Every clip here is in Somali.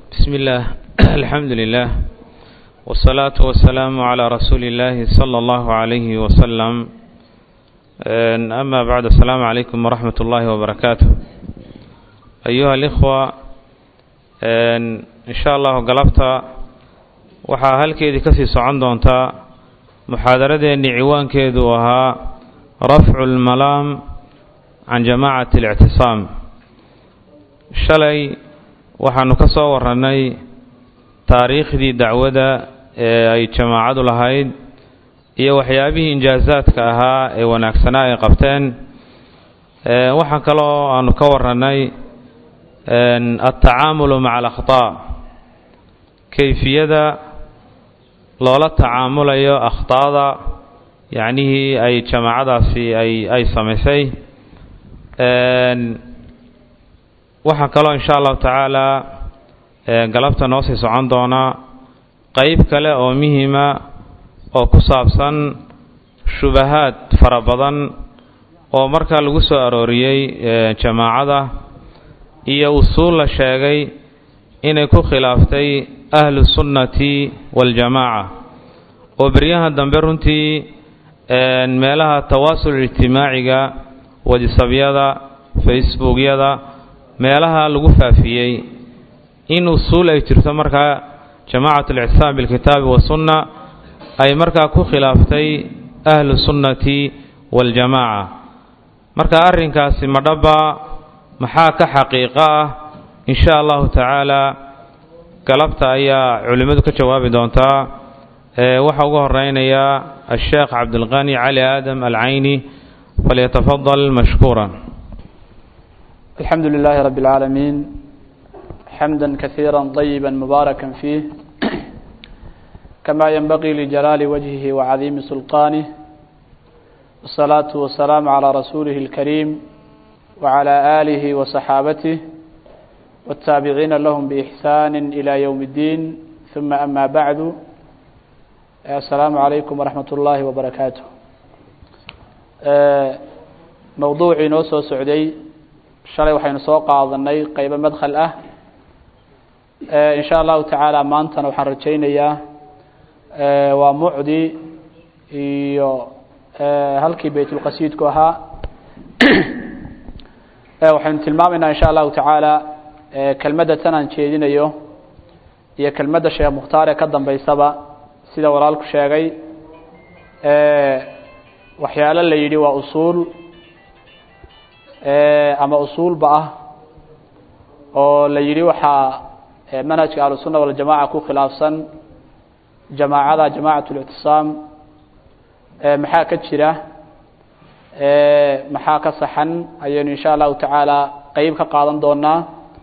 بسم الله الحمد لله والصلاة والسلام على رسول الله صلى الله عليه وسلم أما بعد السلام عليكم ورحمة الله وبركاته أيها الإخوة إن شاء الله قلبتا waxaa halkeedii kasii socon doontaa muxaadaradeennii ciwaankeedu ahaa rafcu lmalaam can jamaacati اlictisaam shalay waxaanu ka soo warannay taariikhdii dacwada ee ay jamaacadu lahayd iyo waxyaabihii injaazaadka ahaa ee wanaagsanaa ay qabteen waxaa kaloo aanu ka warannay altacaamulu maca alakhطaa kayfiyada loola tacaamulayo akhطaada yacnihii ay jamaacadaasi ay ay samaysay waxaa kaloo insha allahu tacaala galabta noo sii socon doonaa qeyb kale oo muhima oo ku saabsan shubahaad fara badan oo markaa lagu soo arooriyey jamaacada iyo usuul la sheegay inay ku khilaaftay ahlu sunnati waljamaaca oo beryahan dambe runtii meelaha tawaasul ijtimaaciga wadisabyada facebookyada meelaha lagu faafiyey in usuul ay jirto markaa jamacat alictisaam bilkitaabi wasunna ay markaa ku khilaaftay ahlu sunnati waljamaaca marka arrinkaasi madhaba maxaa ka xaqiiqo ah in sha allahu tacaala galabta ayaa culimmadu ka jawaabi doontaa waxaa ugu horeynaya asheekh cabdilqani cali aadam alcayni falyatafadal mashkuura الحمد لله رب العالمين حمدا كثيرا طيبا مباركا فيه كما ينبغي لجلال وجهه وعظيم سلطانه والصلاة والسلام على رسوله الكريم وعلى آله وصحابته والتابعين لهم بإحسان إلى يوم الدين ثم أما بعد السلام عليكم ورحمة الله وبركاته موضوعي نوسو سعودي shalay waxaynu soo qaadanay qeybo madkhal ah in sha allahu tacaala maantana waxaan rajaynayaa waa mucdi iyo halkii baytulqasiidku ahaa waxaynu tilmaamaynaa in sha allahu tacaala kelmadda tan aan jeedinayo iyo kelmadda sheekh mukhtaar ee ka dambeysaba sida walaalku sheegay waxyaalo la yidhi waa usuul ama usuulba ah oo la yidhi waxaa manhajka ahlusunna waljamaca ku khilaafsan jamaacada jamacat اlictisaam maxaa ka jira maxaa ka saxan ayaynu in sha allahu tacaala qeyb ka qaadan doonaa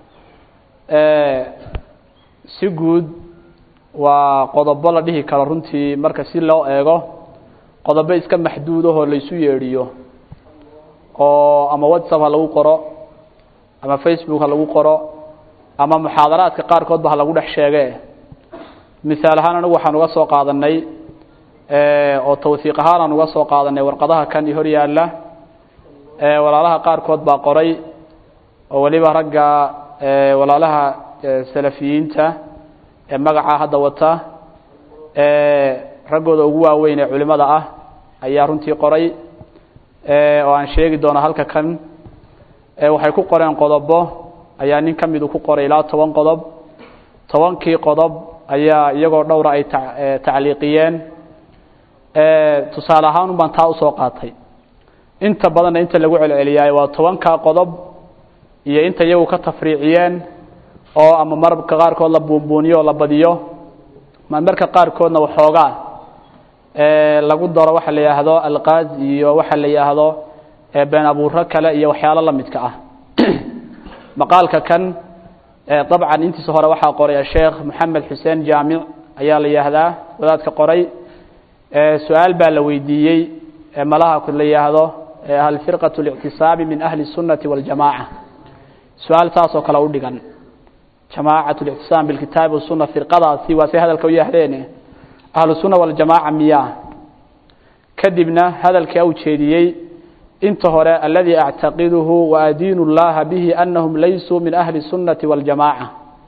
si guud waa qodobo la dhihi karo runtii marka si loo eego qodobo iska maxduudahoo laysu yeedhiyo oo ama whatsapp ha lagu qoro ama facebook ha lagu qoro ama muxaadaraadka qaarkoodba ha lagu dhex sheege misaal ahaan anigu waxaan uga soo qaadanay oo tawhiiq ahaan aan uga soo qaadanay warqadaha kan i hor yaalla walaalaha qaarkood baa qoray oo weliba ragga walaalaha salafiyiinta ee magaca hadda wata raggooda ugu waaweyn ee culimada ah ayaa runtii qoray oo aan sheegi doono halka kan waxay ku qoreen qodobo ayaa nin ka midu ku qoray ilaa toban qodob tobankii qodob ayaa iyagoo dhowra ay tacliiqiyeen tusaale ahaan un baan taa usoo qaatay inta badanna inta lagu celceliyaay waa tobankaa qodob iyo inta iyagu ka tafriiciyeen oo ama mararka qaarkood la buunbuuniyo oo la badiyo marmarka qaarkoodna waxoogaa lagu daro waxa la yidhaahdo alqaaz iyo waxa la yidhaahdo been abuuro kale iyo waxyaalo la midka ah maqaalka kan dabcan intiisa hore waxaa qoray asheekh moxamed xuseen jaamic ayaa la yidhaahdaa wadaadka qoray su-aal baa la weydiiyey malaha la yidhaahdo hal firqaة اlictisaabi min ahli الsunati waاljamaca su-aal saas oo kale u dhigan jamaacat اlictisaam bilkitaabi wasuna firqadaasi waa say hadalka u yaahdeen ahlu sunna waljamaaca miyaa kadibna hadalkii u jeediyey inta hore aladii actaqiduhu waadiinu اllaha bihi anahum laysuu min ahli الsunati waاljamaaca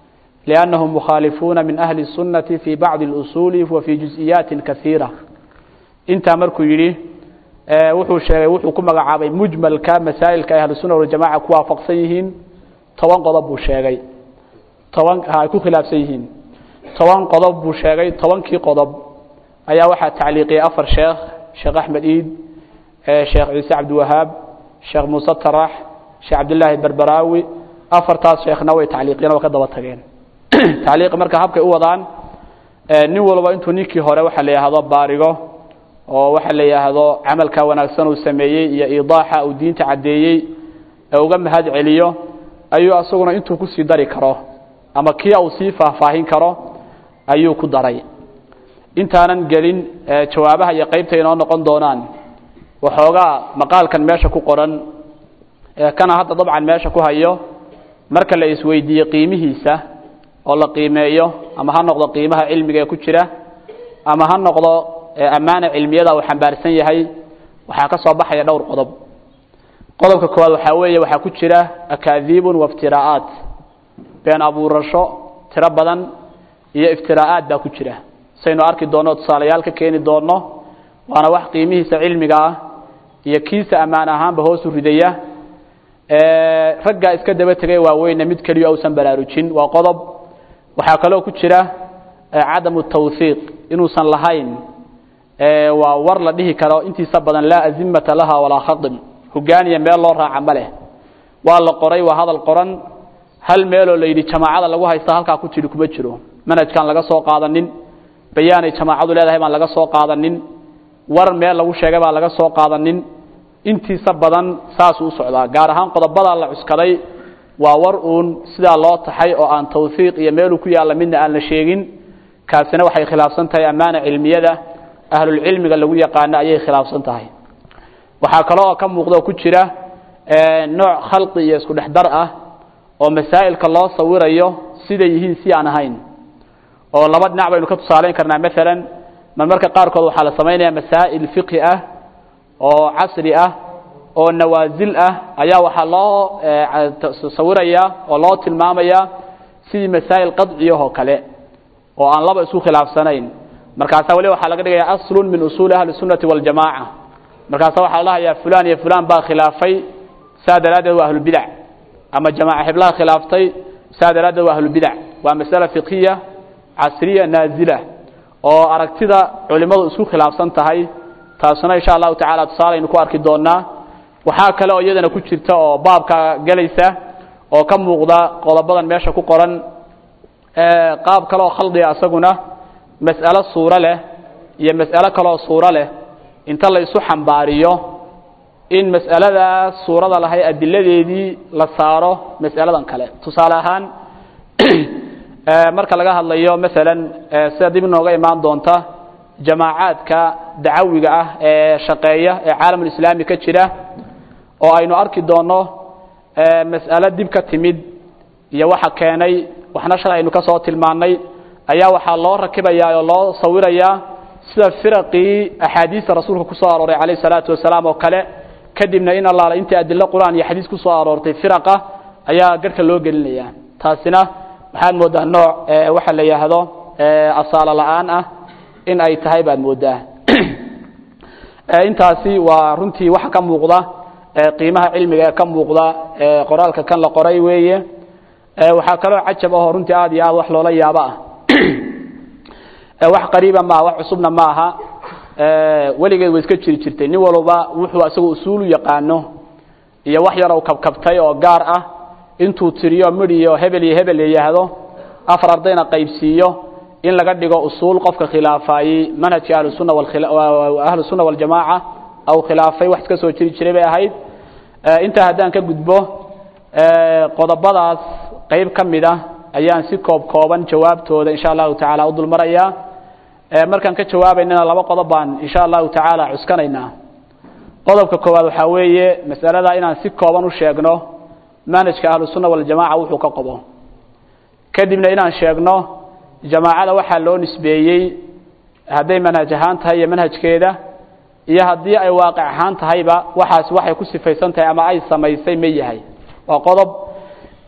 liannahum mukhaalifuuna min ahli الsunnati fi bacdi اlusuuli wa fi juز'iyaati kasiira intaa markuu yidhi wuxuu sheegay wuxuu ku magacaabay mujmalka masaa'ilka ay ahlusunna waljamaca ku waafaqsan yihiin toban qodob buu sheegay toban ay ku khilaafsan yihiin toban qodob buu sheegay tobankii qodob ayaa waxaa tacliiqiyey afar sheekh sheekh axmed iid sheekh ciise cabdiwahaab sheekh muuse tarax sheekh cabdillaahi berberaawi afartaas sheekhna way tacliiqiyeen oo ka daba tageen tacliiqi marka habkay u wadaan nin walba intuu ninkii hore waxa la yidhaahdo baarigo oo waxa la yidhaahdo camalka wanaagsan uu sameeyey iyo idaaxa uu diinta caddeeyey ee uga mahad celiyo ayuu asaguna intuu kusii dari karo ama kii uu sii faahfaahin karo ayuu ku daray intaanan gelin jawaabaha iyo qeybta inoo noqon doonaan waxoogaa maqaalkan meesha ku qoran kana hadda dabcan meesha ku hayo marka la isweydiiye qiimihiisa oo la qiimeeyo ama ha noqdo qiimaha cilmiga ee ku jira ama ha noqdo ammaana cilmiyada uu xambaarsan yahay waxaa ka soo baxaya dhowr qodob qodobka koowaad waxaa weeye waxaa ku jira akaadiibun waiftira'aat been abuurasho tiro badan iyo iftiraa'aad baa ku jira saynu arki doonno tusaalayaal ka keeni doonno waana wax qiimihiisa cilmiga ah iyo kiisa ammaan ahaanba hoosu ridaya raggaa iska daba tegay waaweyne mid keliyo ausan baraarujin waa qodob waxaa kaloo ku jira cadamu tawhiiq inuusan lahayn waa war la dhihi karo intiisa badan laa azimata laha walaa khadim hogaaniya meel loo raaca ma leh waa la qoray waa hadal qoran hal meeloo la yidhi jamaacada lagu haysta halkaa ku tidhi kuma jiro manhajkaan laga soo qaadanin bayaanay jamaacadu leedahay baan laga soo qaadanin war meel lagu sheegay baan laga soo qaadanin intiisa badan saasuu u socdaa gaar ahaan qodobadaa la cuskaday waa war uun sidaa loo taxay oo aan tawhiiq iyo meeluu ku yaalla midna aan la sheegin kaasina waxay khilaafsan tahay ammaana cilmiyada ahlulcilmiga lagu yaqaano ayay khilaafsan tahay waxaa kale oo ka muuqda oo ku jira nooc khalqi iyo isku dhex dar ah oo masaa'ilka loo sawirayo siday yihiin si aan ahayn oo laba dhinac baynu ka tusaalayn karnaa maalan marmarka qaarkood waxaa la samaynaya masaa'il fiqhi ah oo casri ah oo nawaasil ah ayaa waxaa loo sawiraya oo loo tilmaamaya sidii masaa'il qadciyahoo kale oo aan laba isku khilaafsanayn markaasaa weli waxaa laga dhigaya aslun min usuuli ahli sunnati waljamaaca markaasa waxaa la dhahayaa fulan iyo fulan baa khilaafay saa daraaddeed waa ahlubidac ama jamaaca xiblaha khilaaftay saa daraaddeed waa ahlubidac waa masale fiqhiya casriya naazila oo aragtida culimmadu isku khilaafsan tahay taasuna insha allahu tacala tusaalaynu ku arki doonaa waxaa kale oo iyadana ku jirta oo baabka gelaysa oo ka muuqda qodobadan meesha ku qoran qaab kale oo khaldiga isaguna mas'alo suuro leh iyo mas'alo kaleoo suuro leh inta la isu xambaariyo in mas'aladaa suurada lahay adiladeedii la saaro mas'aladan kale tusaale ahaan marka laga hadlayo masalan sida dib inooga imaan doonta jamaacaadka dacawiga ah ee shaqeeya ee caalamulislaami ka jira oo aynu arki doonno mas'alo dib ka timid iyo waxa keenay waxna shalay aynu ka soo tilmaannay ayaa waxaa loo rakibayaa oo loo sawirayaa sida firaqii axaadiista rasuulka ku soo arooray calayh salaatu wasalaam oo kale kadibna in allaala intii adilo qur-aan iyo xadiis ku soo aroortay firaqa ayaa garhka loo gelinaya taasina waxaad mooddaa nooc waxa la yidhaahdo asaalo la-aan ah in ay tahay baad mooddaa intaasi waa runtii waxa ka muuqda qiimaha cilmiga ee ka muuqda qoraalka kan la qoray weeye waxaa kaloo cajab ahoo runtii aad iyo aad wax loola yaabo ah wax qariiba maaha wax cusubna ma aha weligeed way iska jiri jirtay nin walba wuxuu isagoo usuulu yaqaano iyo wax yar u kabkabtay oo gaar ah intuu tiriyo midhiyo hebel iyo hebel yidhaahdo afar ardayna qaybsiiyo in laga dhigo usuul qofka khilaafayey manhajka ahlusunna ahlusunna waljamaaca aw khilaafay wax iska soo jiri jiray bay ahayd intaa haddaan ka gudbo qodobadaas qayb ka mid ah ayaan si koob kooban jawaabtooda insha allahu tacaala u dulmarayaa markaan ka jawaabaynana laba qodob baan insha allahu tacaala cuskanaynaa qodobka koowaad waxaa weeye masalada inaan si kooban u sheegno manhajka ahlusunna waljamaca wuxuu ka qobo kadibna inaan sheegno jamaacada waxaa loo nisbeeyey hadday manhaj ahaan tahay iyo manhajkeeda iyo haddii ay waaqic ahaan tahayba waxaas waxay ku sifaysan tahay ama ay samaysay ma yahay waa qodob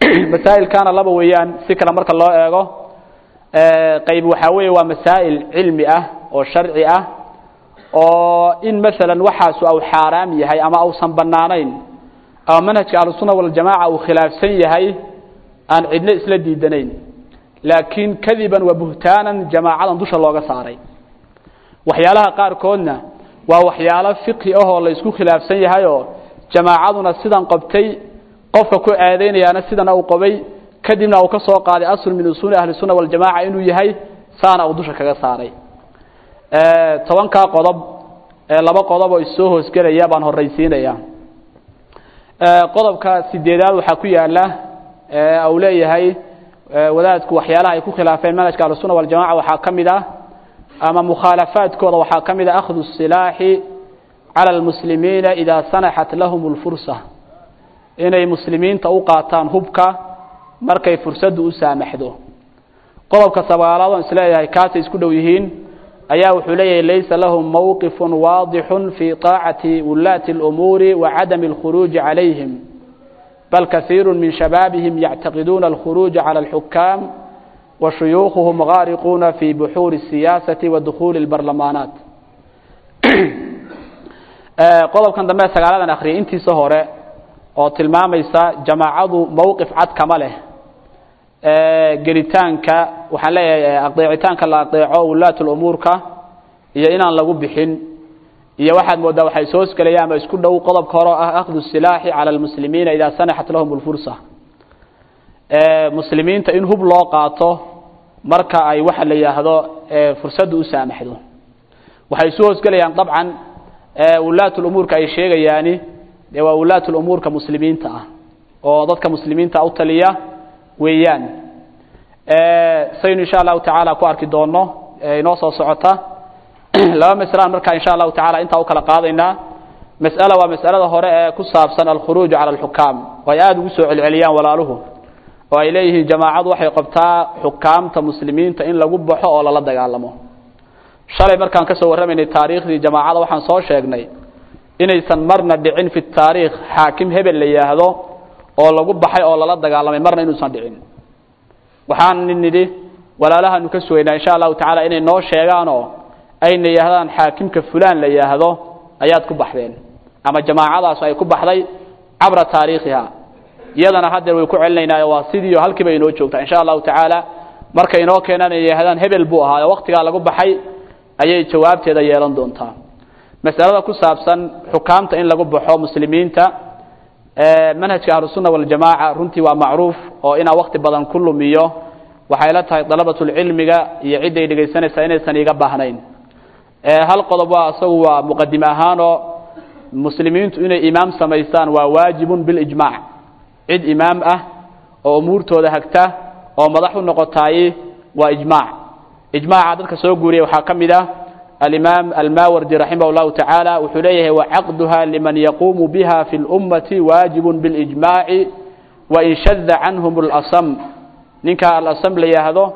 masaa'ilkaana laba weeyaan si kale marka loo eego qayb waxaa weeye waa masaa'il cilmi ah oo sharci ah oo in masalan waxaasu au xaaraam yahay ama ausan banaanayn ama manhajka ahlusunna waljamaaca uu khilaafsan yahay aan cidno isla diidanayn laakiin kadiban wa buhtaanan jamaacadan dusha looga saaray waxyaalaha qaarkoodna waa waxyaalo fiqhi ahoo la isku khilaafsan yahayoo jamaacaduna sidan qabtay qofka ku aadeynayaana sidana uu qabay kadibna uu ka soo qaaday asl min usuuli ahli sunna waljamaca inuu yahay saana uu dusha kaga saaray tobankaa qodob laba qodob oo issoo hoosgelaya baan horraysiinaya qodobka sideedaad waxaa ku yaala uu leeyahay wadaadku waxyaalaha ay ku khilaafeen manhajka ahlusunna waljamaca waxaa ka mid ah ama mukhaalafaadkooda waxaa ka mid ah akhdu silaaxi cala almuslimiina idaa sanaxat lahum lfursa inay muslimiinta u qaataan hubka markay fursaddu u saamaxdo qodobka sagaalaad oon isleeyahay kaasay isku dhow yihiin ayaa wuxuu leeyahay laysa lahum mowqifun waadixun fii طaacati wulaati اlumuuri wa cadami اlkhuruuji calayhim bal kaiiru min shabaabihim yactaqiduuna alkhuruuja cala alxukaam wa shuyuukhuhum gaariquuna fi buxuuri الsiyaasati wa dukhuuli اlbarlamaanaat qodobkan dambe sagaaladan akhriyay intiisa hore oo tilmaamaysa jamaacadu mowqif cad kama leh gelitaanka waxaan leeyahay adeecitaanka la adeeco wulaat lumuurka iyo inaan lagu bixin iyo waxaad moodaa waxay soo hosgelayaan ama isku dhow qodobka hore oo ah akhdu silaaxi cala almuslimiina idaa sanaxat lahum lfursa muslimiinta in hub loo qaato marka ay waxa la yidhaahdo fursaddu u saamaxdo waxay isu hoosgelayaan dabcan wulaat lumuurka ay sheegayaani dee waa wulaat lumuurka muslimiinta ah oo dadka muslimiinta u taliya weeyaan saynu insha allahu tacaala ku arki doono inoo soo socota laba maslaan markaa insha allahu tacala intaa u kala qaadaynaa mas'ala waa mas'alada hore ee ku saabsan alkhuruuj cala alxukaam oo ay aada ugu soo celceliyaan walaaluhu oo ay leeyihiin jamaacadu waxay qabtaa xukaamta muslimiinta in lagu baxo oo lala dagaalamo shalay markaan ka soo warramaynay taariikhdii jamaacada waxaan soo sheegnay inaysan marna dhicin fi taariikh xaakim hebel la yidhaahdo oo lagu baxay oo lala dagaalamay marna inuusan dhicin waxaan nidhi walaalahanu ka sugaynaa insha allahu tacaala inay noo sheegaanoo ayna yidhahdaan xaakimka fulaan la yidhaahdo ayaad ku baxdeen ama jamaacadaas ay ku baxday cabra taariikhiha iyadana haddeer way ku celinaynaayo waa sidiio halkiiba inoo joogtaa insha allahu tacaala markay inoo keenaan ay yidhahdaan hebel buu ahaayo waktigaa lagu baxay ayay jawaabteeda yeelan doontaa masalada ku saabsan xukaamta in lagu baxo muslimiinta manhajka ahlusunna waljamaaca runtii waa macruuf oo inaa wakti badan ku lumiyo waxay la tahay dalabatulcilmiga iyo cidday dhegaysanaysaa inaysan iga baahnayn hal qodob waa isagu waa muqadim ahaanoo muslimiintu inay imaam samaystaan waa waajibun bilijmaac cid imaam ah oo umuurtooda hagta oo madax u noqotaaye waa ijmaac ijmaaca dadka soo guuriyay waxaa ka mid ah alimaam almawardi raximah llahu tacaala wuxuu leeyahay wacaqduha liman yaquumu biha fi lummati waajibun bilijmaaci wain shada canhum اlasam ninka alasam la yidhaahdo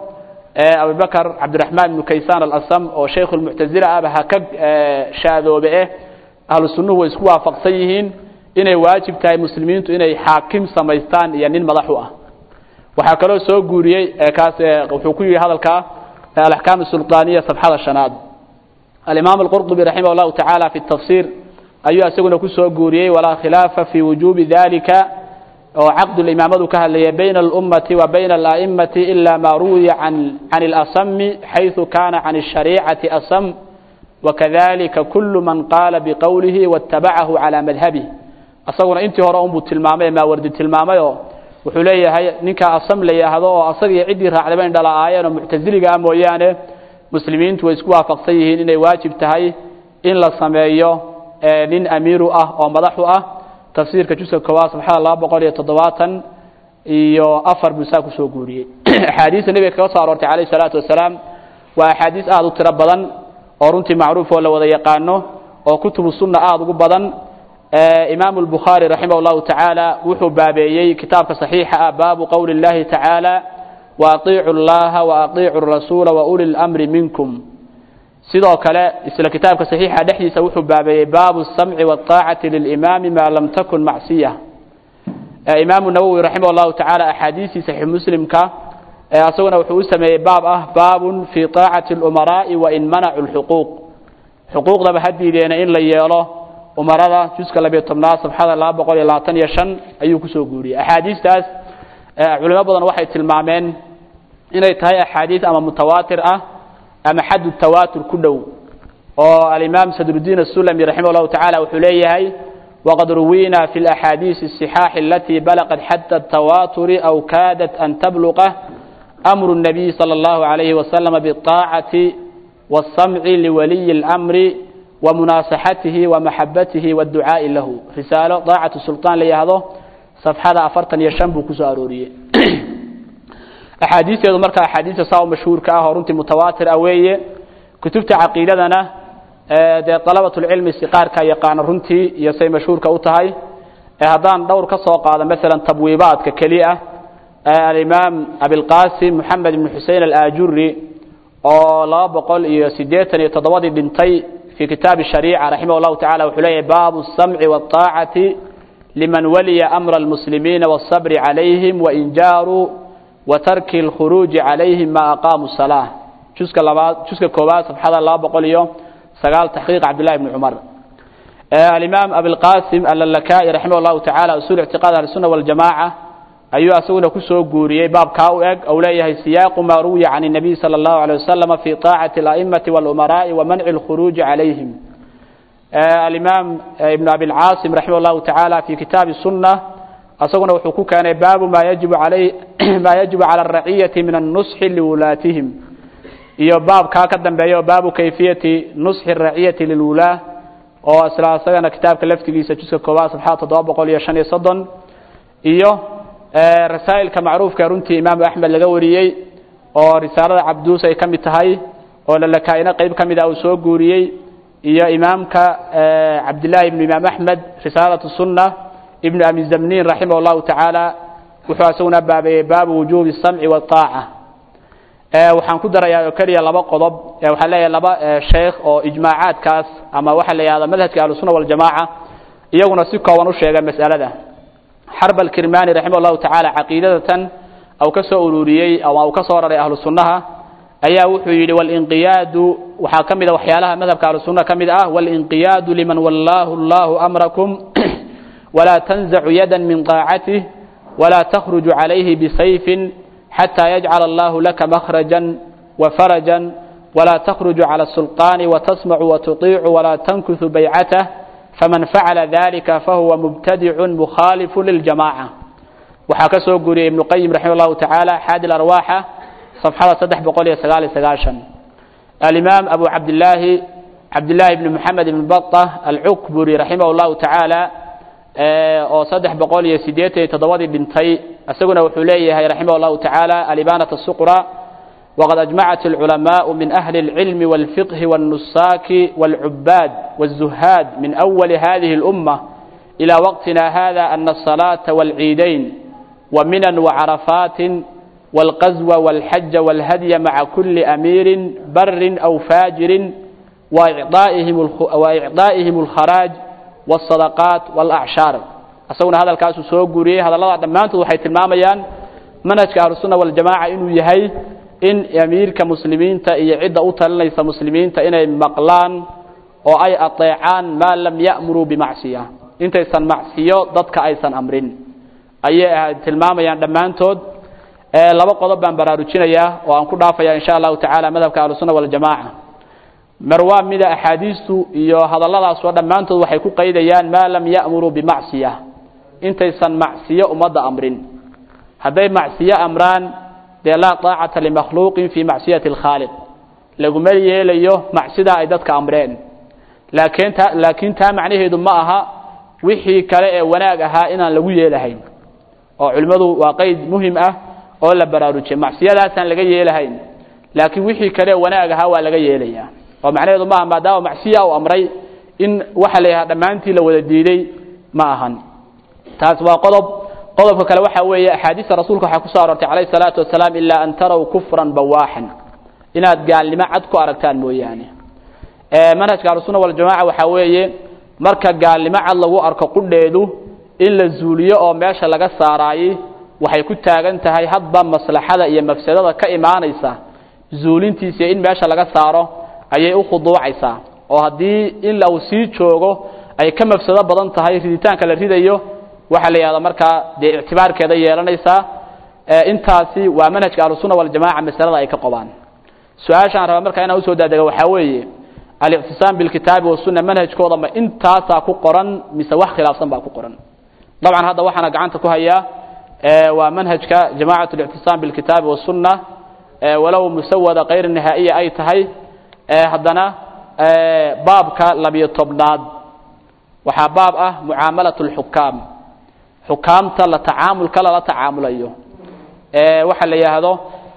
abubakr cabdiraxmaan ibnu kaysaan alasam oo shaykhu lmuctazila ahba ha ka shaadoobe eh ahlu sunnuhu way isku waafaqsan yihiin inay waajib tahay muslimiintu inay xaakim samaystaan iyo nin madax u ah waxaa kaloo soo guuriyey kaas wuxuu ku yihi hadalkaa alaxkaam sulطaaniya safxada shanaad alimaam alqurطubi raximah llahu tacaala fi tafsir ayuu isaguna kusoo guuriyey walaa khilaafa fi wujubi dalika oo caqdulimaamadu ka hadlaya bayna alummati wa bayna ala'immati ila ma ruwiya can can اlasami xayثu kana can الshariicati asam wakadalika kulu man qaala biqowlihi waاtabacahu calى madhabih asaguna intii hore unbuu tilmaamay ee maawardi tilmaamayoo wuxuu leeyahay ninka asam la yidhaahdo oo asagii ciddii raacdaba in dhala-aayeen oo muctaziliga ah mooyaane muslimiintu way isku waafaqsan yihiin inay waajib tahay in la sameeyo nin amiiru ah oo madaxu ah tafsiirka juska koowaad sabxada laba boqol iyo toddobaatan iyo afar buu saa kusoo guuriyey axaadiista nebiga kaga soo aroortay calayh isalaatu wasalaam waa axaadiis aada u tiro badan oo runtii macruuf oo la wada yaqaano oo kutubu sunna aada ugu badan imaamu albukhaari raximah allahu tacaala wuxuu baabeeyey kitaabka saxiixa ah baabu qowli اllahi tacaala waaطiicu اllaha waaطiicu rasuula wauli اlamri minkum sidoo kale isla kitaabka saxiixa dhexdiisa wuxuu baabeeyey baabu الsamci wالطaacati lilimaami maa lam takun macsiya imaamu nawowi raximah allahu tacaala axaadiistii saxiix muslimka isaguna wuxuu u sameeyey baab ah baabun fii taacati اlumaraa'i wain manacu lxuquuq xuquuqdaba ha diideena in la yeelo umarada juska labiyo tobnaad safxada laba boqol iyo labaatan iyo shan ayuu kusoo guuriyey axaadiistaas culimo badan waxay tilmaameen inay tahay axaadiis ama mutawaatir ah ama xaddu tawaatur ku dhow oo alimaam sadrudiin asulami raximah llahu tacala wuxuu leeyahay waqad ruwiina fi laxaadiisi الصixaaxi alatii balaqat xadda الtawaaturi aw kaadat an tabluqa amru الnabiy salى اllahu عalayhi waslama biالطaacati wالsamci liwaliyi اlamri wamunaasaxatihi wamaxabatihi wاdducaa'i lahu risaalo daacatu sulطaan la yihahdo safxada afartan iyo shan buu kusoo arooriyey axaadiisteedu marka axaadiista saa u mashhuurka ah oo runtii mutawaatir ah weeye kutubta caqiidadana dee dalabatulcilmi siqaarka yaqaana runtii iyo say mashhuurka u tahay haddaan dhowr ka soo qaado masalan tabwiibaadka keli ah alimaam abilqasim moxamed ibn xusein alaajuri oo laba boqol iyo siddeetan iyo toddobadii dhintay fi kitaabi shariica raximah llahu tacala wuxuu leeyahay baabu الsamci wاطaacati liman waliya amra almuslimiina wالصabri calayhim wain jaaruu watarki اlkhuruuji calayhim ma aqaamu salaa juska labaad juska koobaad safxada laba boqol iyo sagaal taxqiiq cabdillahi bni cumar alimaam abilqasim allalakaai raximah llahu tacala usul ictiqaad ahlisuna waljamaca ayuu asaguna kusoo guuriyey baabkaa u eg ou leeyahay siyaaqu ma ruwiya can الnabiy salى اllahu alيه waslama fi طaacati اla'imati wاlumaraa'i wa manci اlkhuruuji calayhim alimaam ibn abilcaasim raximah llahu tacaala fi kitaabi sunna asaguna wuxuu ku keenay baabu ma yajibu alay ma yajibu cala araciyati min annusxi liwulaatihim iyo baabkaa ka dambeeya oo baabu kayfiyati nusxi raciyati lilwulaah oo isla isagana kitaabka laftigiisa juska koobaad safxada toddoba boqol iyo shan iyo soddon iyo rasaa'ilka macruufka runtii imaamu axmed laga wariyey oo risaalada cabduus ay ka mid tahay oo lalakaa'ina qeyb ka mid ah uu soo guuriyey iyo imaamka cabdillaahi ibnu imaam axmed risaalatu sunna ibnu abi zamniin raximah allahu tacaala wuxuu isaguna baabeeyey baabu wujuubi samci waaaca waxaan ku darayaa oo keliya laba qodob waxaan leeyahay laba sheekh oo ijmaacaadkaas ama waxaa la yihahda madhabka ahlusuna waljamaaca iyaguna si kooban u sheegay mas'alada xarb alkirmani raximah allahu tacaala caqiidadatan au ka soo ururiyey ama uu ka soo raray ahlu sunnaha ayaa wuxuu yidhi walinqiyaadu waxaa ka mid a waxyaalaha madhabka ahlusunna ka mid ah walinqiyaadu liman wallaahu allahu amrakum walaa tanzacu yada min طaacatih walaa takhruju calayhi bisayfin xatى yajcala allahu laka makhraja wafaraja walaa takhruju cala الsulطaani watasmacu watuطiicu walaa tankusu baycatah faman facala dalika fahuwa mubtadicu mukhaalifu liljamaca waxaa ka soo guriyey ibnu qayim raximah llahu tacaala xaadi arwaaxa صفxada saddex boqol iyo sagaal iyo sagaashan alimaam abu cabdillaahi cabdillaahi ibni moxamed ibn bata alcukburi raximah اllahu tacaala oo saddex boqol iyo siddeetan iyo toddobadii dhintay isaguna wuxuu leeyahay raximah اllahu tacaala alibanat الsuqra waqad ajmacat اlculamaءu min ahli اlcilmi wاlfiqhi wاlnusaaki wاlcubaad wالzuhaad min awali hadihi اlأumة ilى waqtina hada ana الصalaaةa wاlciidayn waminan wacarafaati والقزو والحج والهدي مع كل أمير بر أو فاجر وإعطائهم, وإعطائهم الخراج والصدقات والأعشار أسونا هذا الكاس سوق قريه هذا الله دمانته وحي تلماميان منهج أهل السنة والجماعة إنه يهي إن أمير كمسلمين يعد أوتر ليس مسلمين إن مقلان أو أي أطيعان ما لم يأمروا بمعصية إنت يسن معصية ضدك أيسن أمرين أي تلماميان دمانتود laba qodob baan baraarujinayaa oo aan ku dhaafaya insha allahu tacala madhabka ahlusunna waljamaaca mar waa mida axaadiistu iyo hadalladaas oo dhammaantood waxay ku qaydayaan maa lam ya'muruu bimacsiya intaysan macsiyo ummadda amrin hadday macsiyo amraan dee laa taacata limakhluuqin fii macsiyati alkhaaliq laguma yeelayo macsidaa ay dadka amreen laakiin ta laakiin taa macnaheedu ma aha wixii kale ee wanaag ahaa inaan lagu yeelahayn oo culimmadu waa qeyd muhim ah oo la baraarujiyay macsiyadaasaan laga yeelahayn laakiin wixii kale wanaag ahaa waa laga yeelayaa oo macnaheedu maaha maadaama macsiya uu amray in waxa la yidhaha dhammaantii la wada diiday ma ahan taas waa qodob qodobka kale waxa weeye axaadiista rasuulka waxaa kusoo aroortay calayhi salaatu wasalaam ilaa an taraw kufran bawaaxan inaad gaalnimo cad ku aragtaan mooyaane manhajka ahlusunna waljamaca waxaa weeye marka gaalnimo cad lagu arko qudheedu in la zuuliyo oo meesha laga saaraayey waxay ku taagan tahay hadba maslaxada iyo mafsadada ka imaanaysa zuulintiisa in meesha laga saaro ayay u khuduucaysaa oo haddii in uu sii joogo ay ka mafsado badan tahay riditaanka la ridayo waxaa la yihahda markaa dee ictibaarkeeda yeelanaysaa intaasi waa manhajka ahlusunna waljamaca masalada ay ka qobaan su-aashaan raba markaa inaan usoo daadega waxaa weeye alictisaam bilkitaabi wasunna manhajkooda ma intaasaa ku qoran mise wax khilaafsan baa ku qoran dabcan hadda waxaana gacanta ku hayaa waa manhajka jamacat اlictisaam bilkitaabi wasunna walow musawada kayr nihaa'iya ay tahay haddana baabka labiyo tobnaad waxaa baab ah mucaamalaة اlxukaam xukaamta la tacaamulka lala tacaamulayo waxa la yidhaahdo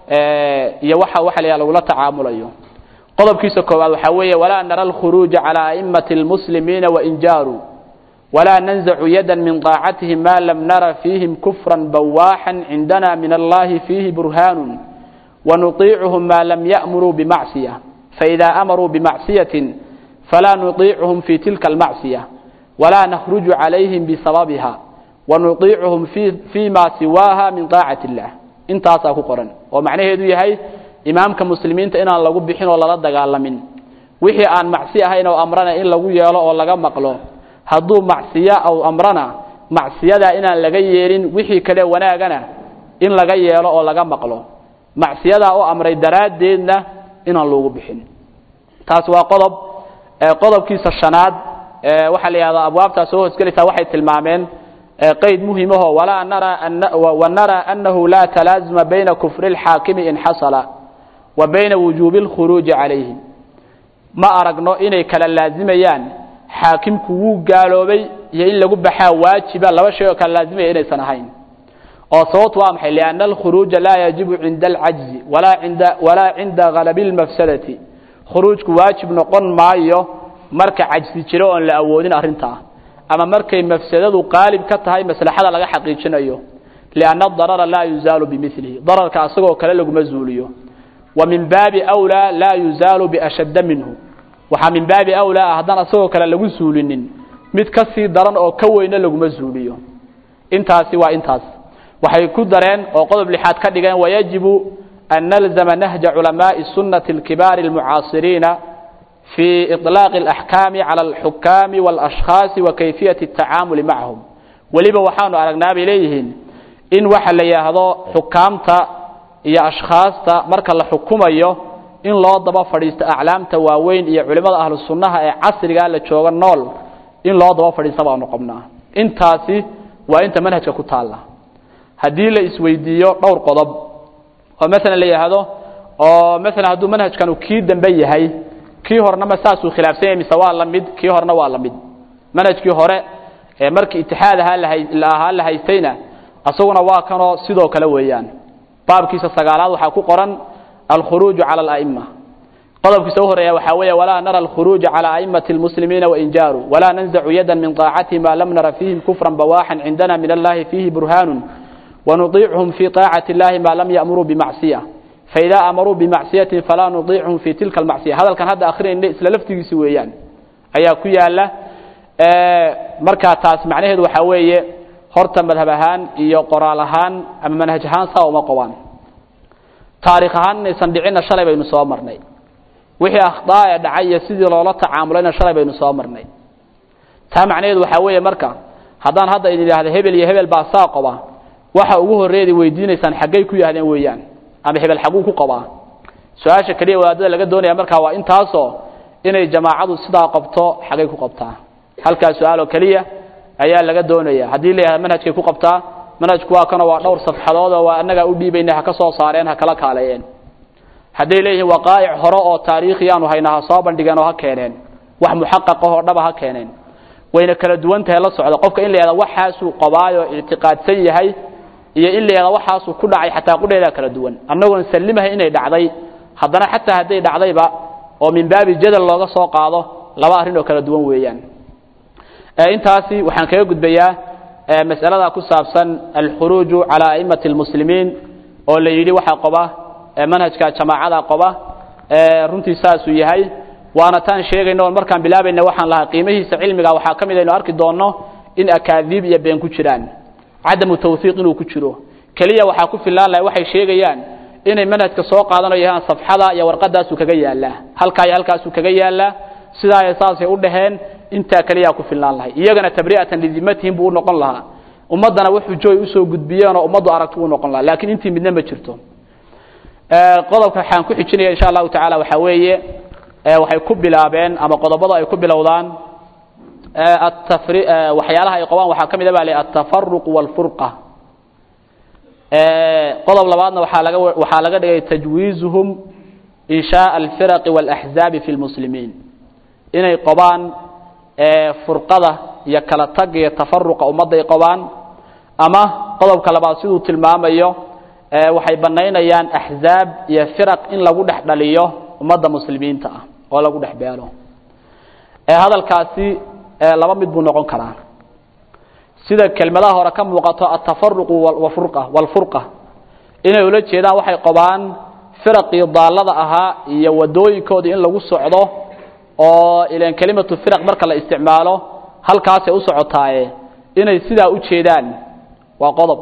iyo waxa waxa la yihahdo lagula tacaamulayo qodobkiisa koowaad waxaa weeye walaa nara alkhuruuja calى aئmaةi اlmuslimiina wain jaaruu walaa nanzacu yada min طaacatihim ma lam nara fiihim kufra bawaaxa cindana min allahi fiihi burhaanu wanuطiicuhum ma lam ya'muruu bimacصiya faإida amaruu bimacصiyaةi falaa nuطiicuhum fi tilka اlmacصiya walaa nakhruju calayhim bisababiha wanuطiicuhum fii ma siwaaha min طaacati اllah intaasaa ku qoran oo macnaheedu yahay imaamka muslimiinta inaan lagu bixin oo lala dagaalamin wixii aan macsi ahayn oo amrana in lagu yeelo oo laga maqlo hadduu macsiyo aw amrana macsiyadaa inaan laga yeelin wixii kale wanaagana in laga yeelo oo laga maqlo macsiyadaa u amray daraaddeedna inaan loogu bixin taas waa qodob qodobkiisa shanaad waxaa la yihahdaa abwaabtaa soo hoosgelaysaa waxay tilmaameen qayd muhimaho walaa nara wanara anahu laa talaazuma bayna kufri اlxaakimi in xasala wa bayna wujuubi اlkhuruuji calayhim ma aragno inay kala laazimayaan xaakimku wuu gaaloobay iyo in lagu baxaa waajiba laba shay oo kala laazimaya inaysan ahayn oo sababtu waa maxay lianna alkhuruuja laa yajibu cinda alcajzi walaa cinda walaa cinda galabi اlmafsadati khuruujku waajib noqon maayo marka cajsi jiro oon la awoodin arrintaa ama markay mafsadadu qaalib ka tahay maslaxada laga xaqiijinayo lianna adarara laa yuzaalu bimilihi dararka asagoo kale laguma zuuliyo wa min baabi wlaa laa yuzaalu biashadda minhu waxaa min baabi awlaa ah haddaan asagoo kale lagu zuulinin mid ka sii daran oo ka weyna laguma zuuliyo intaasi waa intaas waxay ku dareen oo qodob lixaad ka dhigeen wayajibu an nalzama nahja culamaai sunnati اlkibaari اlmucaasiriina في إطلاق الأحكام على الحكام والأشخاص وكيفية التعامل معهم weliba waxaanu aragnaa bay leeyihiin in waxa la yidhaahdo xukaamta iyo ashkhaasta marka la xukumayo in loo daba fadhiisto aclaamta waaweyn iyo culimmada ahlu sunnaha ee casrigaa la jooga nool in loo daba fadhiista baanu qabnaa intaasi waa inta manhajka ku taalla haddii la isweydiiyo dhowr qodob oo maalan la yidhaahdo oo maalan hadduu manhajkanu kii dambe yahay kii horena ma saasuu khilaafsan yahay mise waa la mid kii horena waa la mid manhajkii hore ee markii itixaad ahaa la ahaa la haystayna asaguna waa kanoo sidoo kale weeyaan baabkiisa sagaalaad waxaa ku qoran alkhuruuju cala ala'ima qodobkiisa u horeeya waxaa weeye walaa nara alkhuruuja cala a'immati almuslimiina wain jaaruu walaa nanzacu yadan min طaacatihim ma lam nara fiihim kufran bawaaxan cindana min allahi fiihi burhaanu wanuطiicuhum fii طaacati اllahi ma lam ya'muruu bimacsiya faida amaruu bimacsiyatin falaa nudiicuhum fi tilka almacsiya hadalkan hadda akrinayna isla laftigiisi weeyaan ayaa ku yaala markaa taas macnaheedu waxaa weeye horta madhab ahaan iyo qoraal ahaan ama manhaj ahaan saa uma qobaan taarikh ahaan inaysan dhicinna shalay baynu soo marnay wixii akhdaa ee dhacay iyo sidii loola tacaamulayna shalay baynu soo marnay taa macnaheedu waxaa weeye marka haddaan hadda idin idhaahdo hebel iyo hebel baa saa qoba waxa ugu horreeyad weydiinaysaan xaggay ku yaahdeen weeyaan ama hebel xaguu ku qabaa su-aasha keliya wadaadada laga doonaya markaa waa intaasoo inay jamaacadu sidaa qabto xagay ku qabtaa halkaa su-aaloo keliya ayaa laga doonaya haddii la yihahdo manhajkay ku qabtaa manhajku waa kanoo waa dhowr safxadood oo waa annagaa u dhiibayna ha ka soo saareen ha kala kaaleeyeen hadday leeyihiin waqaa'ic hore oo taariikhiyaanu haynaa ha soo bandhigeen oo ha keeneen wax muxaqaqahoo dhaba ha keeneen wayna kala duwan tahay la socda qofka in la yihahdo waxaasuu qabaayoo ictiqaadsan yahay iyo in la yihahdo waxaasuu ku dhacay xataa qudheedaa kala duwan annagoon sallimahay inay dhacday haddana xataa hadday dhacdayba oo min baabi jadal looga soo qaado laba arrin oo kala duwan weeyaan intaasi waxaan kaga gudbayaa mas'alada ku saabsan alkhuruuju calaa a'immati almuslimiin oo la yidhi waxaa qoba manhajka jamaacada qoba runtii saasuu yahay waana taan sheegayno markaan bilaabayna waxaan lahaa qiimihiisa cilmiga waxaa ka mid aynu arki doonno in akaadiib iyo been ku jiraan cadamu tawhiiq inuu ku jiro keliya waxaa ku filaan lahay waxay sheegayaan inay manhajka soo qaadanayahaan safxada iyo warqadaasuu kaga yaalaa halkaa iyo halkaasuu kaga yaalaa sidaa saasay u dhaheen intaa keliyaa ku filnaan lahay iyagana tabri'atan lidimatihim buu u noqon lahaa ummaddana wax xujooy usoo gudbiyeen oo ummaddu aragti u noqon lahaa lakiin intii midna ma jirto qodobka waxaan ku xijinaya insha allahu tacaala waxaa weeye waxay ku bilaabeen ama qodobada ay ku bilowdaan atafri waxyaalaha ay qabaan waxaa ka mid a ba le altafaruq walfurqa qodob labaadna waxaa laga waxaa laga dhigay tajwiizuhum inshaء alfiraqi wاlaxzaabi fi lmuslimiin inay qabaan furqada iyo kala tag iyo tafaruqa ummadday qabaan ama qodobka labaad siduu tilmaamayo waxay banaynayaan axzaab iyo firaq in lagu dhex dhaliyo ummadda muslimiinta ah oo lagu dhex beelo hadalkaasi laba mid buu noqon karaa sida kelmadaha hore ka muuqato atafaruqu wafurqa walfurqa inay ula jeedaan waxay qabaan firaqii daallada ahaa iyo wadooyinkoodii in lagu socdo oo ilan kelimatu firaq marka la isticmaalo halkaasay u socotaaye inay sidaa u jeedaan waa qodob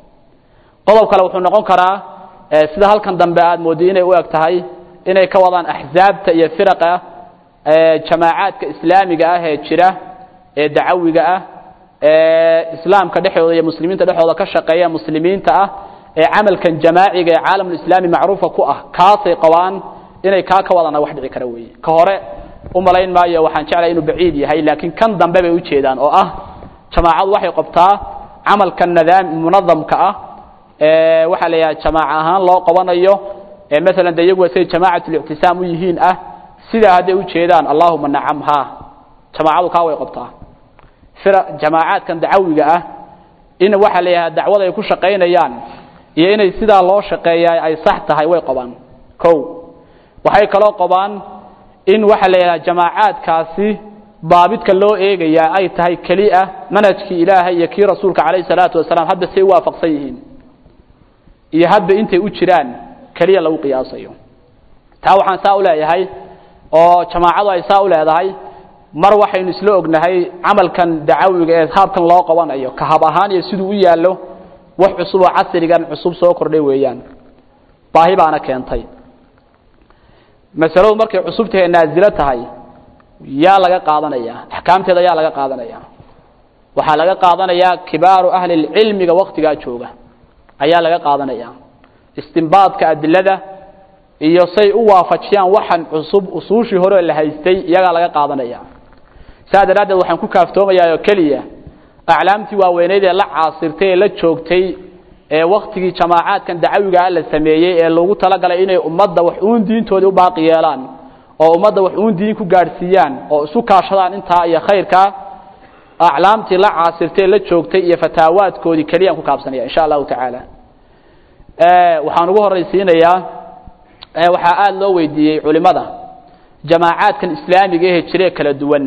qodob kale wuxuu noqon karaa sida halkan dambe aad moodday inay u eg tahay inay ka wadaan axzaabta iyo firaqa jamaacaadka islaamiga ah ee jira ee dacawiga ah ee islaamka dhexdooda iyo muslimiinta dhexdooda ka shaqeeya muslimiinta ah ee camalkan jamaaciga ee caalamulislaami macruufa ku ah kaasay qabaan inay kaa ka wadana wax dhici kara weeye ka hore u malayn maayo waxaan jeclay inuu baciid yahay laakiin kan dambe bay ujeedaan oo ah jamaacadu waxay qabtaa camalka nadaam munadamka ah ee waxaa la yidhaha jamaaca ahaan loo qabanayo ee maalan de iyagu say jamaacatul-ictisaam u yihiin ah sidaa hadday ujeedaan allahuma nacam ha jamaacadu kaa way qabtaa fira jamaacaadkan dacawiga ah in waxaa la yidhaha dacwada ay ku shaqaynayaan iyo inay sidaa loo shaqeeyaa ay sax tahay way qabaan ko waxay kaloo qabaan in waxaa la yidhaha jamaacaadkaasi daabidka loo eegayaa ay tahay keliya manhajkii ilaahay iyo kii rasuulka calayhi salaatu wasalaam hadba say u waafaqsan yihiin iyo hadba intay u jiraan keliya lagu qiyaasayo taa waxaan saa u leeyahay oo jamaacadu ay saa u leedahay mar waxaynu isla ognahay camalkan dacawiga ee haabkan loo qabanayo ka hab ahaan iyo siduu u yaallo wax cusub oo casrigan cusub soo kordhay weeyaan baahi baana keentay masaladu markay cusub tahay naazilo tahay yaa laga qaadanaya axkaamteeda yaa laga qaadanaya waxaa laga qaadanayaa kibaaru ahli lcilmiga waktigaa jooga ayaa laga qaadanaya istimbaadka adilada iyo say u waafajiyaan waxan cusub usuushii hore la haystay iyagaa laga qaadanaya saa daraaddeed waxaan ku kaaftoomayaa oo keliya aclaamtii waaweyneyd ee la caasirtay ee la joogtay ee waktigii jamaacaadkan dacawigaa la sameeyey ee loogu talagalay inay ummadda wax uun diintoodii u baaqi yeelaan oo ummadda wax uun diin ku gaadhsiiyaan oo isu kaashadaan intaa iyo khayrkaa aclaamtii la caasirtay ee la joogtay iyo fataawaadkoodii keliyaan ku kaabsanaya insha allahu tacaala waxaan ugu horaysiinayaa waxaa aada loo weydiiyey culimada jamaacaadkan islaamiga ehe jiree kala duwan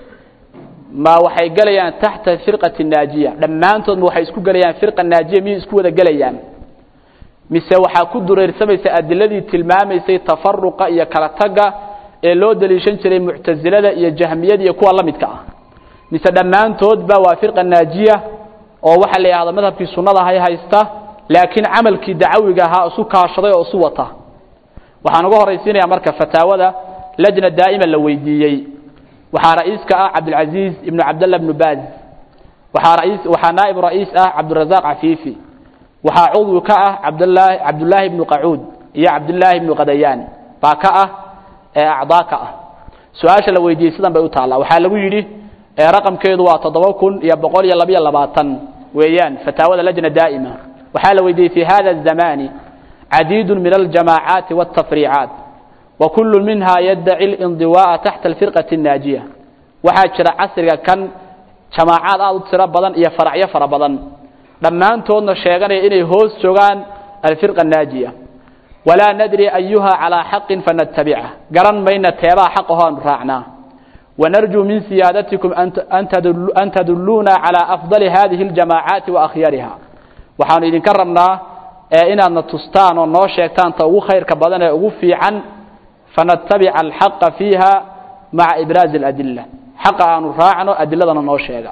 ma waxay gelayaan taxta firqati naajiya dhammaantood ma waxay isku gelayaan firqa naajiya miyay isku wada gelayaan mise waxaa ku dureersamaysa adiladii tilmaamaysay tafaruqa iyo kala tagga ee loo daliishan jiray muctasilada iyo jahmiyada iyo kuwa la midka ah mise dhammaantoodba waa firqa naajiya oo waxaa la yidhahda madhabkii sunnada hay haysta laakiin camalkii dacawiga ahaa isu kaashaday oo isu wata waxaan uga horaysiinaya marka fataawada lajna daa'ima la weydiiyey waxaa ra'iiska ah cabdilcaziiz ibnu cabdalla bnu baaz waxaa rais waxaa naa'ib ra'iis ah cabdirazaaq cafiifi waxaa cudwi ka ah cabdlaahi cabdullaahi ibnu qacuud iyo cabdullaahi ibnu qadayaan baa ka ah ee acdaa ka ah su-aasha la weydiiyey sidan bay u taallaa waxaa lagu yidhi raqamkeedu waa toddoba kun iyo boqol iyo labiyo labaatan weeyaan fataawada lajna daa'ima waxaa la weydiiyey fi hada الزamani عديد من الجماعات والتفريعات وكل منها يدعي الانضواء تحت الفرقة الناجية waxaa jira casriga kan jamaacaad aad u tiro badan iyo faracyo fara badan dhammaantoodna sheeganaya inay hoos joogaan alfirqa الnaajiya walaa nadri ayuha calىa xaqin fanatabicha garan mayna teebaa xaq aho aanu raacnaa wanarjuu min siyaadatikum an taduluuna calى afضali hadihi اljamaacaati waakhyariha waxaanu idinka rabnaa inaadna tustaan oo noo sheegtaan ta ugu khayrka badan ee ugu fiican fanatabica alxaqa fiiha maca ibraazi اladila xaqa aanu raacno adiladana noo sheega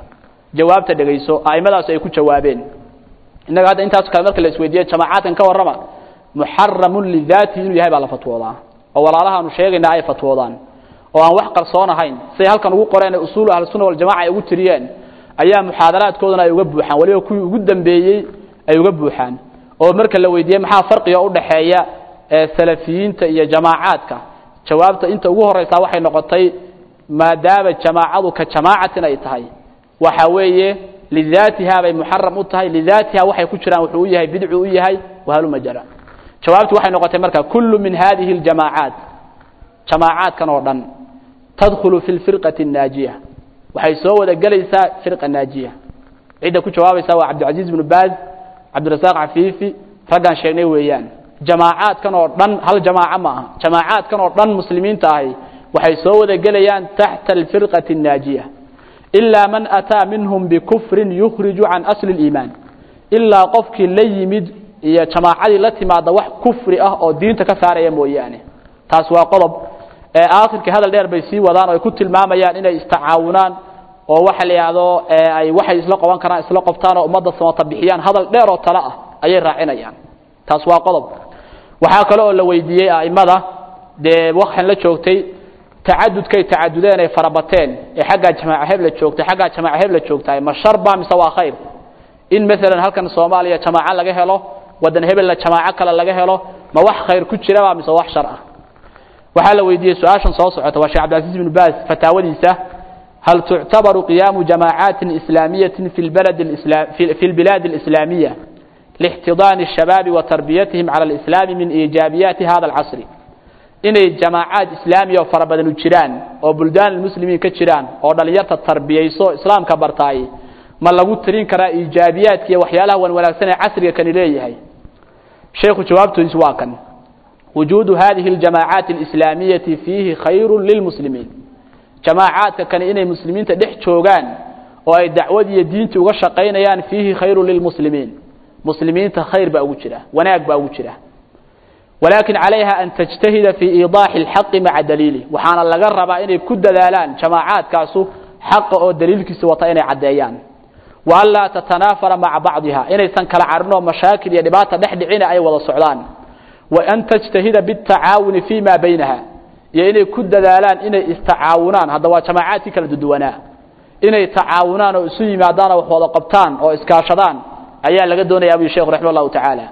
jawaabta dhegayso aimadaas ay ku jawaabeen innaga hadda intaas kale marka la isweydiiye jamaacaadkan ka warrama muxaramun lidaatihi inuu yahay baa la fatwoodaa oo walaalahaanu sheegaynaa ay fatwoodaan oo aan wax qarsoon ahayn say halkan ugu qoreen usuulu ahlusunna waljamaca ay ugu tiriyeen ayaa muxaadaraadkoodana ay uga buuxaan waliba kuwii ugu dambeeyey ay uga buuxaan oo marka la weydiiyey maxaa farqiga udhaxeeya salafiyiinta iyo jamaacaadka jawaabta inta ugu horeysaa waxay noqotay maadaama jamaacadu ka jamaacatin ay tahay waxa weeye lidaatiha bay muxaram u tahay lidaatiha waxay ku jiraan wuxuu u yahay bidcu u yahay wahaluma jara jawaabtu waxay noqotay marka kullu min hadihi اljamaacaat jamaacaadkan oo dhan tadkhulu fi lfirqati الnaajiya waxay soo wada gelaysaa firqa naajiya cidda ku jawaabaysa waa cabdilcaziiz bnu baaz cabdirasaaq cafiifi raggaan sheegnay weeyaan jamaacaadkan oo dhan hal jamaaco ma aha jamaacaadkan oo dhan muslimiinta ahi waxay soo wada gelayaan taxta alfirqati الnaajiya ilaa man ataa minhum bikufrin yukhriju can asli اliimaan ilaa qofkii la yimid iyo jamaacadii la timaada wax kufri ah oo diinta ka saaraya mooyaane taas waa qodob aakhirkii hadal dheer bay sii wadaan oo ay ku tilmaamayaan inay istacaawunaan oo waxa la yidhaahdo ay waxay isla qaban karaan isla qobtaan oo ummadda samata bixiyaan hadal dheer oo tale ah ayay raacinayaan taas waa qodob waxaa kale oo la weydiiyey a'immada dee waxaan la joogtay tacadudkay tacadudeen ay farabateen ee xaggaa jamaaca hebla joogtay xaggaa jamaaca hebla joogtahay ma shar ba mise waa khayr in maalan halkan soomaaliya jamaaco laga helo waddan hebelna jamaaco kale laga helo ma wax khayr ku jiraba mise wax shar ah waxaa la weydiiyey su-aashan soo socota waa sheekh cabdilcaziz bnu baas fataawadiisa hal tuctabaru qiyaamu jamaacaati islaamiyati fi lbalad fi lbilaad alislaamiya lixtidaani الshabaabi wa tarbiyatihim cala alislaami min iijaabiyaati hada alcasri inay jamaacaad islaamiya oo fara badanu jiraan oo buldaan muslimiin ka jiraan oo dhalinyarta tarbiyayso islaamka bartaay ma lagu tirin karaa iijaabiyaadka iyo waxyaalaha wan wanaagsan ee casriga kani leeyahay sheekhu jawaabtoodiis waa kan wujuudu hadihi اljamaacaati اlislaamiyati fiihi khayru lilmuslimiin jamaacaadka kani inay muslimiinta dhex joogaan oo ay dacwad iyo diinti uga shaqaynayaan fiihi khayru lilmuslimiin muslimiinta khayr baa ugu jira wanaag baa ugu jira walaakin calayha an tajtahida fii iidaaxi اlxaqi maca daliilih waxaana laga rabaa inay ku dadaalaan jamaacaadkaasu xaqa oo daliilkiisa wata inay caddeeyaan wa an laa tatanaafara maca bacdiha inaysan kala carin oo mashaakil iyo dhibaata dhex dhicina ay wada socdaan wa an tajtahida biاtacaawuni fi ma baynaha iyo inay ku dadaalaan inay istacaawunaan hadda waa jamaacaadkii kala duduwanaa inay tacaawunaan oo isu yimaadaan oo wax wada qabtaan oo iskaashadaan ayaa laga doonaya abu sheekhu raxima allahu tacaala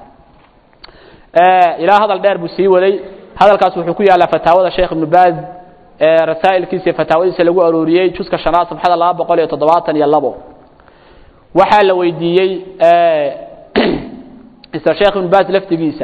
ilaa hadal dheer buu sii waday hadalkaas wuxuu ku yaallaa fataawada sheekh ibnu baaz rasaa'ilkiisa iyo fataawadiisa lagu arooriyey juska shanaad safxada laba boqol iyo toddobaatan iyo labo waxaa la weydiiyey isla sheekh ibnu baaz laftigiisa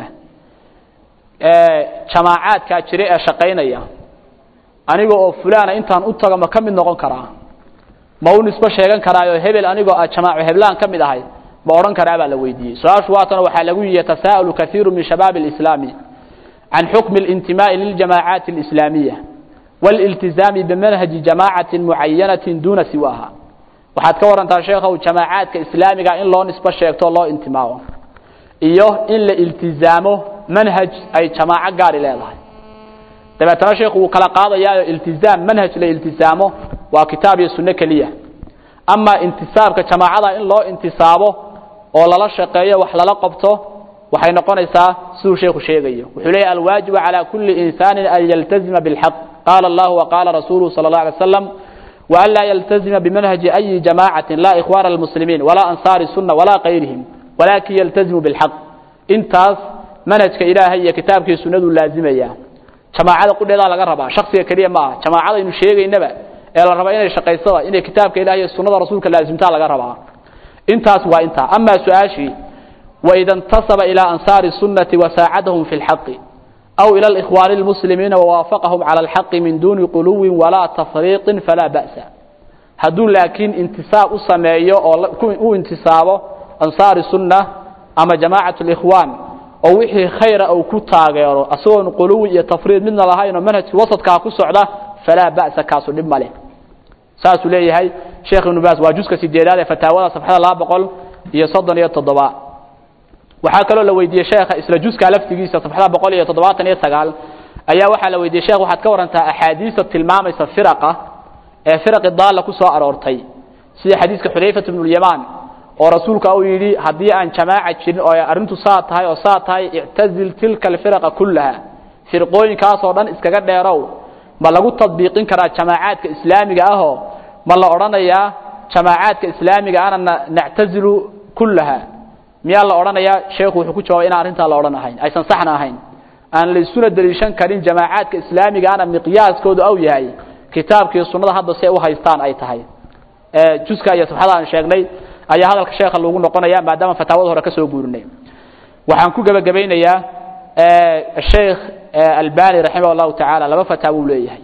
jamaacaadkaa jira ee shaqaynaya aniga oo fulana intaan u tago ma ka mid noqon karaa ma u nisbo sheegan karaayo hebel anigoo a jamaaco heblaan ka mid ahay ma odhan karaa baa la weydiiyey su-aashu waatana waxaa lagu yihi yatasaa'alu kaiiru min shabaabi اlislaami can xukmi اlintimaa'i liljamaacaati اlislaamiya wاliltizaami bimanhaji jamaacatin mucayanatin duuna siwaaha waxaad ka warantaa sheekhow jamaacaadka islaamiga in loo nisbo sheegto loo intimaao iyo in la iltizaamo manhaj ay jamaaco gaari leedahay dabeetana sheekhu wuu kala qaadayaayo iltizaam manhaj la iltizaamo waa kitaab iyo sunno keliya ama intisaabka jamaacada in loo intisaabo oo lala shaqeeyo wax lala qabto waxay noqonaysaa siduu sheekhu sheegayo wuxuu leeyahy alwaajibu calى kuli insani an yaltazima bاlxaq qaala allahu waqaala rasuuluhu salى اlه alay slam وأn laa yltazima bimanhaji أyi jamaacaةi la ikhwaana اlmuslimiin walaa ansaari الsuna walaa kayrihim walakin yaltazimu bاlxaq intaas manhajka ilaahay iyo kitaabkii sunadu laazimaya jamaacada qudheedaa laga rabaa shaksiga keliya ma aha jamaacadaynu sheegaynaba ee la raba inay shaqaysada inay kitaabka ilahay iyo sunada rasuulka laazimtaa laga rabaa intaas waa intaa ama su-aashii waida اntasaba ilى ansaari الsunati wasaacadahum fi اlxaqi aw ilى اlإkhwaani اlmuslimiina wawaafaqahum calى اlxaqi min duni quluwi walaa tafriiqi falaa ba'sa hadduu laakiin intisaab u sameeyo oo u intisaabo ansaari sunna ama jamaacaة اlإkhwaan oo wixii khayra uu ku taageero asagoon quluwi iyo tafriid midna lahayn oo manhajki wasadkaa ku socda falaa ba'sa kaasu dhib ma leh saasuu leeyahay sheekh ibnu baas waa juska sideedaad ee fataawada safxada laba boqol iyo soddon iyo toddoba waxaa kaloo la weydiiyey sheekha isla juska laftigiisa safxada boqol iyo toddobaatan iyo sagaal ayaa waxaa la weydiiyey sheekh waxaad ka warantaa axaadiista tilmaamaysa firaqa ee firaqi daalla ku soo aroortay sida xadiiska xudayfat bnu lyamaan oo rasuulka uu yidhi haddii aan jamaaca jirin oo arrintu saa tahay oo saa tahay ictazil tilka alfiraqa kullaha firqooyinkaasoo dhan iskaga dheerow ma lagu tadbiiqin karaa jamaacaadka islaamiga ahoo ma la odhanayaa jamaacaadka islaamiga ana nactazilu kullaha miyaa la odhanayaa sheekhu wuxuu ku jawaabay inaan arrintaa la odhan ahayn aysan saxna ahayn aan la isuna daliishan karin jamaacaadka islaamiga ana miqyaaskoodu aw yahay kitaabkii sunnada hadda si ay u haystaan ay tahay juska iyo sabxada aan sheegnay ayaa hadalka sheekha lagu noqonaya maadaama fataawada hore ka soo guurinay waxaan ku gebagabaynayaa sheekh albani raximah allahu tacaala laba fataawo uu leeyahay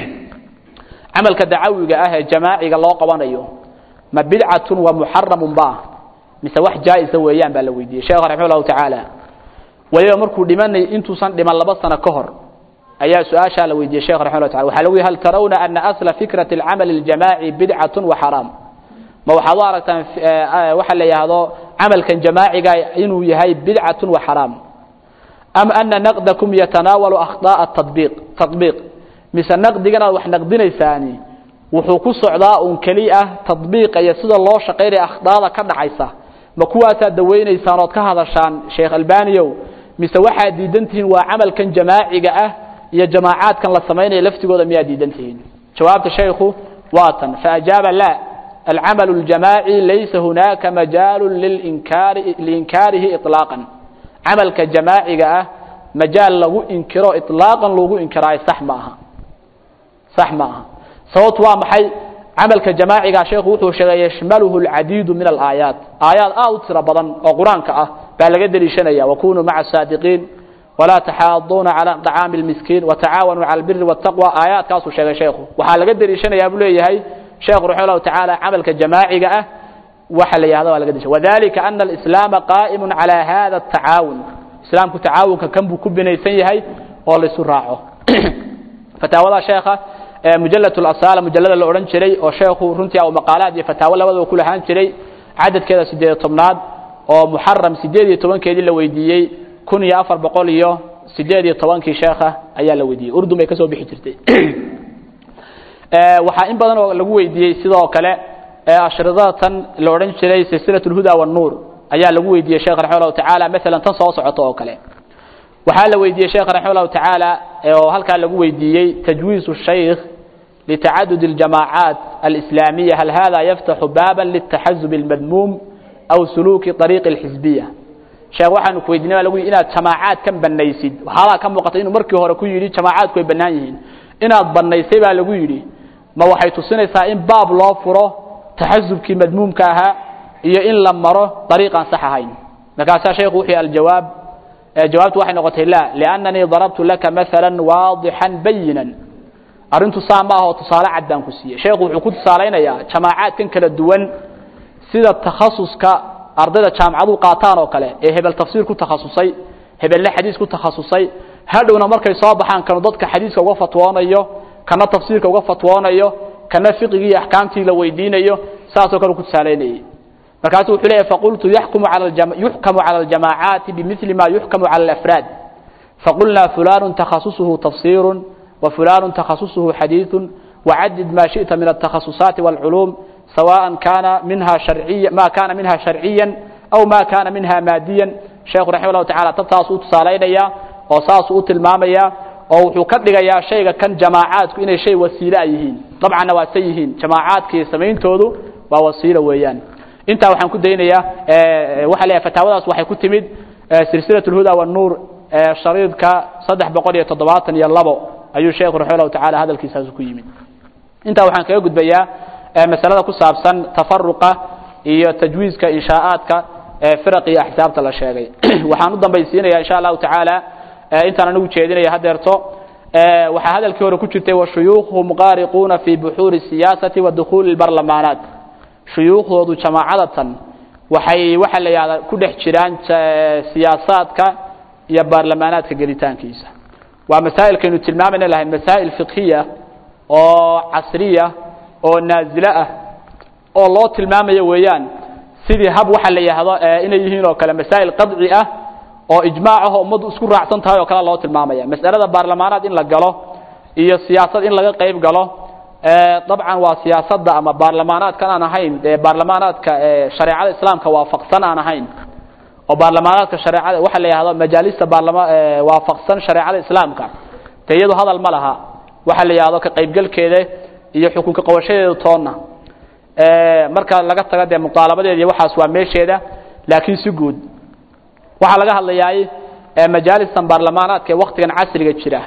camalka dacawiga ah ee jamaaciga loo qabanayo ma bidcatun wa muxaramun ba mise wax jaa-isa weeyaan baa la weydiiyey sheekha raximah allahu tacaala waliba markuu dhimanay intuusan dhiman laba sano ka hor ayaa su-aashaa la weydiiyey shekh raximah llah taala waxa lagu yihi hal tarawna ana asla fikrati alcamali اljamaaci bidcatun wa xaraam ma waxaad u aragtaan waxa la yidhaahdo camalkan jamaaciga inuu yahay bidcatun wa xaraam am ana naqdakum yatanaawalu akhطaءa tabiq taطbiiq mise naqdigan aad wax naqdinaysaani wuxuu ku socdaa un keli ah taطbiiqa iyo sida loo shaqaynaya akhdaada ka dhacaysa ma kuwaasaad dawaynaysaan ood ka hadashaan sheekh albaniyow mise waxaad diidan tihiin waa camalkan jamaaciga ah iyo jamaacaadkan la samaynaya laftigooda miyaad diidan tihiin jawaabta shaykhu waa tan faajaaba la alcamalu اljamaaci laysa hunaaka majaalu lilinkaari liinkaarihi iطlaaqan camalka jamaaciga ah majaal lagu inkiro iطlaaqan lagu inkiraayo sax ma aha sax ma aha sababtu waa maxay camalka jamaaciga sheekhu wuxuu sheegay yashmaluhu اlcadiidu min alaayaat aayaad aad u tiro badan oo qur-aanka ah baa laga deliishanaya wakunuu maca saadiqiin walaa taxaaduuna calى طacaami اlmiskiin watacaawanuu cala albiri wاtaqwa aayaadkaasuu sheegay sheekhu waxaa laga deliishanayaa buu leeyahay sheekhu raximah llahu tacaala camalka jamaaciga ah waxa la yihahda waa laga deliisha wadalika ana alislaama qaa'imu calى hada الtacaawun islaamku tacaawunka kan buu ku binaysan yahay oo laisu raaco fataawada sheekha mujalad اlasala mujalada la odhan jiray oo sheekhu runtii au maqaalaad iyo fataawo labadaba ku lahaan jiray cadadkeeda sideed tobnaad oo muxaram sideed iyo tobankeedii la weydiiyey kun iyo afar boqol iyo sideed iyo tobankii sheekha ayaa la weydiiyey urdun bay ka soo bixi jirtay waxaa in badan oo lagu weydiiyey sidoo kale ashridada tan la odhan jiray silsilaة اlhuda wالnuur ayaa lagu weydiiyey sheekh raximah llahu tacaala maalan tan soo socoto oo kale waxaa la weydiiyey sheekh raximah llahu tacaala oo halkaa lagu weydiiyey tajwiiz الshaykh litacadud اljamaacaat alislaamiya hal hada yaftaxu baaba lلtaxazub اlmadmuum aw suluuki طariiqi اlxisbiya sheekh waxaanu ku weydiinay baa lagu yidhi inaad jamaacaad kan banaysid waxaabaa ka muuqata inuu markii hore ku yidhi jamaacaadku way bannaan yihiin inaad bannaysay baa lagu yidhi ma waxay tusinaysaa in baab loo furo taxasubkii madmuumka ahaa iyo in la maro dariiqaan sax ahayn markaasaa sheekhu wuxuu aljawaab jawaabtu waxay noqotay la liannanii darabtu laka maala waadixan bayinan arrintu saa ma ahoo tusaale cad baan ku siiyey sheekhu wuxuu ku tusaalaynayaa jamaacaadkan kala duwan sida takhasuska ardayda jaamacadu qaataan oo kale ee hebel tafsiir ku takhasusay hebelna xadiis ku takhasusay hadhowna markay soo baxaan kanu dadka xadiiska uga fatwoonayo kana tafsiirka uga fatwoonayo kana fiqigii iyo axkaamtii la weydiinayo saasoo kale ku tusaalaynayay markaasuu wuxuu leeyahy faqultu yaxkumu cala yuxkamu cala aljamaacaati bimili ma yuxkamu cala alafraad faqulnaa fulanu takhasusuhu tafsiiru wa fulanu takhasusuhu xadiiثu wacadid ma shiئta min altakhasusaati wاlculuum سواء كان منها شرعيا ما كان منها شرعيا أو ما كان منها ماديا شيخ رحمه الله تعالى تبتاس وتصالينيا oo saas u tilmaamaya oo wuxuu ka dhigayaa shayga kan jamaacaadku inay shay wasiilo ay yihiin dabcanna waa say yihiin jamaacaadkii samayntoodu waa wasiilo weeyaan intaa waxaan ku daynayaa waxaa leeyahay fataawadaas waxay ku timid silsilat اlhuda wالnuur shariidka saddex boqol iyo toddobaatan iyo labo ayuu sheekhu raximah llahu tacaala hadalkiisaas ku yimid intaa waxaan kaga gudbayaa masalada ku saabsan tafaruqa iyo tajwiizka inshaa'aadka firaq iyo axsaabta la sheegay waxaan u dambaysiinaya insha allahu tacaala intaan anigu jeedinaya hadeerto waxaa hadalkii hore ku jirtay washuyuukhhum qaariquuna fi buxuuri siyaasati wa dukhuuli barlamaanaat shuyuukhdoodu jamaacadatan waxay waxa la yihahdaa ku dhex jiraan siyaasaadka iyo baarlamaanaadka gelitaankiisa waa masaa'ilkaynu tilmaamayna lahayn masaa'il fiqhiya oo casriya oo naazilo ah oo loo tilmaamayo weeyaan sidii hab waxa la yidhaahdo inay yihiin oo kale masaa'il qadci ah oo ijmaac ah oo ummaddu isku raacsan tahay oo kale loo tilmaamaya mas'alada baarlamaanaad in la galo iyo siyaasad in laga qayb galo dabcan waa siyaasadda ama baarlamaanaadkan aan ahayn ee baarlamaanaadka shareecada islaamka waafaqsan aan ahayn oo baarlamaanaadka shareecada waxa la yihahdo majaalista baarlama waafaqsan shareecada islaamka te iyadu hadal ma laha waxa la yihahdo ka qaybgelkeeda iyo xukunka qabashadeeda toonna marka laga tago dee muqaalabadeeda iyo waxaas waa meesheeda laakiin si guud waxaa laga hadlayaay majaalistan baarlamaanaadka ee waktigan casriga jira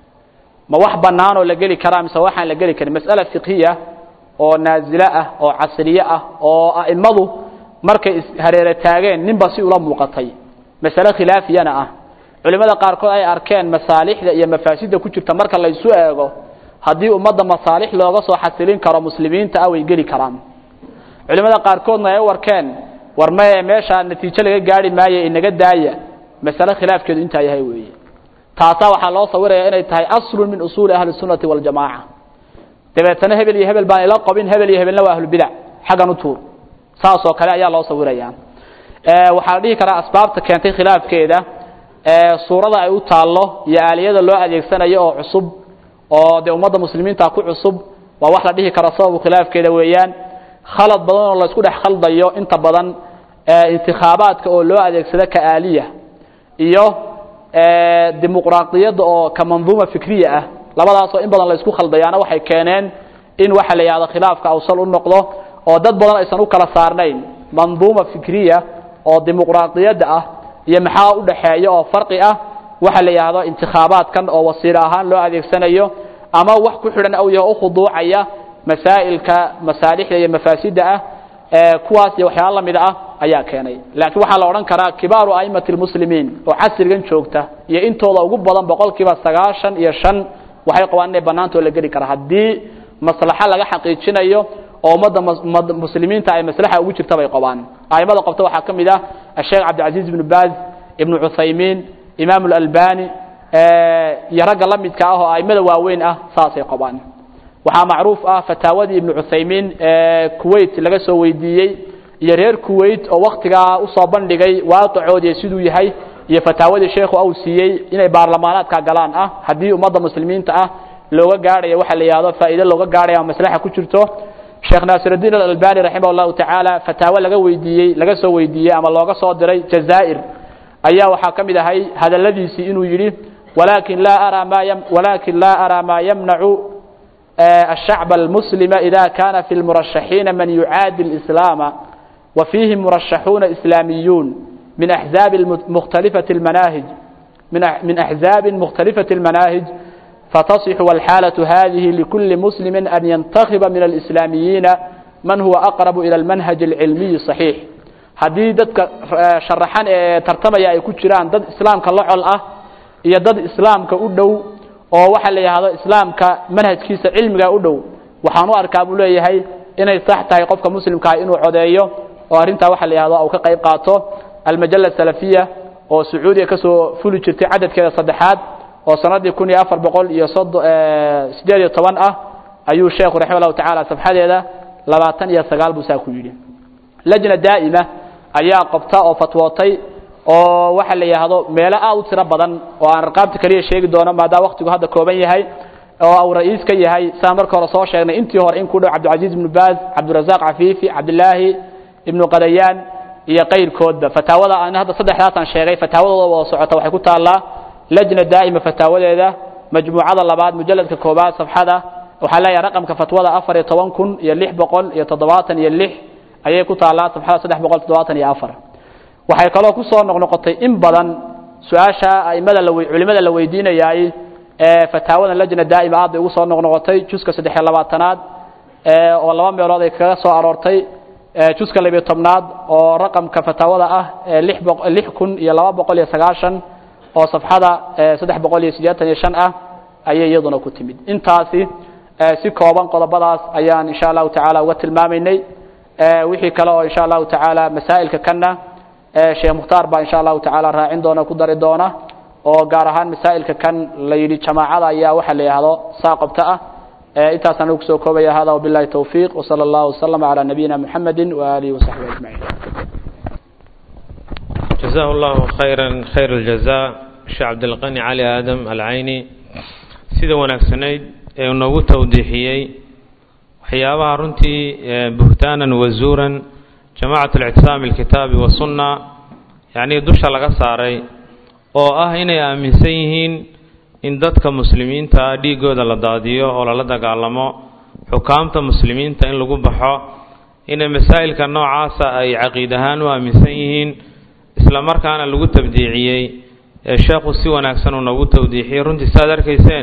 ma wax bannaan oo la geli karaa mise waxaan la geli karin mas'ala fiqhiya oo naazilo ah oo casriye ah oo a'immadu markay ishareere taageen ninba si ula muuqatay masale khilaafiyana ah culimmada qaarkood ay arkeen masaalixda iyo mafaasidda ku jirta marka laysu eego haddii ummadda masaalix looga soo xasilin karo muslimiinta ah way geli karaan culimmada qaarkoodna ay u arkeen war maye meeshaa natiijo laga gaari maayo inaga daaya masale khilaafkeedu intaa yahay weeye taasaa waxaa loo sawiraya inay tahay aslun min usuuli ahli sunnati waljamaaca dabeetana hebel iyo hebel baan ila qabin hebel iyo hebelna waa ahlubidac xaggan u tuur saasoo kale ayaa loo sawiraya waxaa la dhihi karaa asbaabta keentay khilaafkeeda suurada ay u taallo iyo aaliyada loo adeegsanayo oo cusub oo dee ummadda muslimiinta ku cusub waa wax la dhihi karo sababu khilaafkeeda weeyaan khalad badan oo la isku dhex khaldayo inta badan intikhaabaadka oo loo adeegsado ka aaliya iyo dimuqraaqiyadda oo ka manduuma fikriya ah labadaasoo in badan la isku khaldayaana waxay keeneen in waxa la yihahdo khilaafka awsal u noqdo oo dad badan aysan u kala saarnayn manduuma fikriya oo dimuqraaqiyadda ah iyo maxaa u dhaxeeya oo farqi ah waxa la yidhahdo intikhaabaadkan oo wasiilo ahaan loo adeegsanayo ama wax ku xidhan aw yaho ukhuduucaya masaa'ilka masaalixda iyo mafaasidda ah kuwaas iyo waxyaala lamid ah ayaa keenay laakiin waxaa la odhan karaa kibaaru a'immati lmuslimiin oo casrigan joogta iyo intooda ugu badan boqol kiiba sagaashan iyo shan waxay qabaan inay bannaantoo la geli kara haddii maslaxo laga xaqiijinayo oo ummadda muslimiinta ay maslaxa ugu jirta bay qabaan a'immada qabta waxaa ka mid ah asheekh cabdilcaziiz ibnu baaz ibnu cuthaymiin imaam alalbani iyo ragga la midka ah oo a'immada waaweyn ah saasay qabaan waxaa macruuf ah fataawadii ibnu cuthaymiin ee kuwait laga soo weydiiyey iyo reer kuwait oo waktigaa usoo bandhigay waaqicoodii siduu yahay iyo fataawadii sheekhu au siiyey inay baarlamaanaadka galaan ah haddii ummadda muslimiinta ah looga gaadhayo waxa la yihahdo faa'iide looga gaadhaya maslaxa ku jirto sheekh naasirudiin alalbani raximah llahu tacaala fataawo laga weydiiyey laga soo weydiiyey ama looga soo diray jazaa'ir ayaa waxaa ka mid ahay hadaladiisii inuu yidhi walakin laa araa ma walakin laa araa maa yamnacu الشhacب المسلم إذا كان في المرشحين من يعاadي الإسلام وفيهم مرشحون إسلاميون من أحزاب مختلفة المناهج من أحزاب مختلفة المناهج فتصح والحالة هذه لكل مسلم أن ينتخب من الإسلاميين من هو أقرب إلى المنهج العلمي الصحيح haddii dadka sharaxan ee tartamaya ay ku jiraan dad islaamka la col ah iyo dad islaamka u dhow oo waxa la yidhaahdo islaamka manhajkiisa cilmiga u dhow waxaan u arkaa buu leeyahay inay sax tahay qofka muslimkaah inuu codeeyo oo arrintaa waxa la yihahdo uu ka qayb qaato almajala salafiya oo sacuudiya ka soo fuli jirtay cadadkeeda saddexaad oo sanadii kun iyo afar boqol iyo sodo sideed iyo toban ah ayuu sheekhu raxima llahu tacaala safxadeeda labaatan iyo sagaal buu saa ku yidhi lajna daa'ima ayaa qabta oo fatwootay oo waxa la yidhaahdo meelo aad u tiro badan oo aan arqaabta keliya sheegi doono maadaama waktigu hadda kooban yahay oo uu ra-iis ka yahay saan marka hore soo sheegnay intii hore in ku dhow cabdilcaziiz ibnu baaz cabdirasaaq cafiifi cabdilaahi ibnu qadayaan iyo qayrkoodba fataawada aan hadda saddexdaasaan sheegay fataawadooda wada socota waxay ku taallaa lajna daa'ima fataawadeeda majmuucada labaad mujalladka koobaad safxada waxaa leeyahay raqamka fatwada afar iyo toban kun iyo lix boqol iyo toddobaatan iyo lix ayay ku taallaa safxada saddex boqol toddobaatan iyo afar waxay kaloo ku soo noqnoqotay in badan su-aasha aimada la culimada la weydiinayaay ee fataawadan lajna daa'ima aad bay ugu soo noqnoqotay juska saddexiyo labaatanaad oo laba meelood ay kaga soo aroortay juska labiyo tobnaad oo raqamka fataawada ah lix boq lix kun iyo laba boqol iyo sagaashan oo safxada saddex boqol iyo siddeetan iyo shan ah ayay iyaduna ku timid intaasi si kooban qodobadaas ayaan insha allahu tacaala uga tilmaamaynay wixii kale oo insha allahu tacaala masaa'ilka kanna sheekh mukhtaar baa insha allahu tacaala raacin doona ku dari doona oo gaar ahaan masaa'ilka kan la yidhi jamaacada ayaa waxa la yidhaahdo saa qabta ah intaasaan ugu soo koobaya hada wabillahi towfiiq wsala allahu waslama calaa nabiyina muxamedi waaalihi wasaxbihi ajmaciin جزاه الله خيرا خير الجزاء sheekh cabdilqani cali aadam alcayni sida wanaagsanayd ee noogu tawdiixiyey waxyaabaha runtii buhtaanan wazuuran jamacat اlictisaam اlkitaabi wasunna yacnii dusha laga saaray oo ah inay aaminsan yihiin in dadka muslimiinta dhiigooda la daadiyo oo lala dagaalamo xukaamta muslimiinta in lagu baxo inay masaa'ilka noocaasa ay caqiid ahaan u aaminsan yihiin isla markaana lagu tabdiiciyey ee sheekhu si wanaagsan uu noogu tawdiixiyey runtii saaad arkayseen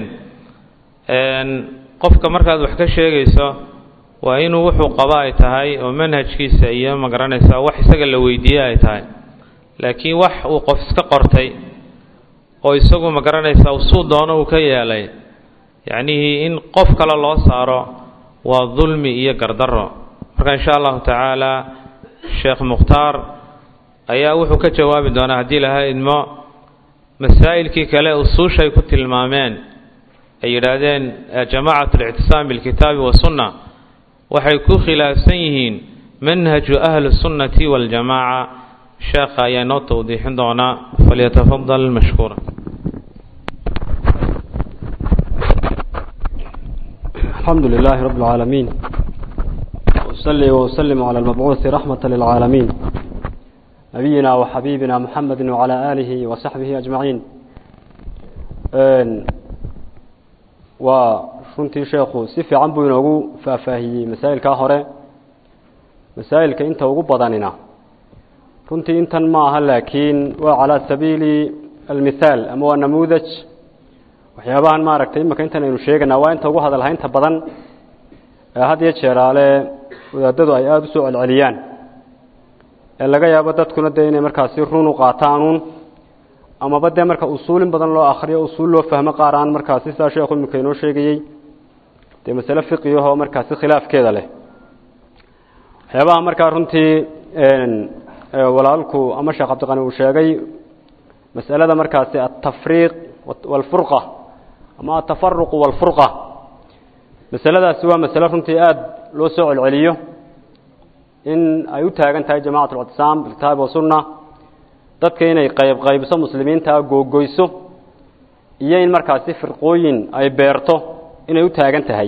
qofka markaad wax ka sheegayso waa inuu wuxuu qaba ay tahay oo manhajkiisa iyo magaranaysa wax isaga la weydiiye ay tahay laakiin wax uu qof iska qortay oo isagu magaranaysa suu doono uu ka yeelay yacnihii in qof kale loo saaro waa dulmi iyo gardarro marka insha allahu tacaala sheekh mukhtaar ayaa wuxuu ka jawaabi doonaa haddii laha idmo masaa'ilkii kale usuushay ku tilmaameen ay yidhaahdeen jamacat alictisaam bilkitaabi wasunna waxay ku khilaafsan yihiin manhaju ahli sunnati waljamaaca sheekha ayaa inoo tawdiixin doonaa falyatafadal mashkuura الحمد لله رب العالمين وأصلي وأسلم على المبعوث رحمة للعالمين نبينا وحبيبنا محمد وعلى آله وصحبه أجمعين وشنتي شيخو سيفي عنبو ينوغو فافاهي مسائل كاهورة مسائل كإنت وغو بضاننا runtii intan ma aha laakiin waa calaa sabiili almithaal ama waa namuudaj waxyaabahan maaragtay imika intan aynu sheeganaa waa inta ugu hadalhaynta badan ee had iyo jeeraale wadaadadu ay aada u soo celceliyaan ee laga yaabo dadkuna dee inay markaasi run u qaataanuun amaba dee marka usuulin badan loo akriyo usuul loo fahmo qaar aan markaasi sidaa sheekhu imika inoo sheegayey dee masale fiqiyahoo markaasi khilaafkeeda leh waxyaabaha markaa runtii walaalku ama sheekh cabdiqani uu sheegay mas'alada markaasi altafriiq walfurqa ama altafaruq walfurqa masaladaasi waa masale runtii aada loo soo celceliyo in ay u taagan tahay jamacat alctisaam bilkitaabi wasunna dadka inay qayb qaybso muslimiintaa googoyso iyo in markaasi firqooyin ay beerto inay u taagan tahay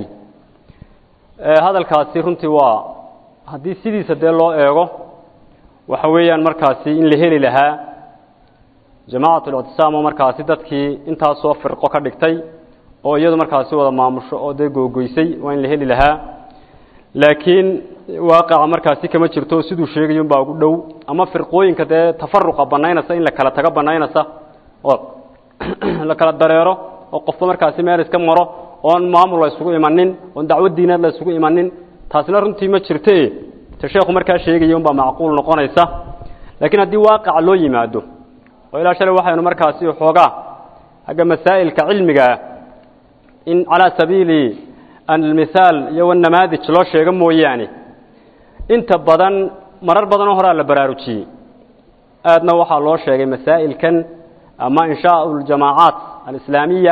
hadalkaasi runtii waa haddii sidiisa dee loo eego waxa weeyaan markaasi in la heli lahaa jamacat اlictisaam oo markaasi dadkii intaasoo firqo ka dhigtay oo iyadu markaasi wada maamusho oo dee googoysay waa in la heli lahaa laakiin waaqaca markaasi kama jirto siduu sheegay unbaa ugu dhow ama firqooyinka dee tafaruqa banaynaysa in la kala tago banaynaysa oo la kala dareero oo qofba markaasi meel iska maro oon maamul la isugu imanin oon dacwad diineed la isugu imanin taasina runtii ma jirte ta sheekhu markaa sheegaya unbaa macquul noqonaysa laakiin haddii waaqaca loo yimaado oo ilaa shalay waxaynu markaasi xoogaa xagga masaa'ilka cilmigaa in calaa sabiili almithaal iyo wanamaadij loo sheego mooyaane inta badan marar badanoo horaa la baraarujiyey aadna waxaa loo sheegay masaa'ilkan ama inshaau ljamaacaat alislaamiya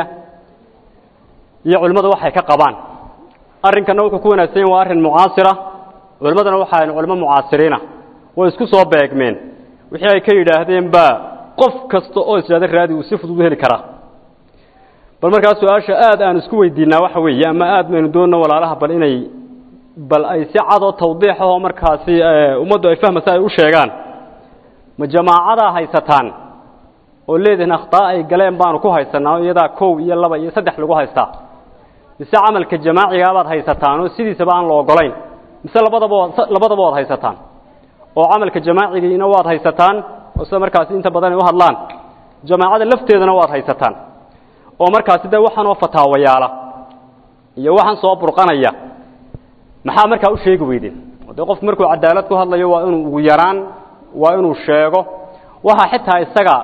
iyo culimmadu waxay ka qabaan arrinkanna wuxuu ku wanaagsan yahy waa arrin mucaasira culimmadana waxaa culimo mucaasiriina way isku soo beegmeen wixii ay ka yidhaahdeen baa qof kasta oo ishaada raadi uu si fudud u heli karaa bal markaa su-aasha aad aan isku weydiinaa waxa weeye ama aad maynu doonno walaalaha bal inay bal ay si cadoo tawdiix ahoo markaasi ummaddu ay fahmaysa ay u sheegaan ma jamaacadaa haysataan oo leedihin akhtaa ay galeen baanu ku haysanaa iyadaa kow iyo laba iyo saddex lagu haystaa mise camalka jamaacigabaad haysataan oo sidiisaba aan la ogolayn mise labadaba labadaba waad haysataan oo camalka jamaacigiina waad haysataan oo sida markaasi inta badan ay u hadlaan jamaacada lafteedana waad haysataan oo markaasi dee waxaan oo fataawayaala iyo waxaan soo burqanaya maxaa markaa u sheegi weydeen dee qofku markuu cadaalad ku hadlayo waa inuu ugu yaraan waa inuu sheego waxa xitaa isaga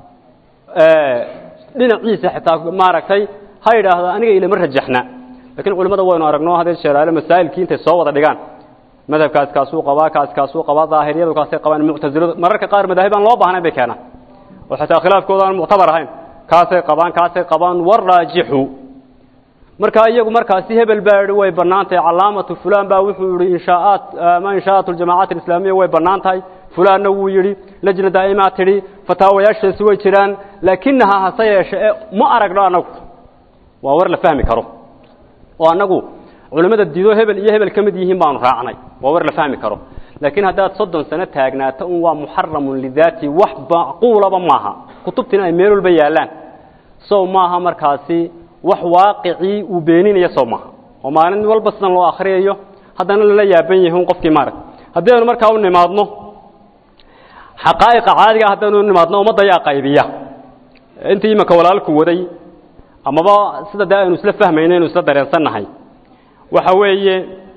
dhinaciisa xitaa maaragtay ha yidhaahdo aniga ilama rajaxna lakiin culimmada waynu aragno hadee sheeraale masaa'ilkii intay soo wada dhigaan madhabkaas kaasuu qabaa kaas kaasuu qabaa daahiriyadu kaasay qabaan muctasiladu mararka qaar madaahib aan loo baahnayn bay keenaan oo xitaa khilaafkooda aan muctabar ahayn kaasay qabaan kaasay qabaan waraajixu markaa iyagu markaasi hebel baa yihi way bannaan tahay calaamatu fulan baa wuxuu yihi inshaaat ama inshaa'at aljamacaat alislaamiya way bannaan tahay fulaanna wuu yidhi lajna daa'imaa tidhi fataawayaashaasi way jiraan laakinaha hase yeeshe e ma aragno annagu waa war la fahmi karo oo annagu culimmada diido hebel iyo hebel ka mid yihiin baanu raacnay waa war la fahmi karo laakiin haddaad soddon sano taagnaato un waa muxaramun lidaati wax macquulaba maaha kutubtiina ay meel walba yaallaan sow maaha markaasi wax waaqicii uu beeninaya sow maaha oo maalin walba sidan loo akhriyayo haddana lala yaaban yahay un qofkii maarag haddii aynu markaa u nimaadno xaqaa'iqa caadiga ah haddaynu u nimaadno ummadda ayaa qaybiya intii imanka walaalku waday amaba sida dee aynu isla fahmayno aynu isla dareensannahay waxa weeye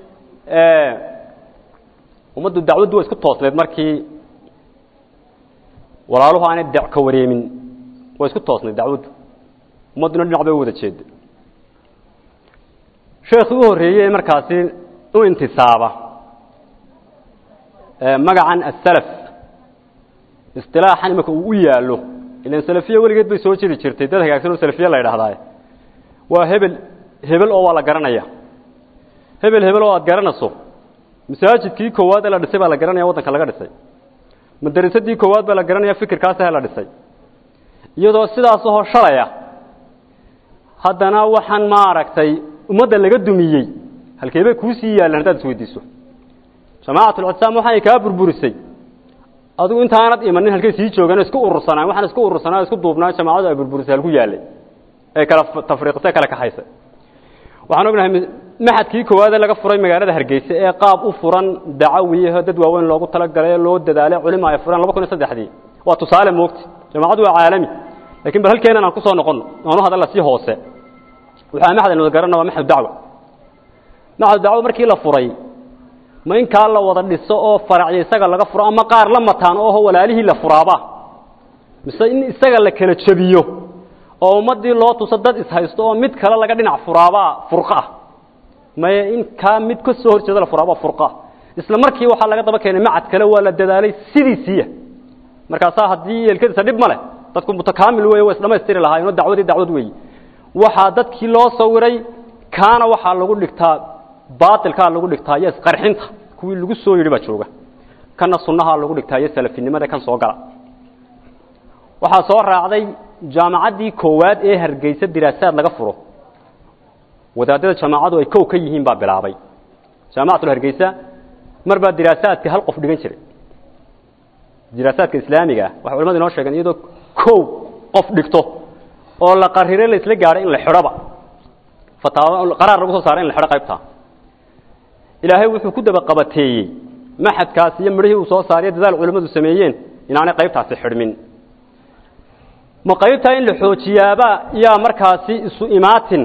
ummaddu dacwaddu waa isku toosneed markii walaaluhu aanay dec ka wareemin waa isku toosneed dacwaddu ummadduna dhinac bay u wada jeeda sheekhii u horreeyey markaasi u intisaaba magacan asalaf istilaaxan imanka uu u yaallo ilan salafiya weligeed bay soo jiri jirtay dad hagaagsan oo salafiye la yidhaahdaa waa hebel hebel oo waa la garanaya hebel hebel oo aad garanayso masaajidkii koowaad ee la dhisay baa la garanaya waddanka laga dhisay madarisadii koowaad baa la garanaya fikirkaasah la dhisay iyadoo sidaas ahoo shalaya haddana waxaan maaragtay ummadda laga dumiyey halkee bay kuu sii yaallaan haddaad isweydiiso jamaacatlcsaam waxaay kaa burburisay adigu intaanad imanin halkay sii joogaan isku urursanaan waxaan isku urursanaa isku duubnaa jamaacadu ay burburisay halku yaallay ee kala tafriiqisay kala kaxaysay waxaan ognahay maxadkii koowaadee laga furay magaalada hargeysa ee qaab u furan dacawiyaho dad waaweyn loogu talagalay loo dadaalay culima ay fureen laba kun iyo saddexdii waa tusaale moogti jamaacadu waa caalami lakin bal halkeenan aan kusoo noqono oonu hadalla sii hoose waxaa maxad aynu garanna waa maxad dacwa maxad dacwa markii la furay ma in kaa la wada dhiso oo faracya isaga laga furo ama qaar la mataan ooho walaalihii la furaaba mise in isaga la kala jebiyo oo ummaddii loo tuso dad ishaysto oo mid kale laga dhinac furaabaa furqa ah maye in kaa mid ka soo horjeeda la furaabaa furqa isla markii waxaa laga daba keenay macad kale waa la dadaalay sidiisiiya markaasaa haddii yeelkadiisa dhib ma leh dadku mutakaamil weeye waa isdhamaystiri lahaayeenoo dacwadii dacwad weeye waxaa dadkii loo sawiray kaana waxaa lagu dhigtaa baatilkaa lagu dhigtaa iyo isqarxinta kuwii lagu soo yidhi baa jooga kana sunnahaa lagu dhigtaa iyo salafinimada kan soo gala waxaa soo raacday jaamacaddii koowaad ee hargeysa diraasaad laga furo wadaadada jamaacadu ay kow ka yihiin baa bilaabay jaamacatul hargeysa mar baa diraasaadka hal qof dhigan jiray diraasaadka islaamiga ah waxay culamadu inoo sheegeen iyadoo kow qof dhigto oo la qarire la isla gaadhay in la xidhoba fataawo qaraar lagu soo saaray in la xidho qaybtaa ilaahay wuxuu ku daba qabateeyey maxadkaas iyo midhihii uu soo saariyo dadaal culimmadu sameeyeen inaanay qaybtaasi xidhmin ma qaybtaa in la xoojiyaaba yaa markaasi isu imaatin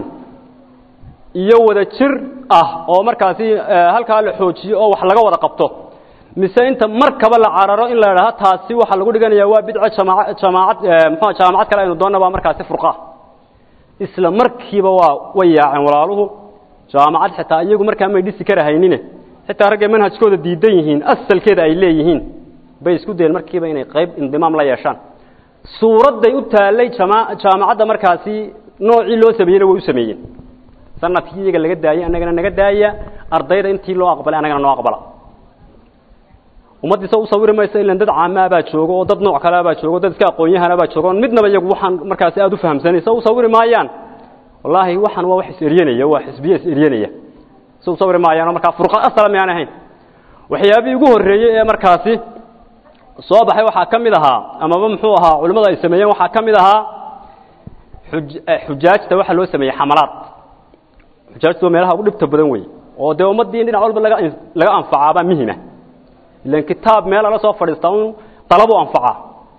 iyo wada jir ah oo markaasi halkaa la xoojiyo oo wax laga wada qabto mise inta markaba la cararo in la idhaaho taasi waxaa lagu dhiganaya waa bidco jamaa jamaacad mxua jaamacad kale aynu doonna baa markaasi furqa isla markiiba waa way yaaceen walaaluhu jaamacad xitaa iyagu markaa may dhisi karahaynine xitaa raggay manhajkooda diidan yihiin asalkeeda ay leeyihiin bay isku dayeen markiiba inay qayb indimaam la yeeshaan suuradday u taallay jama jaamacadda markaasi noocii loo sameeyeyna way u sameeyeen sanadkii iyaga laga daayey annagana naga daaya ardayda intii loo aqbalay annagana noo aqbala ummaddiisa u sawiri mayso ilan dad caamaabaa joogo oo dad nooc kaleabaa joogo dad iska aqoon-yahanabaa joogo on midnaba iyagu waxaan markaasi aada u fahamsanaysa u sawiri maayaan wallaahi waxaan waa wax is-eryanaya waa xisbiye is-eryanaya si u sawiri maayaanoo markaa furqa asala miyaan ahayn waxyaabihii ugu horreeyey ee markaasi soo baxay waxaa ka mid ahaa amaba muxuu ahaa culimmadu ay sameeyeen waxaa ka mid ahaa xuj xujaajta waxaa loo sameeyey xamalaad xujaajtu waa meelaha ugu dhibta badan wey oo dee ummaddii in dhinac walba laga laga anfacaabaa muhima ilan kitaab meel ala soo fadhiistaa un dalabu anfaca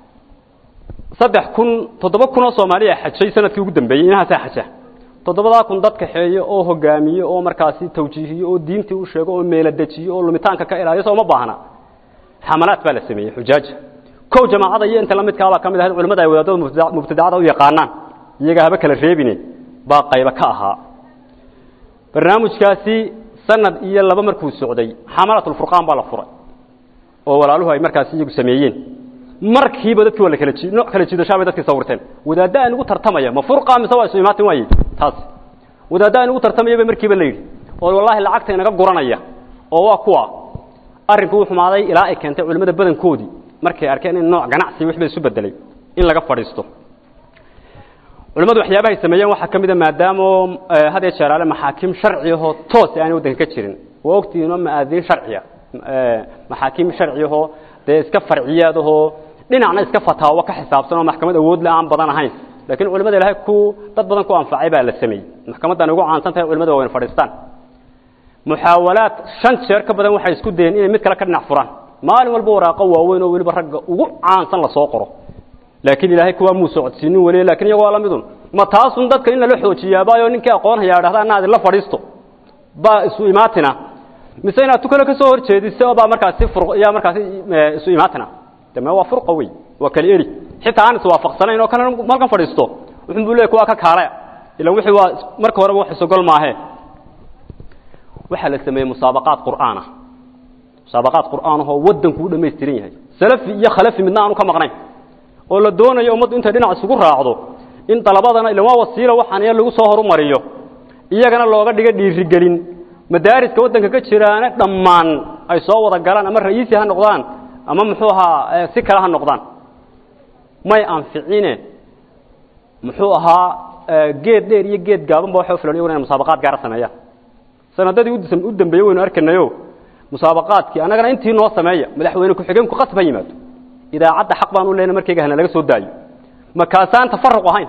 saddex kun toddoba kun oo soomaaliya xajay sanadkii ugu dambeeyey inahaasaa xaja toddobadaa kun dad kaxeeyo oo hogaamiyo oo markaasi tawjiihiyo oo diintii u sheego oo meela dejiyo oo lumitaanka ka ilaaliyo soo uma baahna xamalaad baa la sameeyey xujaaja kow jamaacada iyo inta la midkaabaa ka mid ahayd culimada ay wadaadada mubtadacada u yaqaanaan iyaga haba kala reebine baa qayba ka ahaa barnaamijkaasi sanad iyo laba markuu socday xamalatulfurqaan baa la furay oo walaaluhu ay markaasi iyagu sameeyeen markiiba dadkii waa la kala jii nooc kala jiidashaa bay dadkii sawirteen wadaadda aan ugu tartamaya ma furqa mise waa isu imaatin waaye taas wadaadda aan ugu tartamaya bay markiiba la yidhi oo wallaahi lacagta inaga guranaya oo waa kuwa arrinku uu xumaaday ilaa ay keentay culimmada badankoodii markay arkeen in nooc ganacsi wixba isu bedelay in laga fadhiisto culimmadu waxyaabahay sameeyeen waxaa ka mid a maadaamo had iyo jeer ale maxaakiim sharci ahoo toos aanay waddanka ka jirin waa ogtihiinoo ma-aadiin sharciya maxaakiim sharci ahoo dee iska farciyaad ahoo dhinacna iska fataawo ka xisaabsan oo maxkamad awoodle aan badan ahayn lakiin culimada ilahay ku dad badan ku anfacay baa la sameeyey maxkamaddan ugu caansan tahay culimada waa wayna fadhiistaan muxaawalaad shan jeer ka badan waxay isku dayeen inay mid kale ka dhinac furaan maalin walba waraaqo waaweyn oo weliba ragga ugu caansan lasoo qoro laakiin ilaahay kuwaa muu socodsiinin weli lakin iyago waa lamidun ma taasun dadka in lala xoojiyaabaayo ninkii aqoon hayaa dhahda ana adinla fadhiisto baa isu imaatina mise inaad tukale ka soo horjeediso baa markaasi fur yaa markaasi isu imaatina de me waa furqa wey waa kala eri xitaa aan iswaafaqsanayn oo kana malkan fadhiisto wuxun buu leey kuwaa ka kaalaya ilan wixii waa marka horeba wax isogol maahe waxaa la sameeyey musaabaqaad qur'aana musaabaqaad qur'aanahoo waddanku u dhamaystiran yahay salafi iyo khalafi midna aanu ka maqnayn oo la doonayo ummaddu intay dhinac isugu raacdo in dalabadana ilan waa wasiilo waxaan iya lagu soo horumariyo iyagana looga dhiga dhiirigelin madaariska waddanka ka jiraana dhammaan ay soo wada galaan ama ra'iisi ha noqdaan ama muxuu ahaa si kale ha noqdaan may anficine muxuu ahaa geed dheer iyo geed gaaban ba waxay ufilan iyaguna inay musaabaqaad gaara sameeyaan sanadadii u dambeeyey waynu arkanayo musaabaqaadkii annagana intii noo sameeya madaxweyne ku-xigeenku qasb ha yimaado idaacadda xaq baan u leyna markayga hana laga soo daayo makaasaan tafaruq ahayn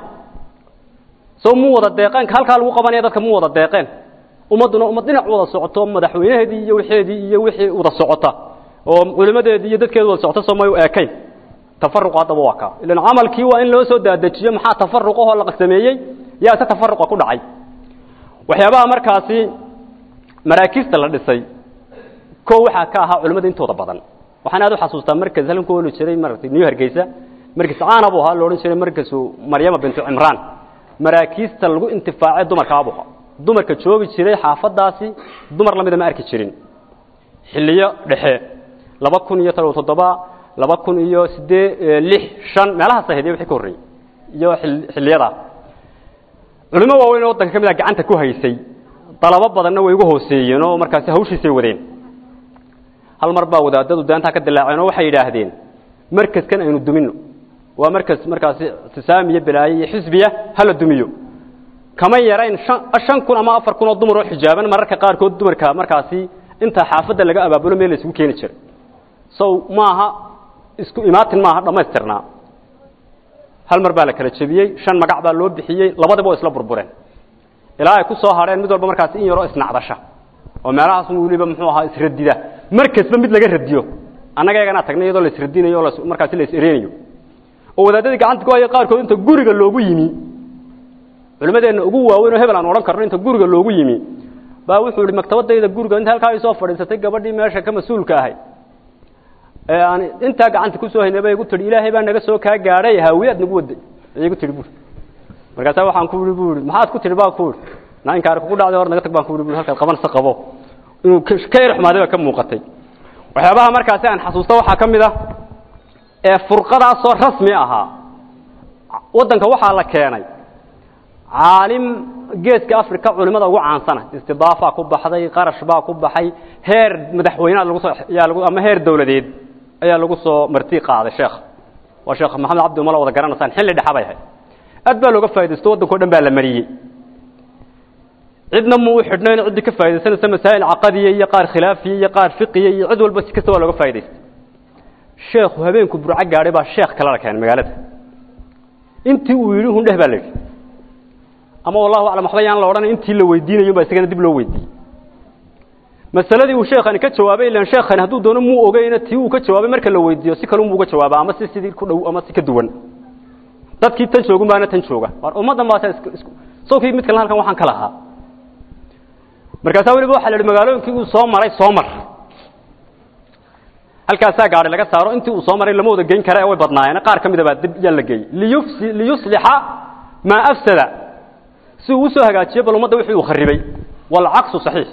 soo mu wada deeqeen halkaa lagu qabanaya dadka mu wada deeqeen ummadduna ummad dhinac wada socoto madaxweynaheedii iyo wixeedii iyo wixii wada socota oo culimadeedii iyo dadkeedu wada socota soo may u eekayn tafaruq haddaba waa kaa ilan camalkii waa in loo soo daadajiyo maxaa tafaruqahoo la sameeyey yaa se tafaruqa ku dhacay waxyaabaha markaasi maraakiista la dhisay ko waxaa ka ahaa culimmada intooda badan waxaan aad u xasuustaa markas halkan ku oli jiray maratay new hargeysa markas caana buu ahaa la odhan jiray markasu maryama bintu cimraan maraakiista lagu intifaacay dumarka abuha dumarka joogi jiray xaafadaasi dumar lamida ma arki jirin xiliyo dhexe laba kun iyo todoba toddoba laba kun iyo siddee lix shan meelahaas ahayd iyo wixii ka horreeyey iyo xiliyadaa culimo waaweyn oo waddanka ka mid a gacanta ku haysay dalabo badanna way ugu hooseeyeen oo markaasi hawshiisay wadeen hal mar baa wadaadadu daantaa ka dilaaceen oo waxay yidhaahdeen markaskan aynu dumino waa markas markaasi tisaamiyo balaaye iyo xisbiya hala dumiyo kama yarayn an shan kun ama afar kun oo dumar oo xijaaban mararka qaarkood dumarka markaasi inta xaafadda laga abaabulo meel la isugu keeni jiray sow maaha isku imaatin maaha dhammaystirnaa hal mar baa la kala jebiyey shan magac baa loo bixiyey labadiba oo isla burbureen ilaa ay ku soo hadheen mid walba markaasi in yaroo isnacdasha oo meelahaas weliba muxuu ahaa isradida markasba mid laga radiyo annaga eeganaa tagnay iyadoo la isradinayo o markaasi la is-ereynayo oo wadaadadii gacanta ku haya qaarkood inta guriga loogu yimi culimadeenna ugu waaweyn oo hebel aan odhan karno inta guriga loogu yimi baa wuxuu ihi maktabadayda guriga inta halkaa ay soo fadhiisatay gabadhii meesha ka mas-uulka ahay ee aan intaa gacanta kusoo haynay bay igu tihi ilaahay baa naga soo kaa gaadhay haawiyaad nagu waday ayay igu tihi buri markaasaa waxaan ku ihi bu ihi maxaad ku tihi baa ku ihi na inkaari kugu dhacday hor naga tag baan ku ihi bu halkaad qabanaysa qabo inuu ka yar xumaaday baa ka muuqatay waxyaabaha markaasi aan xasuusta waxaa ka mid ah ee furqadaasoo rasmi ahaa waddanka waxaa la keenay caalim geeska africa culimada ugu caansana istidaafaa ku baxday qarash baa ku baxay heer madaxweyneha lagu soo yaa lagu ama heer dawladeed ayaa lagu soo marti qaaday sheekh waa sheekh maxamed cabdi umala wada garanaysaan xilli dhexa bay ahayd aad baa looga faa'idaysto waddanka o dhan baa la mariyey cidna muu xidhnayn ciddii ka faa'idaysanaysa masaa'il caqadiya iyo qaar khilaafiya iyo qaar fiqiya iyo cid walba si kasta waa looga faa'idaystay sheekhu habeenku burco gaadhay baa sheekh kale la keenay magaalada intii uu yidhi hundheh baa la yidhi ama wallahu aclam waxba yaan la odhanay intii la weydiinayo baa isagana dib loo weydiiyey masaladii uu sheekhani ka jawaabay ilaan sheekhani hadduu doono muu ogeyna tii uu ka jawaabay marka la weydiiyo si kalun buu uga jawaaba ama si sidii ku dhow ama si ka duwan dadkii tan joogun baana tan jooga war ummaddan baasa is sawkii mid kalena halkan waxaan ka lahaa markaasaa weliba waxa la idhi magaalooyinkii uu soo maray soo mar halkaasaa gaari laga saaro intii uu soo maray lama wada geyn kara ee way badnaayeen qaar ka mida baa dib yaa la geeyey liyufsi liyuslixa maa afsada si uu usoo hagaajiyo bal ummadda wixii uu kharibay walcaksu saxiix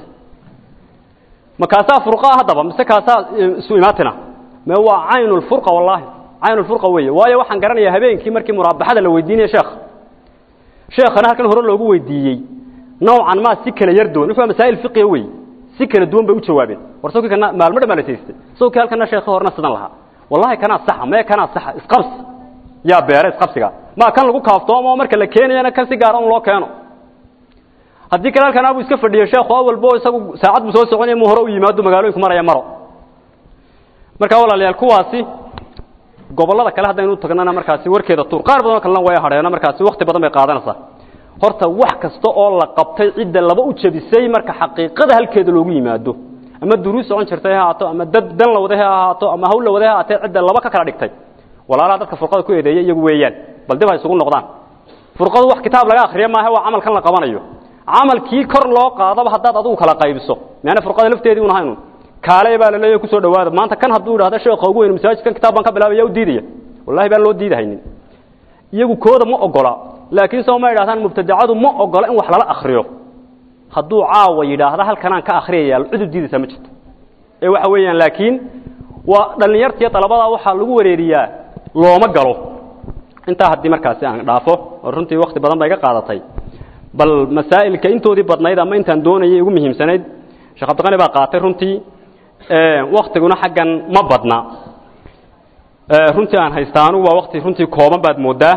ma kaasaa furqa haddaba mise kaasaa isu imaatina me waa caynu lfurqa wallahi caynu lfurqa weeye waayo waxaan garanayaa habeenkii markii muraabaxada la weydiinaya sheekh sheekhana halkan hore loogu weydiiyey nawcan maa si kala yar duwan wuxuu masaa'il fiqiya wey si kala duwan bay u jawaabeen war sawkii kana maalmo dhan baa la siistay sawkii halkana sheekha horena sidan lahaa wallahi kanaa saxa mee kanaa saxa isqabsi yaa beera isqabsiga ma kan lagu kaaftoomo marka la keenayana kan si gaara un loo keeno haddii kale halkan abuu iska fadhiyo sheekhu awalbo isagu saacad buu soo soconaya mu hore u yimaado magaalooyinku maraya maro marka walaalayaal kuwaasi gobollada kale haddaynu tagnana markaasi warkeeda tuur qaar badanoo kalena way hadheeno markaasi wakti badan bay qaadanaysaa horta wax kasta oo la qabtay cidda laba u jabisay marka xaqiiqada halkeeda loogu yimaado ama duruus socon jirtay ha ahaato ama dad dan la waday ha ahaato ama hawl la waday ha ahaatee cidda laba ka kala dhigtay walaalaha dadka furqada ku eedeeya iyagu weeyaan bal dib ha isugu noqdaan furqadu wax kitaab laga akhriya maaha waa camalkan la qabanayo camalkii kor loo qaadaba haddaad adigu kala qaybiso meana furqada lafteedii un ahayn kaale baa la leeyahay kusoo dhawaada maanta kan hadduu idhahdo sheekha ugu weyn masaajidkan kitaab baan ka bilaabaya u diidaya wallahi baan loo diidahaynin iyagu kooda ma ogola laakiin soo ma idhahdaan mubtadacadu ma ogola in wax lala akriyo hadduu caawa yidhaahda halkanaan ka akhriyaya cid u diidaysaa ma jirto ee waxa weeyaan laakiin waa dhallinyartiiyo dalabadaa waxaa lagu wareeriyaa looma galo intaa haddii markaasi aan dhaafo oo runtii wakti badan ba iga qaadatay bal masaa'ilka intoodii badnayd ama intaan doonayay ugu muhiimsanayd sheekh cabdiqani baa qaatay runtii waktiguna xaggan ma badna runtii aan haysta anugu waa wakti runtii kooban baad moodaa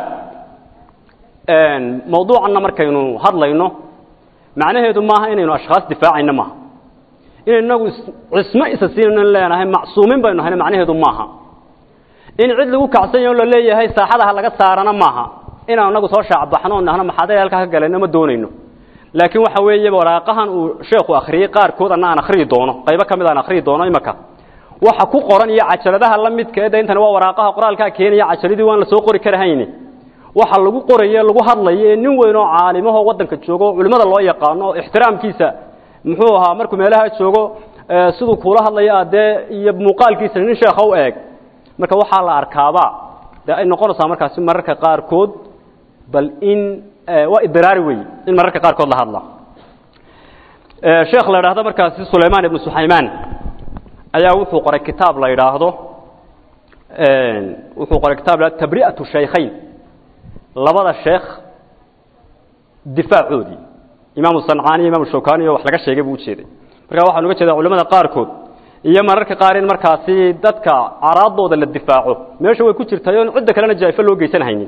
mawduucanna markaynu hadlayno macnaheedu maaha inaynu ashkhaas difaacayno maaha inaynu inagu cismo isa siinayno leenahay macsuumin baynu hayno macnaheedu maaha in cid lagu kacsan yaho la leeyahay saaxadaha laga saarana maaha inaan inagu soo shaacbaxno o nahno maxaaday halkaa ka galayno ma doonayno laakiin waxa weeye waraaqahan uu sheekhu akhriyey qaarkood anna aan akhriyi doono qaybo ka mid aan akhriyi doono imaka waxa ku qoran iyo cajaladaha la midka ee intani waa waraaqaha qoraalkaa keenaya cajaladii waan la soo qori karahayni waxa lagu qoraye lagu hadlayo ee nin weyn oo caalimahoo waddanka joogo oo culimmada loo yaqaano oo ixtiraamkiisa muxuu ahaa markuu meelaha joogo siduu kuula hadlayo adee iyo muuqaalkiisa nin sheekha u eeg marka waxaa la arkaaba dee ay noqonaysaa markaasi mararka qaarkood bal in waa idraari wey in mararka qaarkood la hadla sheekh la idhaahdo markaasi sulaymaan ibnu suxaymaan ayaa wuxuu qoray kitaab la idhaahdo wuxuu qoray kitaab la tabri'atu shaykhayn labada sheekh difaacoodii imaamu sancaani imaamu shawkani oo wax laga sheegay buu ujeeday marka waxaan uga jeedaa culamada qaarkood iyo mararka qaar in markaasi dadka caraadooda la difaaco meesha way ku jirtay oon cidda kalena jaa'ifo loo geysan haynin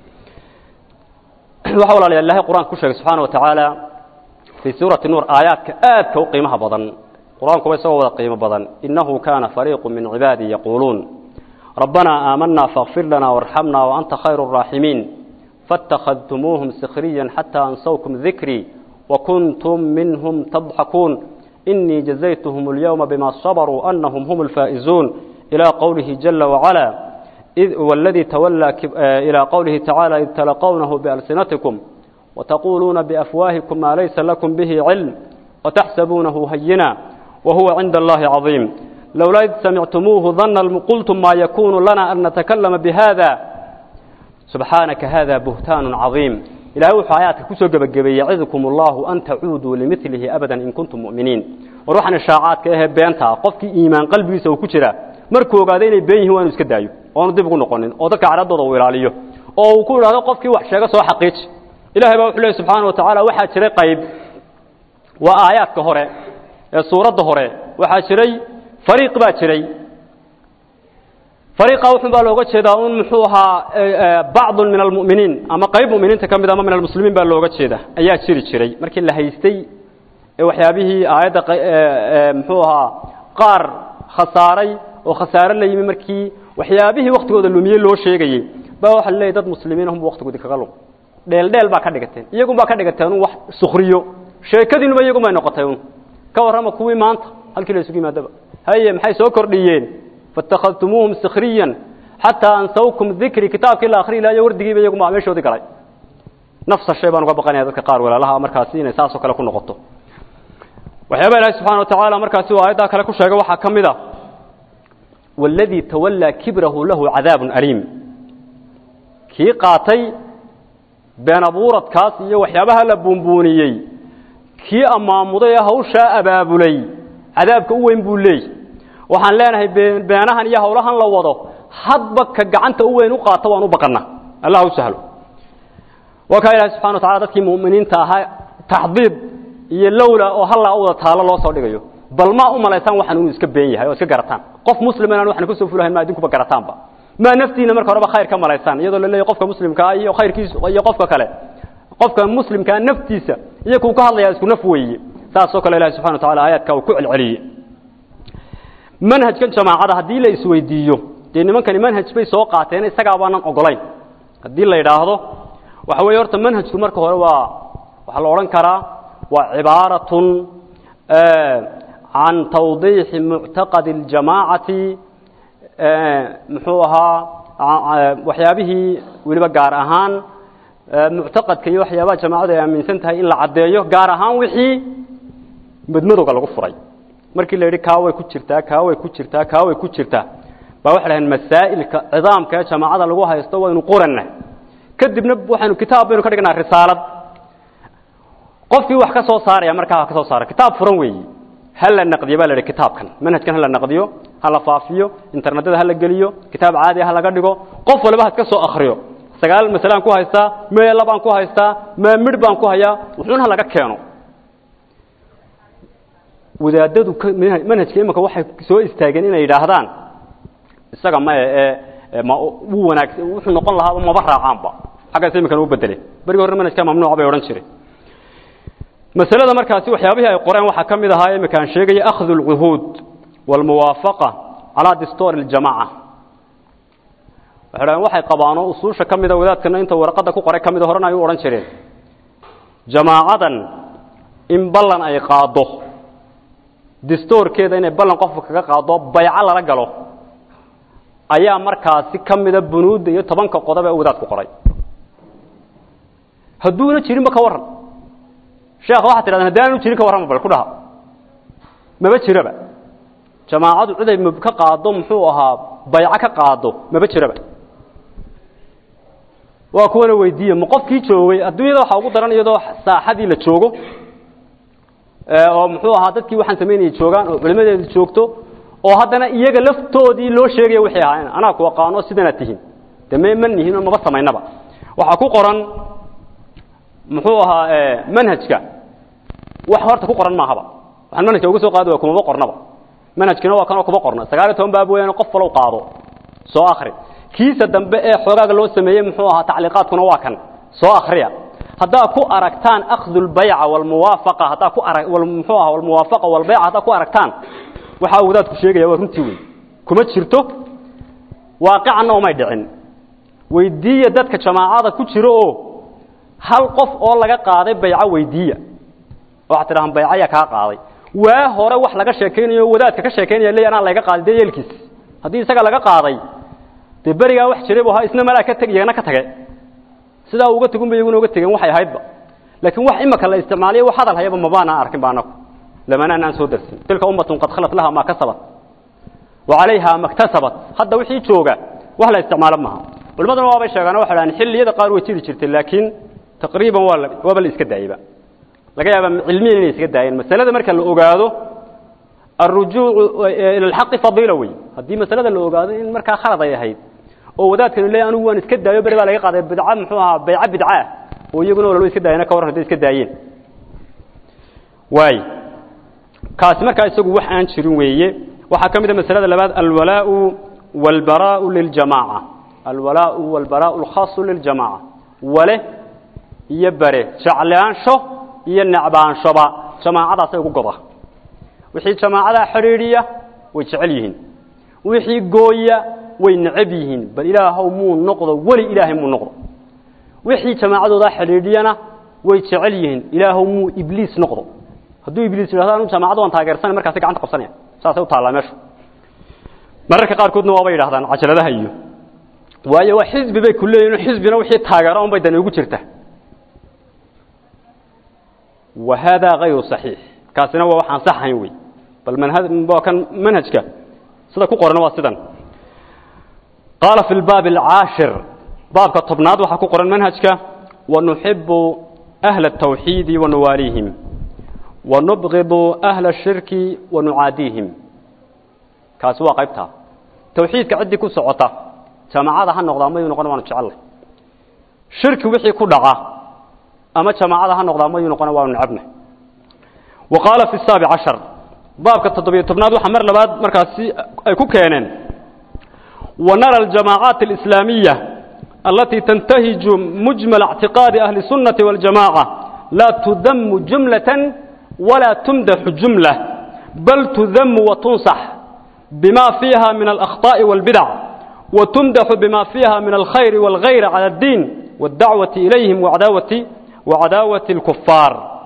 waxa walaalayaa ilahay qur-aanka ku sheegay subxaana wa tacaala fii suurati nuur aayaadka aadka u qiimaha badan qur-aankuba isagoo wada qiimo badan innahu kaana fariiqu min cibaadii yaquuluun rabbanaa aamanaa faakfir lanaa warxamna waanta khayru الraaximiin faاtakhadtumuuhum sikriya xataa ansawkum dikrii wakuntum minhum tadxakuun inii jazaytuhum اlyowma bima sabaruu anahum hum اlfaa'izuun ilى qowlihi jala wacalaa والذي تولى إلى قوله تعالى إذ تلقونه بألسنتكم وتقولون بأفواهكم ما ليس لكم به علم وتحسبونه هينا وهو عند الله عظيم لولا إذ سمعتموه ظن قلتم ما يكون لنا أن نتكلم بهذا سبحانك هذا بهتان عظيم إلى وحو آياتك كسو قبقبي يعظكم الله أن تعودوا لمثله أبدا إن كنتم مؤمنين وروحنا الشاعات كأهب بيانتا قفك إيمان قلبي سوكترا markuu ogaaday inay been yihiin waanu iska daayo oonu dib ugu noqonin oo dadka caradooda uu ilaaliyo oo uu ku idhaahdo qofkii wax sheega soo xaqiiji ilahay baa wuxuu leeyahy subxaana wa tacaala waxaa jiray qayb waa aayaadka hore ee suuradda hore waxaa jiray fariiq baa jiray fariiqa wuxun baa looga jeedaa un muxuu ahaa bacdun min almu'miniin ama qayb mu'miniinta ka mid ama min almuslimiin baa looga jeeda ayaa jiri jiray markii la haystay ee waxyaabihii aayadda muxuu ahaa qaar khasaaray oo khasaare la yimi markii waxyaabihii waktigooda lumiye loo sheegayey baa waxa la leeyahy dad muslimiin ahum waktigoodii kaga lug dheel dheel baa ka dhigateen iyagun baa ka dhigateen un wax sukriyo sheekadiinuba iyagun bay noqotay un ka warrama kuwii maanta halkii la isugu yimaadaba haye maxay soo kordhiyeen fatakhadtumuuhum sikriyan xataa ansawkum dikri kitaabkii la akhriyi lahayo wardigiiba iyagun baa meeshoodii galay nafsa shay baan uga baqanaya dadka qaar walaalaha markaasi inay saasoo kale ku noqoto waxyaaba ilahi subxana wa tacaala markaasi uu aayaddaa kale ku sheegay waxaa ka mid a والذي تولى كبره له عذاب أليم kii qaatay been abuuradkaas iyo waxyaabaha la buunbuuniyey kii ammaamuday ee hawshaa abaabulay cadaabka u weyn buu leey waxaan leenahay beenahan iyo hawlahan la wado hadba ka gacanta u weyn u qaato waan u baqana allah u sahlo waa kaa ilahi subxana wa tacala dadkii mu'miniinta ahaa taxdiid iyo lowla oo hallaa u wada taalo loo soo dhigayo bal ma u malaysaan waxaan inuu iska been yahay oo iska garataan qof muslim inaan waxaan kusoo fulahayn ma idinkuba garataanba maa naftiina marka horeba khayr ka malaysaan iyadoo la leeyahy qofka muslimkaa iyo khayrkiisa iyo qofka kale qofka muslimkaa naftiisa iyo kuu ka hadlayaa isku naf weeye saasoo kale ilahi subxana wa tacala aayaadka uu ku celceliyey manhajkan jamaacada haddii la isweydiiyo dee nimankani manhaj bay soo qaateen isagaa baanan ogolayn haddii la yidhaahdo waxa weeye horta manhajku marka hore waa waxaa la odhan karaa waa cibaaratun can tawdiixi muctaqadi اljamaacati muxuu ahaa waxyaabihii weliba gaar ahaan muctaqadka iyo waxyaabaha jamaacadu ay aaminsan tahay in la caddeeyo gaar ahaan wixii madmadowga lagu furay markii la yidhi kaa way ku jirtaa kaa way ku jirtaa kaa way ku jirtaa baa waxay dhaheen masaa'ilka cidaamka ee jamaacada lagu haysto waynu qoranna kadibna waxaynu kitaab baynu ka dhignaa risaalad qofkii wax ka soo saaraya markaa ha ka soo saara kitaab furan weeyi ha la naqdiyo baa la yidhi kitaabkan manhajkan ha la naqdiyo ha la faafiyo internetada ha la geliyo kitaab caadi ha laga dhigo qof waliba ha iska soo akriyo sagaal masalaan ku haystaa meela baan ku haystaa maa midh baan ku hayaa wuxuun ha laga keeno wadaadadu manhajka imanka waxay soo istaageen inay yidhaahdaan isaga ma ee ma wuu wanaagsan wuxuu noqon lahaaba maba raacaanba xaggaas iminkan u bedelay berigi hore manhajka mamnuuca bay odhan jireen masalada markaasi waxyaabihii ay qoreen waxaa ka mid ahaa iminka aan sheegaya akhdu اlcuhuud wاlmuwaafaqa calaa distoori اljamaca waxay dhahen waxay qabaanoo usuusha ka mida wadaadkana inta warqadda ku qoray ka mida horena ay u odhan jireen jamaacadan in ballan ay qaado distoorkeeda inay ballan qofka kaga qaado bayco lala galo ayaa markaasi ka mida bunuudda iyo tobanka qodob ee wadaad ku qoray hadduuna jirinba ka warran sheekha waxaa tidhahdeen haddi aanu jirin ka warrama bal ku dhaha maba jiraba jamaacadu ciday m ka qaado muxuu ahaa bayco ka qaado maba jiraba waa kuwana weydiiye ma qofkii joogay adduunyada waxaa ugu daran iyadoo saaxadii la joogo oo muxuu ahaa dadkii waxaan samaynayay joogaan oo culimadeedu joogto oo haddana iyaga laftoodii loo sheegaya waxay ahaayeen anaa ku aqaano sidanaad tihiin de me ma nihin oo maba samaynaba waxaa ku qoran muxuu ahaa manhajka wax horta ku qoran maahaba waxaan manhajka uga soo qaadi waa kumaba qornaba manhajkina waa kanoo kuma qorna sagaal iyo toban baab weeyaan qof falow qaado soo akri kiisa dambe ee xoogaaga loo sameeyey muxuu ahaa tacliiqaadkuna waa kan soo akriya haddaa ku aragtaan akhdu lbayca walmuwaafaqa haddaa ku arag muxuu aha walmuwaafaqa walbayca haddaa ku aragtaan waxaa wadaadku sheegaya waa runtii wey kuma jirto waaqicanna umay dhicin weydiiya dadka jamaacada ku jiro oo hal qof oo laga qaaday bayco weydiiya waxaad tidhahaan bayco ayaa kaa qaaday waa hore wax laga sheekaynayo wadaadka ka sheekaynaya leey anaa laga qaaday dee yeelkiis haddii isaga laga qaaday dee berigaa wax jiray bu ahaa isna malaa ka teg iyagana ka tage sidaa uga tegun ba iyaguna uga tegeen waxay ahaydba laakiin wax imaka la isticmaaliyo wax hadal hayaba mabaanaan arkin ba anaku lamanaan aan soo darsin tilka ummatun qad khalat laha maa kasabat wa calayha maktasabat hadda wixii jooga wax la isticmaalo maaha culimaduna waabay sheegaan waxay dhahaan xilliyada qaar way jiri jirtay laakiin taqriiban waa la waaba la iska daayeyba laga yaaba cilmiyan inay iska daayeen masalada marka la ogaado alrujuucu ila alxaqi fadiila wey haddii masalada la ogaado in markaa khalad ay ahayd oo wadaadkanu leeyahy anigu waan iska daayo beri baa laga qaaday bidca muxuu ahaa bayco bidca ah oo iyaguna walba iska daayana ka warran hadday iska daayeen waay kaasi markaa isagu wax aan jirin weeye waxaa ka mid a masalada labaad alwalaau walbaraau liljamaaca alwalaau walbaraau alkhaasu liljamaaca wale iyo bare jeclaansho iyo necbaanshoba jamaacadaasay ugu goda wixii jamaacadaa xidhiidhiya way jecel yihiin wixii gooya way necab yihiin bal ilaahow muu noqdo weli ilaahay muu noqdo wixii jamaacadoodaa xidhiidhiyana way jecel yihiin ilaahow muu ibliis noqdo hadduu ibliis yidhahdo anu jamaacada waan taageersanay markaasay gacanta qabsanaya saasay u taallaa meeshu mararka qaarkoodna waabay yidhahdaan cajaladaha iyo waayo waa xisbi bay ku leeyihin xisbina wixii taageero un bay dani ugu jirta wa haadaa hayru saxiix kaasina waa waxaan sax ahayn wey bal manhaj waa kan manhajka sida ku qoran waa sidan qaala fi lbaabi alcaashir baabka tobnaad waxaa ku qoran manhajka wanuxibu ahla الtawxiidi wanuwaaliihim wanubgidu ahla الshirki wanucaadiihim kaasi waa qaybtaa tawxiidka ciddii ku socota jamaacada ha noqdaa mayuu noqon waanu jecellay shirki wixii ku dhaca ama jamaacada ha noqdaa mayuu noqon waanu necabnay wa qaala fi saabic cashar baabka toddobiyo tobnaad waxaa mar labaad markaasi ay ku keeneen ونرى الجماعات الإسلامية التي تنتهج مجمل اعتقاد أهل السنة والجماعة لا تذم جملة ولا تمدح جملة بل تذم وتنصح بما فيها من الأخطاء والبدع وتمدح بما فيها من الخير والغير على الدين والدعوة إليهم وعداوة وعداوة الكفار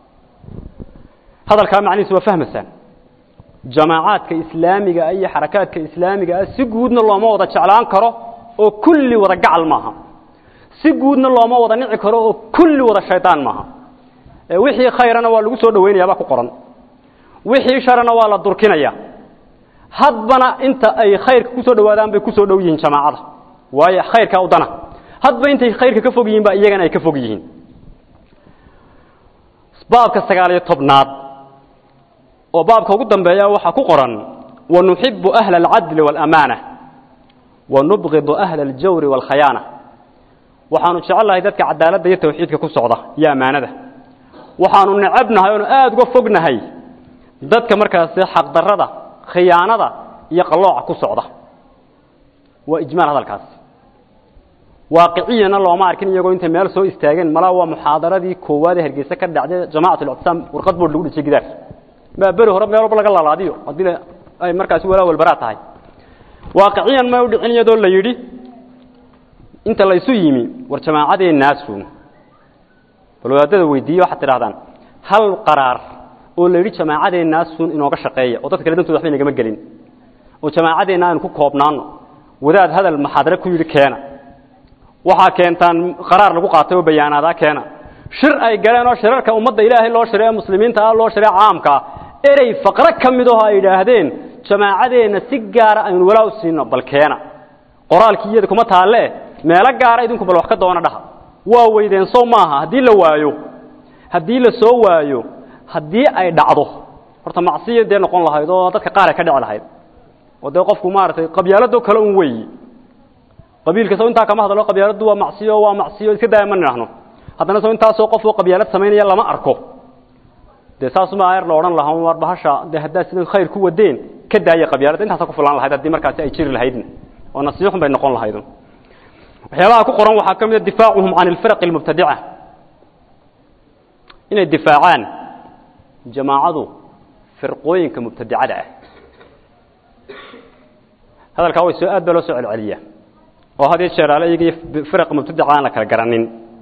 هذا الكلام معني سوى فهم السنة جماعات كإسلامية أي حركات كإسلامية سجودنا الله ما وضع شعلان كره وكل وضع جعل معها سجودنا الله ما وضع نعي كره وكل وضع شيطان معها وحي خيرنا والله سوى دوين يا باكو قرن وحي شرنا والله دركنا يا hadbana inta ay khayrka ku soo dhawaadaan bay ku soo dhow yihiin jamaacada waayo khayrka wadana hadba intay khayrka ka fog yihiin ba iyagana ay ka fog yihiin baabka sagaal iyo tobnaad oo baabka ugu dambeeya waxaa ku qoran wanuxibu ahla alcadli waalaamaana wanubqidu ahla aljawri waalkhayaana waxaanu jecellahay dadka cadaaladda iyo tawxiidka ku socda iyo ammaanada waxaanu necabnahay oonu aada uga fognahay dadka markaasi xaqdarrada khiyaanada iyo qalooca ku socda waa ijmaal hadalkaasi waaqiciyana looma arkin iyagoo intay meel soo istaageen malaa waa muxaadaradii koowaad ee hargeysa ka dhacday jamacat اlictisaam warqad bood lagu dhijay gidaar maa beri hore meel walba laga lalaadiyo haddii ay markaasi walaa walbaraa tahay waaqiciyan ma u dhicin iyadoo la yidhi inta laysu yimi war jamaacadeenaasu bal wadaadada weydiiye waxaad tidhahdaan hal qaraar oo la yidhi jamaacadeenaasun inooga shaqeeya oo dadka kale dantooda waxba inagama gelin oo jamaacadeenna aynu ku koobnaano wadaad hadal maxaadare ku yidhi keena waxaa keentaan qaraar lagu qaatay oo bayaanaadaa keena shir ay galeen oo shirarka ummadda ilaahay loo shiray ee muslimiinta ah loo shiray caamka erey faqro ka mid aho ay yidhaahdeen jamaacadeenna si gaara aynu walaa u siino bal keena qoraalkii iyada kuma taalle meelo gaara idinku bal wax ka doona dhaha waa weydeen sow maaha haddii la waayo haddii la soo waayo haddii ay dhacdo horta macsiya dee noqon lahayd oo dadka qaar ay ka dhici lahayd oo dee qofku maaragtay qabyaalado kale un weeyi qabiilka saw intaa kama hadlo qabyaaladu waa macsiyo waa macsiyo iska daaya ma nidhaahno haddana saw intaasoo qof oo qabyaalad samaynaya lama arko dee saasuma ayar la odhan lahaa war bahasha dee haddaa sidan khayr ku wadeen ka daaya qabyaaladda intaasa ku filan lahayd haddii markaasi ay jiri lahaydna oo nasiixun bay noqon lahayd waxyaabaha ku qoran waxaa ka mid a difaacuhum can alfiraqi almubtadica inay difaacaan jamaacadu firqooyinka mubtadicada ah hadalkaa way soo aad baa loo soo celceliyaa oo had iyo jeer ale iyagii firaqa mubtadica aan la kala garanin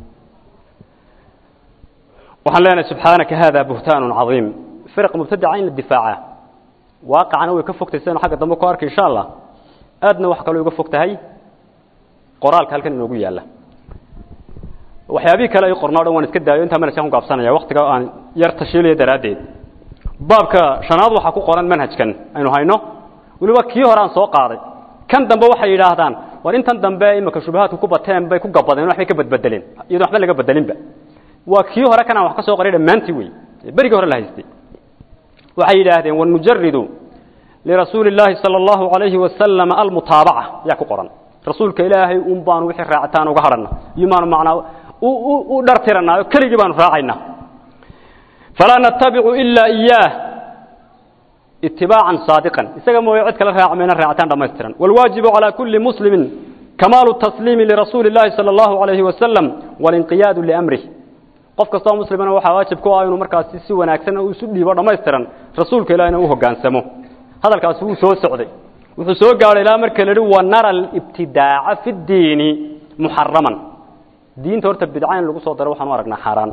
waxaan leenahay subxaanaka hada buhtaanu cadiim firaqa mubtadica in la difaaca waaqicana way ka fogtay sidaynu xagga dambe ku arkay insha allah aadna wax kaloo uga fog tahay qoraalka halkan inoogu yaalla waxyaabihii kale ay qornaa o dhan waan iska daayo intaa manhajkan ku gaabsanaya waktiga aan yar tashiilaya daraaddeed baabka shanaad waxaa ku qoran manhajkan aynu hayno weliba kii hore aan soo qaaday kan dambe waxay yidhaahdaan war intan dambe imika shubahaadku ku bateen bay ku gabadeen waxbay ka badbedeleen iyadoo waxba laga bedelinba waa kii hore kan aan wax ka soo qaray dhammaantii wey berigii hore la haystay waxay yidhaahdeen wanujaridu lirasuuli illaahi sala allahu calayhi wasalam almutaabaca yaa ku qoran rasuulka ilaahay un baanu wixii raacitaan uga hadhanna iyo maanu macnaa u dhartiranaa oo keligii baanu raacaynaa falaa natabicu ilaa iyaah itibaacan saadiqan isaga mooye cid kale raaci mayna raacitaan dhammaystiran waalwaajibu calaa kulli muslimin kamaalu tasliimi lirasuuli illaahi sala allahu calayhi wasalam walinqiyaadu liamrih qof kastoo muslimana waxaa waajib ku ah inuu markaasi si wanaagsan isu dhiibo dhammaystiran rasuulka ilahina u hoggaansamo hadalkaasi wuu soo socday wuxuu soo gaadhay ilaa marka la yihi wanara alibtidaaca fi ddiini muxaraman diinta horta bidca in lagu soo daro waxaan u aragnaa xaaraan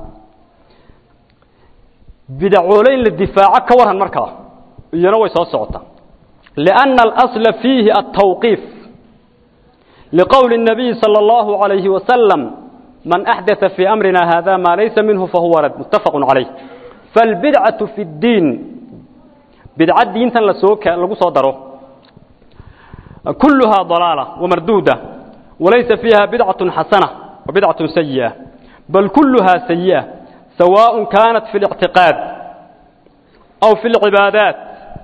bidacoole in la difaaco ka waran markaa iyana way soo socota lianna alasla fiihi altawqiif liqowli الnabiyi salى اllahu عalayhi wasalam man axdaa fii amrina hada ma laysa minhu fahuwa rad muttafaqu calayh falbidcaةu fi اddiin bidca diintan lasoo lagu soo daro كلها ضلالة ومردودة وليس فيها بدعة حسنة وبدعة سيئة بل كلها سيئة سواء كانت في الاعتقاد أو في العبادات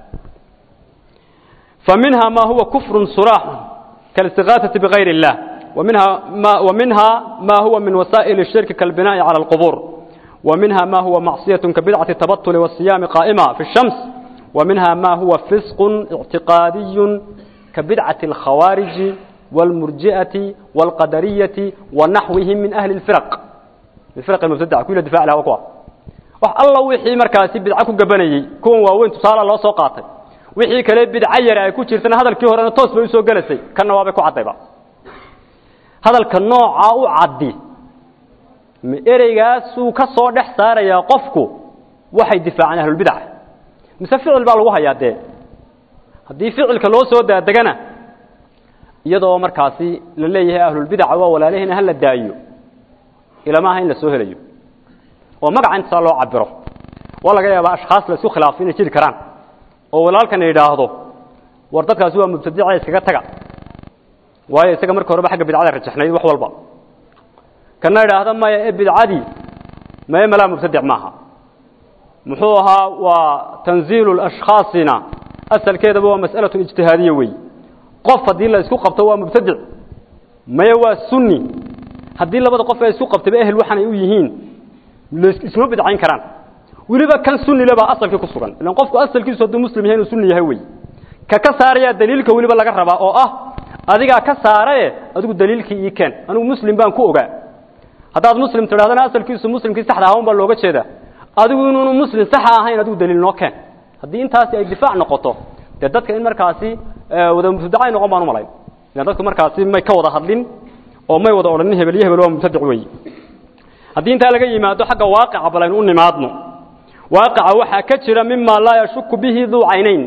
فمنها ما هو كفر صراح كالاستغاثة بغير الله ومنها ما, ومنها ما هو من وسائل الشرك كالبناء على القبور ومنها ما هو معصية كبدعة التبطل والصيام قائمة في الشمس ومنها ما هو فسق اعتقادي ka bidcati alkhawaariji wاlmurji'ati wاlqadariyati wanaxwihim min ahli اlfiraq firaq mubtadaca kuwii la difaci lahaa kuwa wax alla wixii markaasi bidco ku gabanayey kuwan waaweyn tusaala loo soo qaatay wixii kale bidco yare ay ku jirtana hadalkii horena toos bay usoo gelasay kanna waabay ku caddayba hadalka noocaa u caddi ma ereygaasuu ka soo dhex saarayaa qofku waxay difaaceen ahlulbidca mise ficil baa lagu hayaa dee haddii ficilka loo soo daadegana iyadoo markaasi la leeyahay ahlulbidaca waa walaalaheena hala daayo ilama aha in la soo helayo oo magaca intasaa loo cabiro waa laga yaabaa ashkhaas la isku khilaafo inay jiri karaan oo walaalkana yidhaahdo war dadkaasi waa mubtadica iskaga taga waayo isaga marka horeba xagga bidcada rajaxnayd wax walba kana idhaahda maya ee bidcadii maye malaa mubtadic maaha muxuu ahaa waa tanziilu lashkhaasina asalkeedaba waa mas'alatu ijtihaadiya wey qof haddii la isku qabto waa mubtadic maye waa sunni haddii labada qof ee isku qabtayba ehel waxaanay u yihiin isma bidcayn karaan weliba kan sunnile baa asalkii ku sugan ilan qofku asalkiisu hadduu muslim yahay inuu sunni yahay wey ka ka saarayaa daliilka weliba laga rabaa oo ah adigaa ka saarae adigu daliilkii ii keen anigu muslim baan ku ogaa haddaad muslim tidhahdana asalkiisu muslimkii saxda ahaa un baa looga jeedaa adigu inuunu muslim saxa ahayn adigu daliil noo keen haddii intaasi ay difaac noqoto dee dadka in markaasi wada mubtadacay noqon baan umalayn ilan dadku markaasi may ka wada hadlin oo may wada odhanin hebel iyo hebel waa mubtadic weeye haddii intaa laga yimaado xagga waaqica bal aynu u nimaadno waaqica waxaa ka jira mima laa yashuku bihi duu caynayn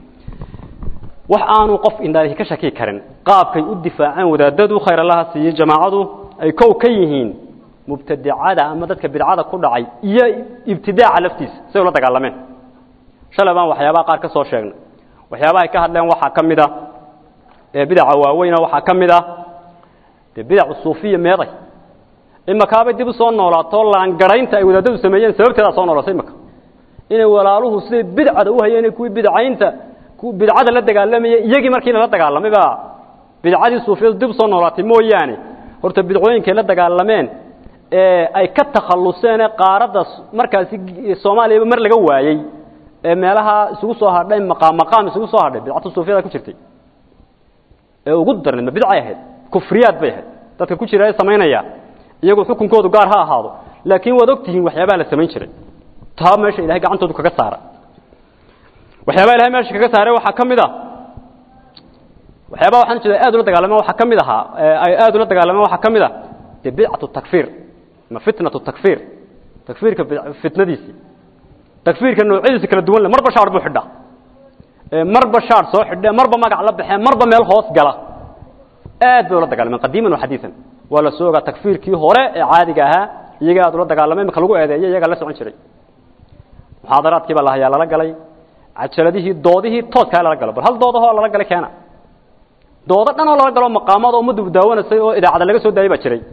wax aanu qof indhaalihi ka shaki karin qaabkay u difaaceen wadaadadu khayr allaha siiyey jamaacadu ay kow ka yihiin mubtadicada ama dadka bidcada ku dhacay iyo ibtidaaca laftiisa say ula dagaalameen shalay baan waxyaabaha qaar ka soo sheegnay waxyaabaha ay ka hadleen waxaa ka mid a ee bidaca waaweyna waxaa ka mid ah dee bidacu suufiya meeday imakaabay dib u soo noolaato laangaraynta ay wadaadadu sameeyeen sababteedaa soo noolatay imaka inay walaaluhu siday bidcada u hayeen kuwii bidcaynta bidcada la dagaalamayay iyagii markii lala dagaalamay baa bidcadii suufiyadu dib usoo noolaatay mooyaane horta bidcooyinkay la dagaalameen ee ay ka takhalluseen ee qaaradda markaasi soomaaliyaba mar laga waayey ee meelaha isugu soo hadhay maqaam maqaam isugu soo hadhay bidcatu suufiyada ku jirtay ee ugu darneed ma bidcay ahayd kufriyaad bay ahayd dadka ku jira ee samaynaya iyagu xukunkoodu gaar ha ahaado laakiin waad ogtihiin waxyaabaha la samayn jiray taa meesha ilahay gacantoodu kaga saara waxyaabaha ilahay meesha kaga saaray waxaa ka mid ah waxyaabaha waxaan jeeda aad ula dagaalameen waxaa ka mid ahaa ay aad ula dagaalameen waxaa ka mid ah dee bidcatu takfiir ma fitnatu takfiir takfiirka fitnadiisii takfiirka noocyadiisa kala duwan le marba shaar buu xidhaa marba shaar soo xidhee marba magac la baxee marba meel hoos gala aad bay ula dagaalameen qadiiman wa xadiisan waa la soo ogaa takfiirkii hore ee caadiga ahaa iyaga aad ula dagaalameen imaka lagu eedeeyo iyagaa la socon jiray muxaadaraadkii baa lahayaa lala galay cajaladihii doodihii toodkaa lala galo bal hal doodahoo lala galay keena doodo dhan oo lala galo maqaamada ummaddu daawanasay oo idaacada laga soo daayay baa jiray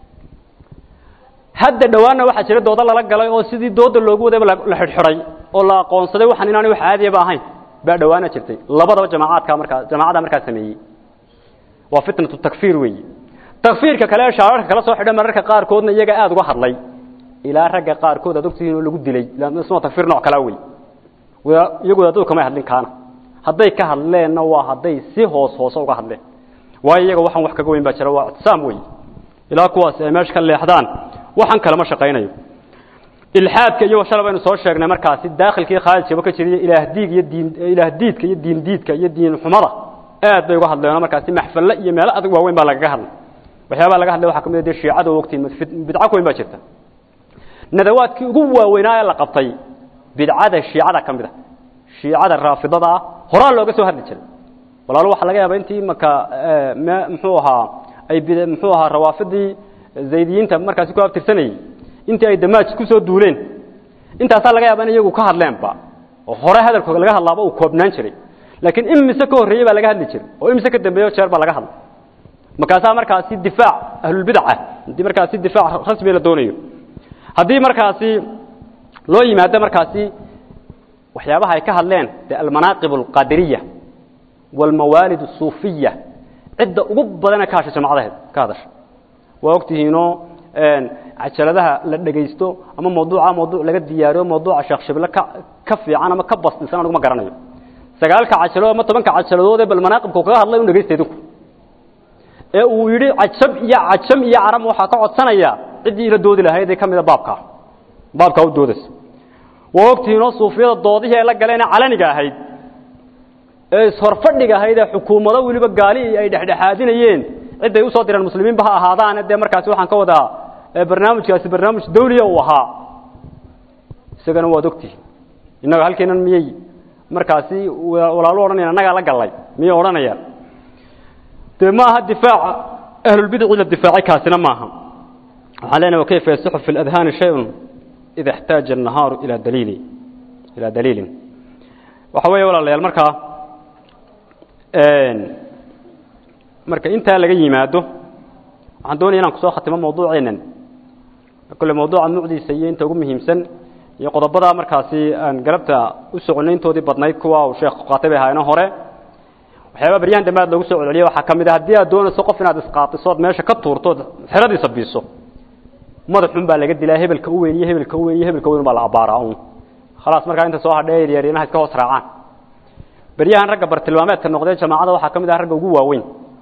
hadda dhowaanna waxaa jira doodo lala galay oo sidii dooda loogu wadayba la xidhxidhay oo la aqoonsaday waxaan inaanay wax caadiyaba ahayn baa dhowaana jirtay labadaba jamaacaadka markaa jamaacada markaa sameeyey waa fitnatu takfiir weeye takfiirka kale ee shaararka kala soo xidha mararka qaarkoodna iyaga aada uga hadlay ilaa ragga qaarkood aad ogtihiin oo lagu dilay isma takfiir nooc kalaa wey iyagu wadaadadu kamay hadlin kaana hadday ka hadleenna waa hadday si hoos hoose uga hadleen waayo iyaga waxaan wax kaga weyn baa jira waa ictisaam wey ilaa kuwaas ay meesha ka leexdaan waxaan kalema shaqaynayo ilxaadka iyo shala baynu soo sheegnay markaasi daakhilkii khaarijkaba ka jiriyo ilaah diig iyo diin ilaah diidka iyo diin diidka iyo diin xumada aad bay uga hadleen markaasi maxfalle iyo meelo adag waaweyn baa lagaga hadlay waxyaabaha laga hadlay waxaa ka mid ah dee shiicada oo ogtiin bidco ku weyn baa jirta nadawaadkii ugu waaweynaa ee la qabtay bidcada shiicada ka mid a shiicada raafidada ah horaa looga soo hadli jiray walaalo waxaa laga yaaba intii imaka muxuu ahaa ay muxuu ahaa rawaafidii zaydiyiinta markaasi ku abtirsanayey intii ay damaaj ku soo duuleen intaasaa laga yaaba in iyagu ka hadleenba oo hore hadalkooda laga hadlaaba uu koobnaan jiray laakiin imise ka horreeyey baa laga hadli jiray oo imise ka dambeeyo jeer baa laga hadlay markaasaa markaasi difaac ahlulbidaca haddii markaasi difaac rasmi la doonayo haddii markaasi loo yimaado markaasi waxyaabaha ay ka hadleen de almanaaqib alqadiriya waalmawaalid asuufiya cidda ugu badana ka hasha jamacadaheed ka hadasha waa ogtihiinoo cajaladaha la dhegaysto ama mawduuca mawduuc laga diyaariyo mawduuca sheekh shible ka ka fiican ama ka basdisan aniguma garanayo sagaalka cajaladood ama tobanka cajaladood ee bal manaaqibka kaga hadlay u dhegaysta idinku ee uu yidhi cajab iyo cajam iyo carab waxaa ka codsanaya ciddii ila doodi lahayd ee ka mida baabkaa baabkaa u doodaysa waa ogtihiinoo suufiyada doodihii ay la galeen calaniga ahayd ee ishorfadhiga ahayd ee xukuumado weliba gaali ay dhexdhexaadinayeen cidday usoo direen muslimiinba ha ahaadaane dee markaasi waxaan ka wadaa barnaamijkaasi barnaamij dawliya uu ahaa isagana waad ogtihiin innaga halkeenan miyey markaasi walaalu odhanayaan annagaa la gallay miyay odhanayaan dee ma aha difaaca ahlulbidici la difaacay kaasina maaha waxaan leenahay wakayfa yasixu fi اladhaani shayun ida اxtaaja الnahaaru ilaa daliili ilaa daliilin waxa weeye walaalayaal markaa marka intaa laga yimaado waxaan doonaya inaan kusoo khatimo mawduuceenan kolle mawduuca nuucdiisa iyo inta ugu muhiimsan iyo qodobada markaasi aan galabta u soconay intoodii badnayd kuwa uu sheekh qaatay bay ahaayeen hore waxyaaba baryahan dambe aad loogu soo celceliya waxaa ka mid ah haddii aad doonayso qof inaad isqaatiso ood meesha ka tuurtood xeradiisa biiso madaxun baa laga dilaa hebelka u weyn iyo hebelka u weyn iyo hebelka weyn baa la abbaaraa un khalaas markaa inta soo hadhee yaryarinaha iska hoos raacaan beryahan ragga bartilmaameedka noqdee jamaacada waxaa ka mid ah ragga ugu waaweyn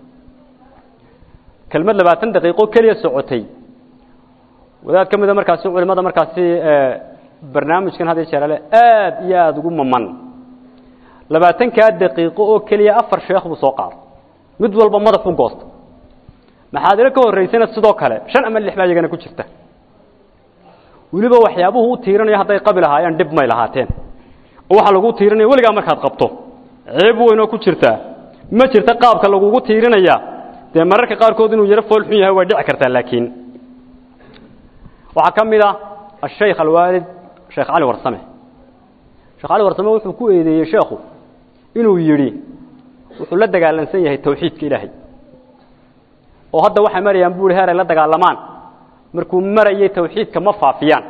kelmad labaatan daqiiqo keliya socotay wadaad ka mida markaasi culimada markaasi barnaamijkan had jeerale aad iyo aada ugu maman labaatankaa daqiiqo oo keliya afar sheekh buu soo qaaday mid walba madax u goosta maxaadiro ka horraysana sidoo kale shan ama lix baa iyagana ku jirta weliba waxyaabuhu u tiirinaya hadday qabi lahaayeen dhib may lahaateen oo waxaa lagu tiirinaya weligaa markaad qabto ceeb weynoo ku jirtaa ma jirta qaabka lagugu tiirinaya dee mararka qaarkood inuu yaro fool xun yahay way dhici kartaa laakiin waxaa ka mid ah ashaykh alwaalid sheekh cali warsame sheekh cali warsame wuxuu ku eedeeyey sheekhu inuu yidhi wuxuu la dagaalansan yahay tawxiidka ilaahay oo hadda waxay marayaan bu ihi heer ay la dagaalamaan markuu marayay tawxiidka ma faafiyaan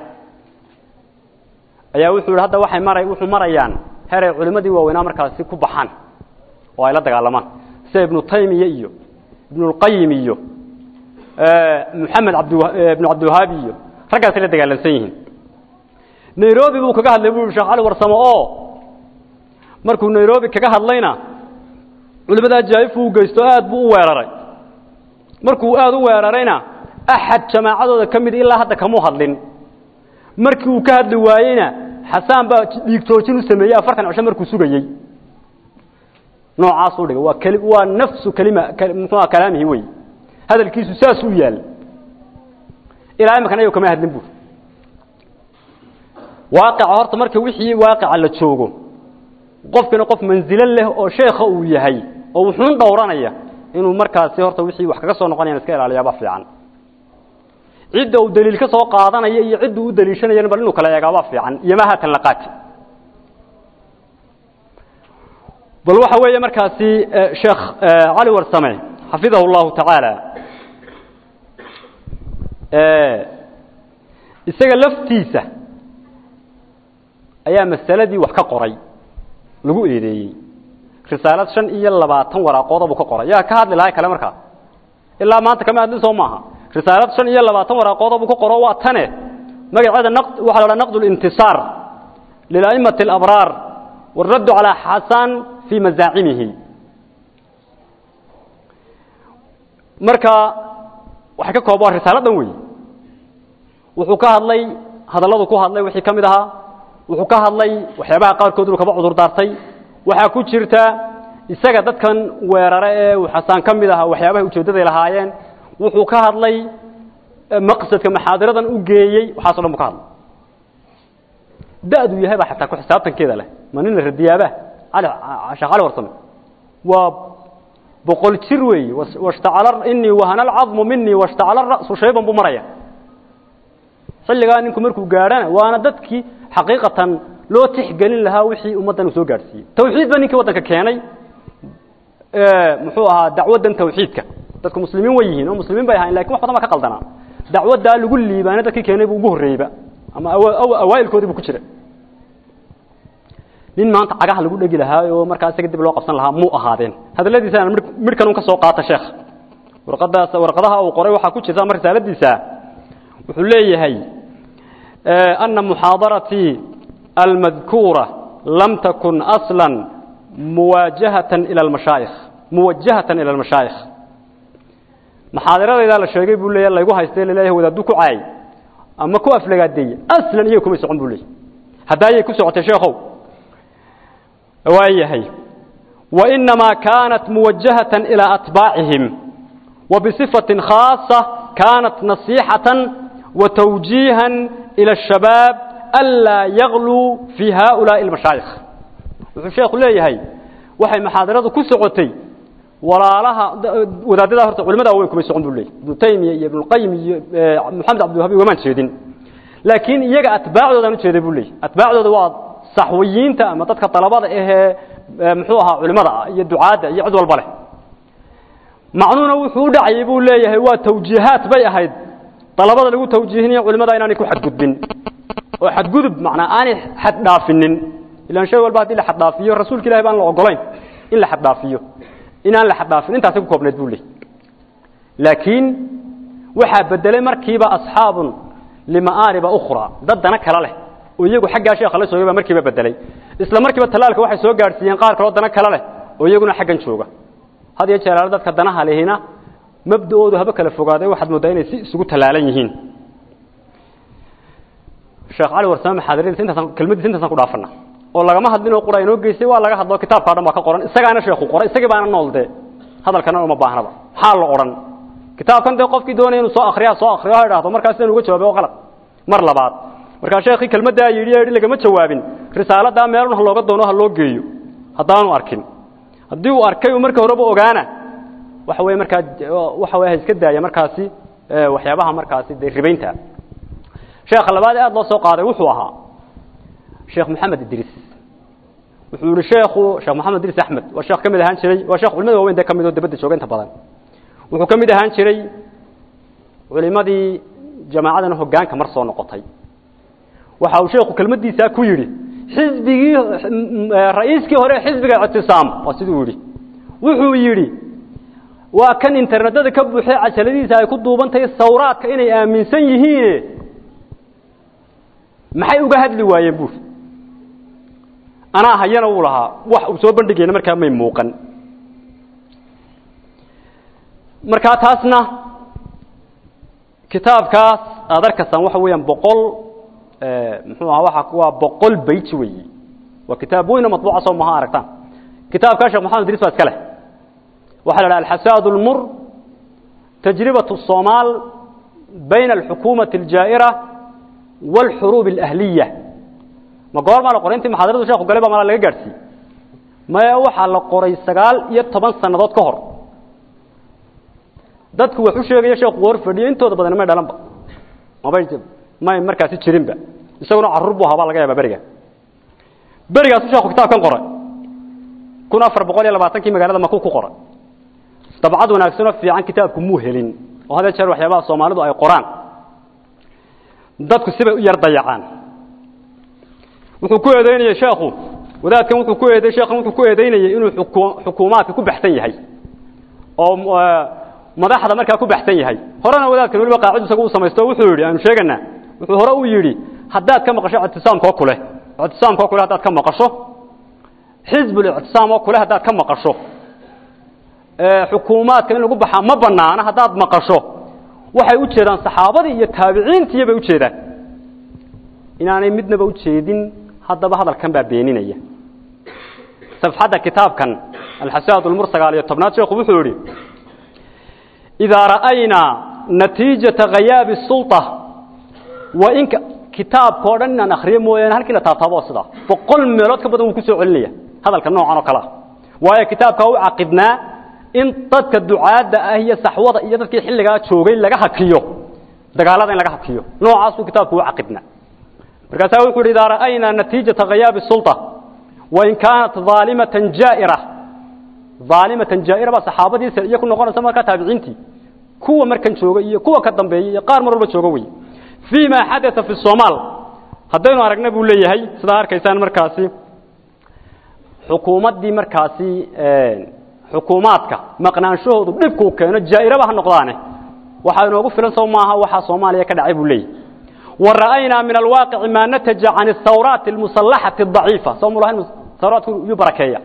ayaa wuxuu yidhi hadda waxay mara wuxuu marayaan heer ay culimmadii waaweynaa markaasi ku baxaan oo ay la dagaalamaan sida ibnu taymiya iyo ibnulqayim iyo moxamed abd ibnu cabdiwahaabi iyo raggaasay la dagaalansan yihiin nairobi buu kaga hadlay bu yhi sheekh cali warsamo oo markuu nairobi kaga hadlayna culimada ajaa'ifu u geysto aad buu u weeraray markuu aada u weerarayna axad jamaacadooda ka mid ilaa hadda kamuu hadlin markii uu ka hadli waayeyna xasaan baa dhiigtoojin u sameeyey afartan cisho markuu sugayey noocaasuu dhigay waa keli waa nafsu kelima muxuuha kalaamihi wey hadalkiisu saas u yaal ilaa imankan ayago kama hadlin buuri waaqica horta marka wixii waaqica la joogo qofkina qof mansilo leh oo sheekha uu yahay oo wuxuun dhowranaya inuu markaasi horta wixii wax kaga soo noqonayan iska ilaaliyaaba fiican cidda uu daliil ka soo qaadanaya iyo cidda u daliishanayana bal inuu kala eegaaba fiican iyo ma haatan la qaati bal waxa weeye markaasi sheekh cali warsame xafidahu llahu tacaala isaga laftiisa ayaa masaladii wax ka qoray lagu eedeeyey risaalad shan iyo labaatan waraaqooda buu ka qoray yaa ka hadli lahay kale markaa ilaa maanta kama hadlin soo maaha risaalad shan iyo labaatan waraaqooda buu ka qoro waa tane magaceeda waxaa la odhaha naqd اlintisaar lilaimati اlabraar wاraddu calaa xasan fii mazaacimihi marka waxay ka koob waa risaaladan wey wuxuu ka hadlay hadalladu ku hadlay wixii ka mid ahaa wuxuu ka hadlay waxyaabaha qaarkood inuu kaba cudur daartay waxaa ku jirta isaga dadkan weerare ee uu xasaan ka mid ahaa waxyaabahay ujeeddaday lahaayeen wuxuu ka hadlay maqsadka maxaadiradan u geeyey waxaaso dhan bu ka hadlay da-du yahay baa xataa ku xisaabtankeeda leh ma nin la radiyaaba cali sheekh cali warsame waa boqol jir weeye washtacala inii wahana alcadmu minii washtacala ra'su shayban buu maraya xilligaa ninku markuu gaadhana waana dadkii xaqiiqatan loo tixgelin lahaa wixii ummaddan uu soo gaadhsiiyey tawxiid ba ninkii waddanka keenay muxuu ahaa dacwaddan tawxiidka dadku muslimiin way yihiin oo muslimiin bay ahayn lakin wax badan baa ka qaldanaa dacwaddaa lagu liibaana dadkii keenay buu ugu horreeyeyba ama awaailkoodii bu ku jira nin maanta cagaha lagu dhegi lahaa oo markaa isaga dib loo qabsan lahaa muu ahaadeen hadalladiisana midhkan un ka soo qaata sheekh warqadaas warqadaha uu qoray waxaa ku jirta ama risaaladiisa wuxuu leeyahay ana muxaadaratii almadkuura lam takun aslan muwaajahatan ila almashaayikh muwajahatan ila almashaayikh maxaadiradaydaa la sheegay buu leeyahay laygu haystay laleeyahay wadaaddu ku caayay ama ku aflagaadeeyey aslan iyaga kumay socon buu leeyahy haddaayay ku socotay sheekhow waayahay wainamaa kaanat muwajahatan ilaa atbaacihim wa bisifatin khaasa kaanat nasiixatan wa tawjiihan ila ashabaab anlaa yagluu fii haaulaa'i almashaayikh wuxuu sheekhu leeyahay waxay maxaadaradu ku socotay walaalaha wadaadada horta culimada waaweyn kumay socon buu leeyahy ibnu taymiya iyo ibnuqayim iyo moxamed cabdiwahabi ugamaan jeedin laakiin iyaga atbaacdoodaan ujeeday buu leeyahy atbaacdooda waa saxwiyiinta ama dadka dalabada ahee muxuu ahaa culimada ah iyo ducaadda iyo cid walba leh macnuuna wuxuu u dhacayay buu leeyahay waa tawjiihaat bay ahayd dalabada lagu tawjiihinayo culimada inaanay ku xadgudbin oo xadgudub macnaa aanay xad dhaafinin ilaan shay walba haddii la xad dhaafiyo rasuulka ilahi baan la ogolayn in la xad dhaafiyo inaan la xad dhaafin intaasay ku koobnayd buu leeyahy laakiin waxaa bedelay markiiba asxaabun lima'aariba ukhra dad dana kale leh oo iyagu xaggaa sheekha la joogay baa markiiba bedelay isla markiiba talaalka waxay soo gaadhsiiyeen qaar kaloo dana kale leh oo iyaguna xaggan jooga had iyo jeeraale dadka danaha lehina mabda'oodu haba kala fogaaday waxaad mooddaa inay si isugu talaalan yihiin sheekh cali warsame maxaadiradiisa intaasaan kelmadiisa intaasaan ku dhaafana oo lagama hadlin oo qura inoo geystay waa laga hadlo kitaabka o dhan baa ka qoran isagaana sheekhu qoray isagii baana nool dee hadalkana uma baahnaba maxaa la odhan kitaabkan dee qofkii doonaya inuu soo akriya soo akriyo ha idhahdo markaas sidaan uga jawaabay oo qalad mar labaad markaa sheekii kelmaddaa yidhi yidhi lagama jawaabin risaaladaa meelun ha looga doono ha loo geeyo haddaanu arkin haddii uu arkay uu marka horeba ogaana waxa weye markaa waxa weye ha iska daaya markaasi waxyaabaha markaasi dee ribaynta sheekha labaad ee aada loo soo qaaday wuxuu ahaa sheekh maxamed idriis wuxuu yihi sheekhu sheekh maxamed idriis axmed waa sheekh ka mid ahaan jiray waa sheekh culimada waaweyn dee ka mid oo dabadda jooga inta badan wuxuu ka mid ahaan jiray culimadii jamaacadan hoggaanka mar soo noqotay waxa uu sheekhu kelmaddiisaa ku yidhi xisbigii ra-iiskii hore xisbiga ictisaam waa siduu yidhi wuxuu yidhi waa kan internetada ka buuxay cajaladiisa ay ku duubantahay sawraadka inay aaminsan yihiine maxay uga hadli waayeen buuri anaa hayana wuu lahaa wax uu soo bandhigayna markaa may muuqan markaa taasna kitaabkaas aad arkaysaan waxa weeyaan boqol muxuu ahaa waa waa boqol bayt weeyi waa kitaab weyn oo matbuuca soo maha aragtaan kitaabkaa sheekh maxamed idriis baa iska leh waxaa la dhaha alxasaad اlmur tajribaة الصomaal bayna alxukuumaةi اljaa'ira wاlxuruub اlأhliya ma goormaa la qoray intii maxaadaradu sheeku galay baa malaa laga gaadhsiiyey maya waxaa la qoray sagaal iyo toban sannadood ka hor dadku wax u sheegaya sheekhu hor fadhiyo intooda badan may dhalanba mabay may markaasi jirinba isaguna carruur buu ahaa baa laga yaaba beriga berigaasu sheekhu kitaabkan qoray kun afar boqol iyo labaatankii magaalada maku ku qoray dabcad wanaagsanoo fiican kitaabku muu helin oo hadee jeer waxyaabaha soomaalidu ay qoraan dadku sibay u yar dayacaan wuxuu ku eedeynayey sheekhu wadaadkan wuxuu ku eeday sheekhan wuxuu ku eedeynayey inuu xukuumaadka ku baxsan yahay oo madaxda markaa ku baxsan yahay horena wadaadkan weliba qaacidu isagu u samaysto wuxuu yidhi aanu sheeganaa wuxuu hore u yidhi haddaad ka maqasho ictisaamkoo kule ictisaamkoo kule haddaad ka maqasho xizbulictisaam oo kule haddaad ka maqasho xukuumaadka in lagu baxaa ma banaana haddaad maqasho waxay u jeedaan saxaabadii iyo taabiciintiiyo bay ujeedaan inaanay midnaba ujeedin haddaba hadalkan baa beeninaya safxadda kitaabkan alxasaad ulmur sagaal iyo tobnaad sheekhu wuxuu yidhi idaa ra'aynaa natiijata khayaabi sulطa wa inka kitaabka o dhan inaan akriyo mooyaane halkii la taabtaabo oo sidaa boqol meelood ka badan wuu ku soo celinaya hadalka noocan oo kale ah waayo kitaabkaa u caqidnaa in dadka ducaadda ah iyo saxwada iyo dadkii xilligaa joogay laga hakiyo dagaalada in laga hakiyo noocaasuu kitaabku u caqidnaa markaasaa wuxu yidhi idaa ra'aynaa natiijata khayaabi sulطa wain kaanat aalimatan jaa'ira aalimatan jaa'ira baa saxaabadiisa iyo ku noqonaysa markaa taabiciintii kuwa markan jooga iyo kuwa ka dambeeya iyo qaar mar walba jooga wey fii ma xadaa fi somaal haddaynu aragna buu leeyahay sidaa arkaysaan markaasi xukuumaddii markaasi xukuumaadka maqnaanshahoodu dhibkuu keeno jaa'iraba ha noqdaane waxaa inoogu filan soo maaha waxaa soomaaliya ka dhacay buu leeyahy wa ra'aynaa min alwaaqici maa nataja can athawraati almusallaxati adaciifa soo mulahayn thawraatku yuu barakeeya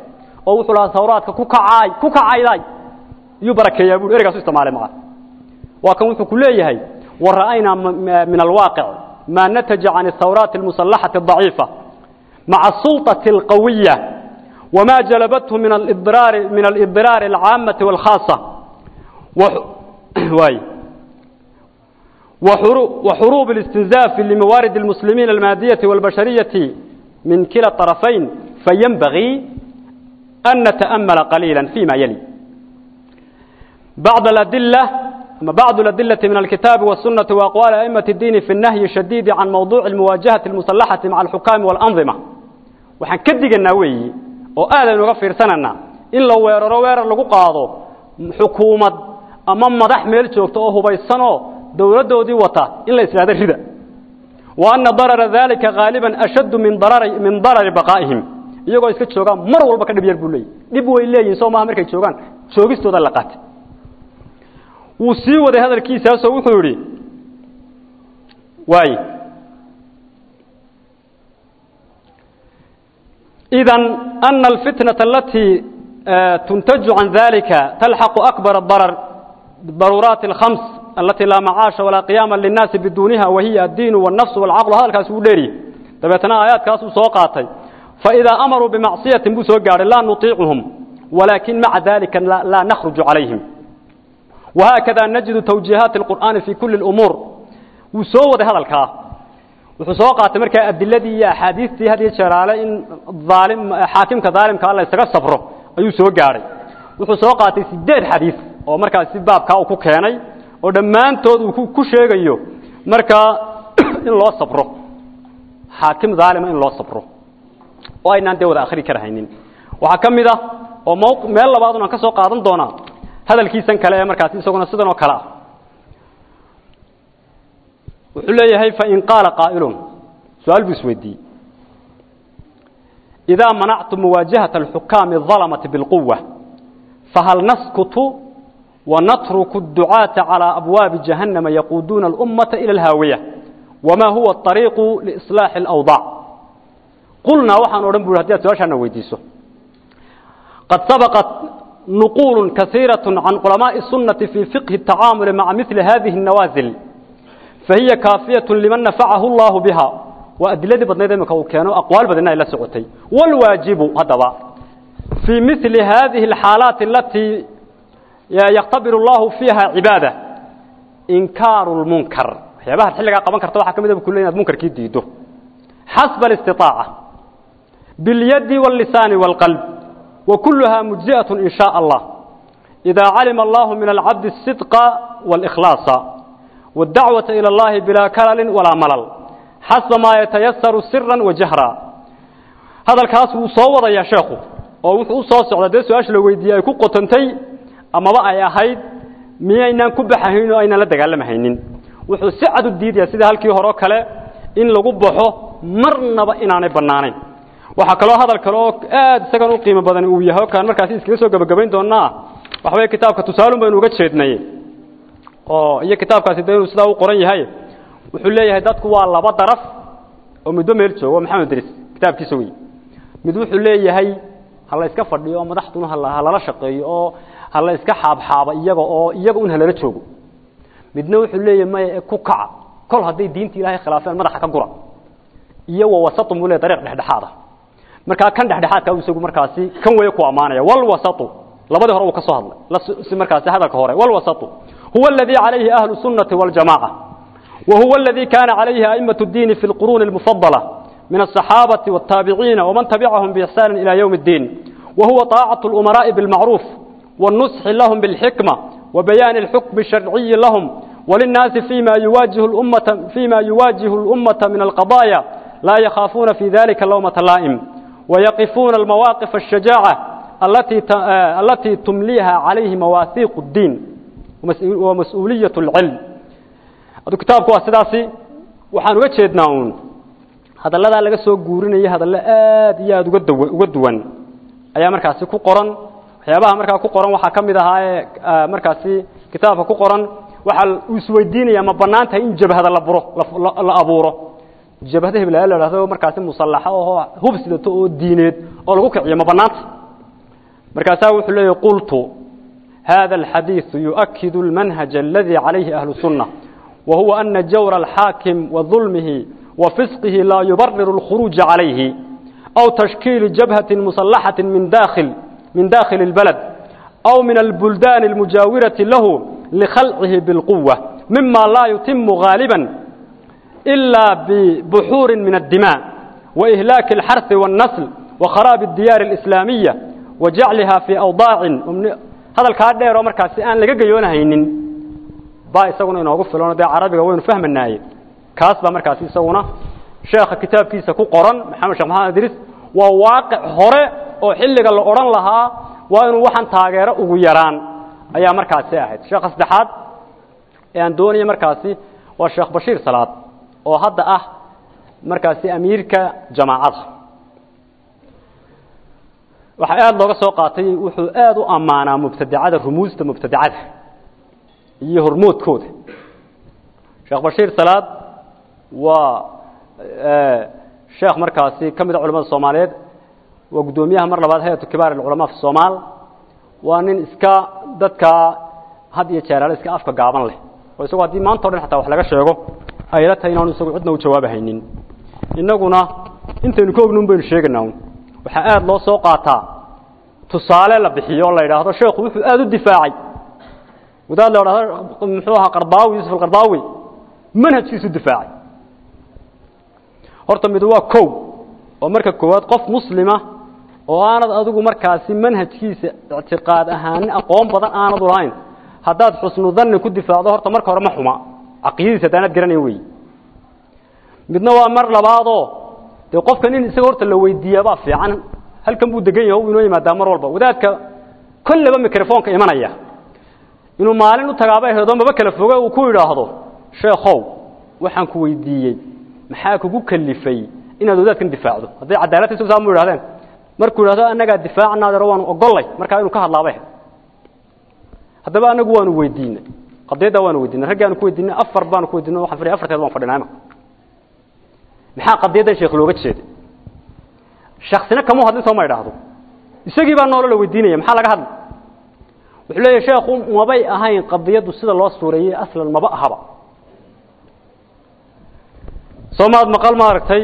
oo wuxuu lahaa sawraadka ku kacaay ku kacayday iyuu barakeeyaa buu ereygaas u isticmaalay maca waa kan wuxuu ku leeyahay wara'aynaa min alwaaqic ma nataja can الثawraat الmusallaxaةi الضaciifa maca الsulطaة الqawiya wma jalabathu min اضraari min اlإضraar الcaamaةi والkhaaصة waay وxuruub الاstinزاaf لmawaarid الmuslimiin الmaadiyaةi والbashariyaةi min kila طرفayn faynbagii أn natأmla qaliilا فيma yali bعض الأdilة ama bعض الأdiلة min الkitaabi والsuنaةi وأqوال أئmaة الdiin في النahyi الشhadيid can mawضuع الmuwaajahaةi الmusaلaxaةi maعa الxukaami والأnظimة waxaan ka diganaa weeyi oo aadaynu uga fiirsananaa in la weeraro weerar lagu qaado xukuumad ama madax meel joogta oo hubaysanoo dowladdoodii wata in la islaado rida wa anna darara dalika haaliban ashaddu min darari min darari baqaa'ihim iyagoo iska joogaan mar walba ka dhib yar buu leeyahy dhib way leeyihin soo maaha markay joogaan joogistooda la qaatay wuu sii waday hadalkiisaasoo wuxuu yidhi waay إذا أن الفتنة التي تنتج عن ذلك تلحق أكبر الضرر بالضرورات الخمس التي لا معاش ولا قيام للناس بدونها وهي الدين والنفس والعقل هذا الكاس وليري تبتنا آيات كاس سوقاتي فإذا أمروا بمعصية بسوقار لا نطيعهم ولكن مع ذلك لا, لا نخرج عليهم وهكذا نجد توجيهات القرآن في كل الأمور وسوى هذا الكاس wuxuu soo qaatay markaa adiladii iyo axaadiistii had iyo jeeraale in aalim xaakimka daalimka alla isaga safro ayuu soo gaadhay wuxuu soo qaatay sideed xadiis oo markaasi baabkaa uu ku keenay oo dhammaantood uu ku sheegayo markaa in loo safro xaakim daalima in loo safro oo aynaan dee wada akhri karahaynin waxaa ka mid ah oo mw meel labaadun aan ka soo qaadan doonaa hadalkiisan kale ee markaasi isaguna sidan oo kale ah wuxuu leeyahay fain qaala qaa'ilun su-aal buu isweydiiyey idaa manactu muwaajahaةa alxukaami الظalamati biاlquwa fahal naskutu wanatruku الducaaةa calىa abwaabi jahannama yaquuduuna اlummata ilى اlhaawiya wama huwa الطariiqu liiصlaaxi اlأwdaac qulnaa waxaan odhan bu hadi ad su-aashaana weydiiso qad sabaqat nuquul kasiiraة can culamaaءi الsunaةi fii fiqhi الtacaamuli maca mili hadihi الnawaazil فهي كافية لمن نفعه الله بها وأدلة بدنا ذلك وكانوا أقوال بدنا إلى سعوتي والواجب هذا في مثل هذه الحالات التي يختبر الله فيها عبادة إنكار المنكر يبقى الحلقة قبل كرتوا حكم إذا بكلنا المنكر كيديده حسب الاستطاعة باليد واللسان والقلب وكلها مجزئة إن شاء الله إذا علم الله من العبد الصدق والإخلاص والدعوة إلى الله بلا كلل ولا ملل حسب ما يتيسر سرا وجهرا هذا الكاس وصوّد يا شيخ oo wuxuu soo socda dee su-aasha la weydiiyey ay ku qotantay amaba ay ahayd miyaynaan ku baxahayn oo aynaan la dagaalamahaynin wuxuu si cad u diidaya sida halkii hore oo kale in lagu baxo marnaba inaanay bannaanayn waxaa kaloo hadal kale oo aad isagan u qiimo badan uu yahay oo kaan markaasi iskaga soo gebagabayn doonaa waxa weeye kitaabka tusaalun baynu uga jeednay oo iyo kitaabkaasi de inuu sidaa u qoran yahay wuxuu leeyahay dadku waa laba daraf oo muddo meel joogo maxamed dris kitaabkiisa wey mid wuxuu leeyahay ha la iska fadhiyo oo madaxduna ha lala shaqeeyo oo ha la iska xaabxaaba iyaga oo iyaga un halala joogo midna wuxuu leeyahay maya ku kaca kol hadday diinta ilaahay khilaafeen madaxa ka gura iyo wa wasatun buu leeyahay dariiq dhexdhexaada markaa kan dhexdhexaadka isagu markaasi kan weeye ku ammaanaya walwasatu labadii hore uu ka soo hadlay si markaasi hadalka hore walwasatu هو الذي عليه أهل السنة والجماعة وهو الذي كان عليه أئمة الدين في القرون المفضلة من الصحابة والتابعين ومن تبعهم بإحسان إلى يوم الدين وهو طاعة الأمراء بالمعروف والنصح لهم بالحكمة وبيان الحكم الشرعي لهم وللناس فيما يواجه الأمة فيما يواجه الأمة من القضايا لا يخافون في ذلك اللومة لائم ويقفون المواقف الشجاعة التي التي تمليها عليه مواثيق الدين ومسؤولية العلم هذا كتابك واسداسي waxaan uga jeednaa uun hadallada laga soo guurinaya hadallo aad iyo aad uga daw uga duwan ayaa markaasi ku qoran waxyaabaha markaa ku qoran waxaa ka mid ahaa ee markaasi kitaabka ku qoran waxaa uu isweydiinaya ma bannaan tahay in jabhada la buro la abuuro jabhada hebel la idhahdo markaasi musallaxa oo hub sidato oo diineed oo lagu kiciyo ma bannaanta markaasaa wuxuu leeyahy qultu hada alxadiiثu yuؤkidu اlmanhaج aladi calayhi ahlu الsunة wahuwa ana jawra alxaakim waظulmihi wafisqihi laa yubariru اlkhuruuجa calayhi aw tashkiili jabhaةi musalaxaةi min dakhil min dakhili اlbalad aw min albuldaani اlmujaawiraةi lahu likhalcihi biاlquwa mima laa yutimu gaaliba إلا ببحور من الدماء وإهلاك الحرث والنسل وخراب الديار الإسلامية وجعلها في أوضاع هذا الكادر مركز آن لقى جيونا هينين با يسوون إنه قفل لنا ده عربي وين فهم الناي كاس با مركز يسوونه شيخ كتاب كيسا كو قرن محمد شيخ محمد إدريس وواقع هره oo xilliga la oran lahaa waa inuu waxan taageero ugu yaraan ayaa markaasi ahayd sheekh saddexaad ee aan doonaya markaasi waa sheekh bashiir salaad oo hadda ah markaasi amiirka jamaacada waxaa aada looga soo qaatay wuxuu aada u ammaanaa mubtadacada rumuusta mubtadacada iyo hormoodkooda sheekh bashiir salaad waa sheekh markaasi ka mid a culamada soomaaliyeed waa guddoomiyaha mar labaad hay-atu kibaar alculamaa fi somaal waa nin iska dadka had iyo jeeraale iska afka gaaban leh oo isagoo haddii maanta o dhan xataa wax laga sheego ayla tahay inaanu isagu cidna u jawaabahaynin innaguna intaynu ka ognin baynu sheegaynaa waxaa aada loo soo qaataa tusaale la bixiyo o la yidhaahdo sheekhu wuxuu aada u difaacay wadaad la idhahdo muxuu ahaa qardaawi yuusuf alqardaawi manhajkiisu difaacay horta mid waa kow oo marka koowaad qof muslima oo aanad adigu markaasi manhajkiisa ictiqaad ahaanin aqoon badan aanad u lahayn haddaad xusnu danni ku difaacdo horta marka hore ma xuma caqiidadiisa haddaanad garanayn wey midna waa mar labaadoo dee qofkan in isaga horta la weydiiyaabaa fiican halkan buu degan yahay u inoo yimaadaa mar walba wadaadka kolleba microfonka imanaya inuu maalin u tagaaba heedo maba kala foge uu ku idhaahdo sheekhow waxaan ku weydiiyey maxaa kugu kalifay inaad wadaadkan difaacdo hadday cadaalad isu saamu idhahdeen markuu idhahdo annagaa difaacnaadero waanu ogollay markaa inuu ka hadlaaba he haddaba anagu waanu weydiinay qadiyaddaa waanu weydiinay raggi aanu ku weydiinay afar baanu ku weydiinay waxaan fadhiya afarteed baan fadhinaa ima maxaa qadiyaddan sheekh looga jeeday shaksina kamuu hadlin soo ma idhaahdo isagii baa noolo la weydiinaya maxaa laga hadlay wuxuu leeyahy sheekhu mabay ahayn qadiyaddu sida loo suureeyey aslan maba ahaba soo maad maqal maaragtay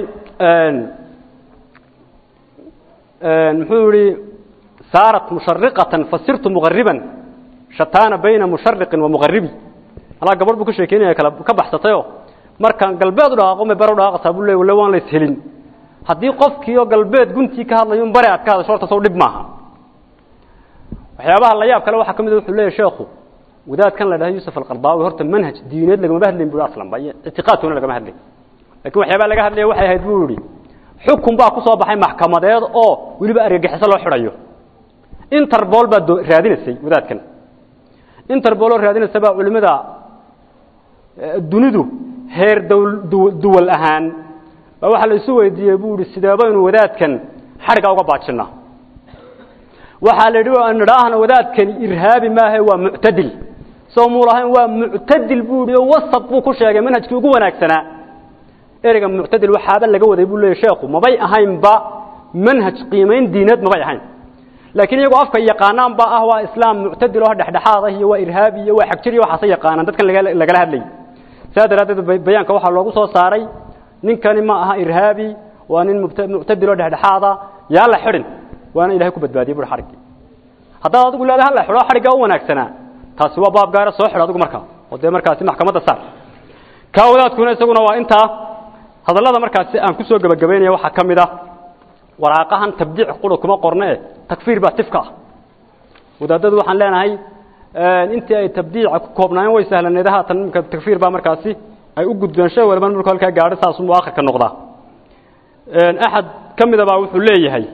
muxuu yihi saarat mushariqatan fasirtu muqariban shataana bayna mushariqin wa muqaribi alaa gabadh buu ka sheekeynaya kala ka baxsatayo markaan galbeed u dhaqaaqo ma bare u dhaqaaqataa buu leey walla waan la ishelin haddii qofkii oo galbeed guntii ka hadlayo un bare aad ka hadasho horta sow dhib maaha waxyaabaha la yaab kale waxaa ka mid a wuxuu leeyahy sheekhu wadaadkan la dhahay yuusuf alqardaawi horta manhaj diineed lagamaba hadlayn bu aslan ba iyo ictiqaadkoona lagama hadlayn lakin waxyaabaa laga hadlaya waxay ahayd buu yihi xukun baa ku soo baxay maxkamadeed oo weliba argagixiso loo xidhayo interbol baa raadinaysay wadaadkan interboloo raadinaysa baa culimada dunidu heer duwal ahaan baa waxaa la isu weydiiyey buu ihi sideebaynu wadaadkan xadhigga uga baajinaa waxaa la yidhi nidhaahna wadaadkani irhaabi maahe waa muctadil soo muu lahayn waa muctadil buu yihi oo wasat buu ku sheegay manhajkii ugu wanaagsanaa ereyga muctadil waxaaba laga waday buu leeyay sheekhu mabay ahaynba manhaj qiimayn diineed mabay ahayn laakiin iyagoo afka yaqaanaan ba ah waa islaam muctadil oo dhexdhexaad ah iyo waa irhaabi iyo waa xagjir iyo waxaasay yaqaanaan dadkan lagala hadlayay saa daraaddeed bayaanka waxaa loogu soo saaray ninkani ma aha irhaabi waa nin muctadil oo dhexdhexaada yaa la xidhin waana ilahay ku badbaadiyey bui xadhiggii haddaad adigu leedahay hala xidho xadhiggaa u wanaagsanaa taasi waa baab gaara soo xidho adigu markaa oo dee markaasi maxkamadda saar kaa wadaadkuna isaguna waa intaa hadallada markaasi aan ku soo gebagabaynaya waxaa ka mid ah waraaqahan tabdiic qura kuma qorne takfiir baa tifka ah wadaadadu waxaan leenahay intii ay tabdiica ku koobnaayeen way sahlaneed haatan imika takfiir baa markaasi ay u gudbeen shay waliba marku halkaa gaadho saasuu aakhirka noqdaa axad ka mida baa wuxuu leeyahay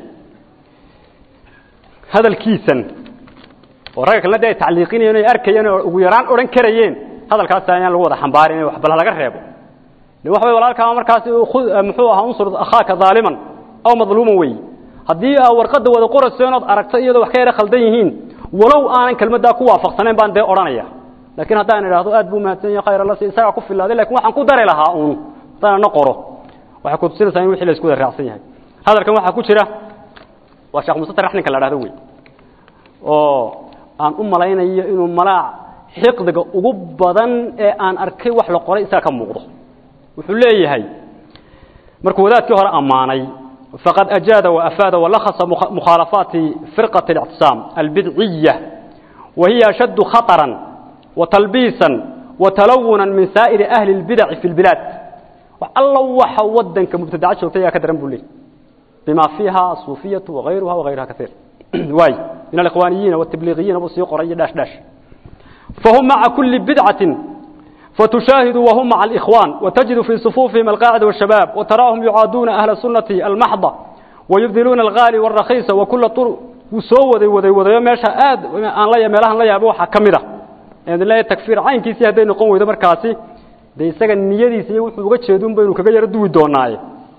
hadalkiisan oo ragga kalena de ay tacliiqinayeen o ay arkayeen oo ugu yaraan odhan karayeen hadalkaasi ayaan lagu wada xambaarin wax bal laga reebo waxa way walaalkaa markaasi muxuu ahaa unsur akhaaka daaliman aw madluuman wey haddii aa warqadda wada qorayso inaad aragto iyadoo wax ka yara khaldan yihiin walow aanan kelmaddaa ku waafaqsanayn baan dee odhanaya laakiin haddaan idhaahdo aad buu mahadsan yahay khayr alla si isagaa ku filaaday lakin waxaan ku dari lahaa uun haddaan na qoro waxay kutusinaysaa in wixii la isku wada raacsan yahay hadalkan waxaa ku jira waa sheekh mustatar ninka la dhahdo wey oo aan u malaynayo inuu malaac xiqdiga ugu badan ee aan arkay wax la qoray isaga ka muuqdo wuxuu leeyahay markuu wadaadkii hore ammaanay faqad ajaada waafaada walahasa mukhaalafaati firqati اlictisaam albidciya wa hiya ashaddu khaطran watalbiisan watalawuna min saa'iri ahli اlbidaci fi اlbilaad wax alla waxa wadanka mubtadaca joogtay ayaa ka daran buu leeyay bima fiiha asuufiyatu wagayruha wagayruha kaiir waay min alikhwaaniyiina watabliigiyiina buu sii qoray iyo dhaash dhaash fahum maca kuli bidcatin فتشاهد وهم مع الإخوان وتجد في صفوفهم القاعدة والشباب وتراهم يعادون أهل السنة المحضة ويبذلون الغالي والرخيص وكل طرق وسوى وذي وذي ماشى آد أن لا يملها لا يبوح كمدة يعني لا تكفير عين كيسي هدين قوم وذا مركاسي دي سجن نيدي سي وحوجة شهدون بينو كجير دو دوناي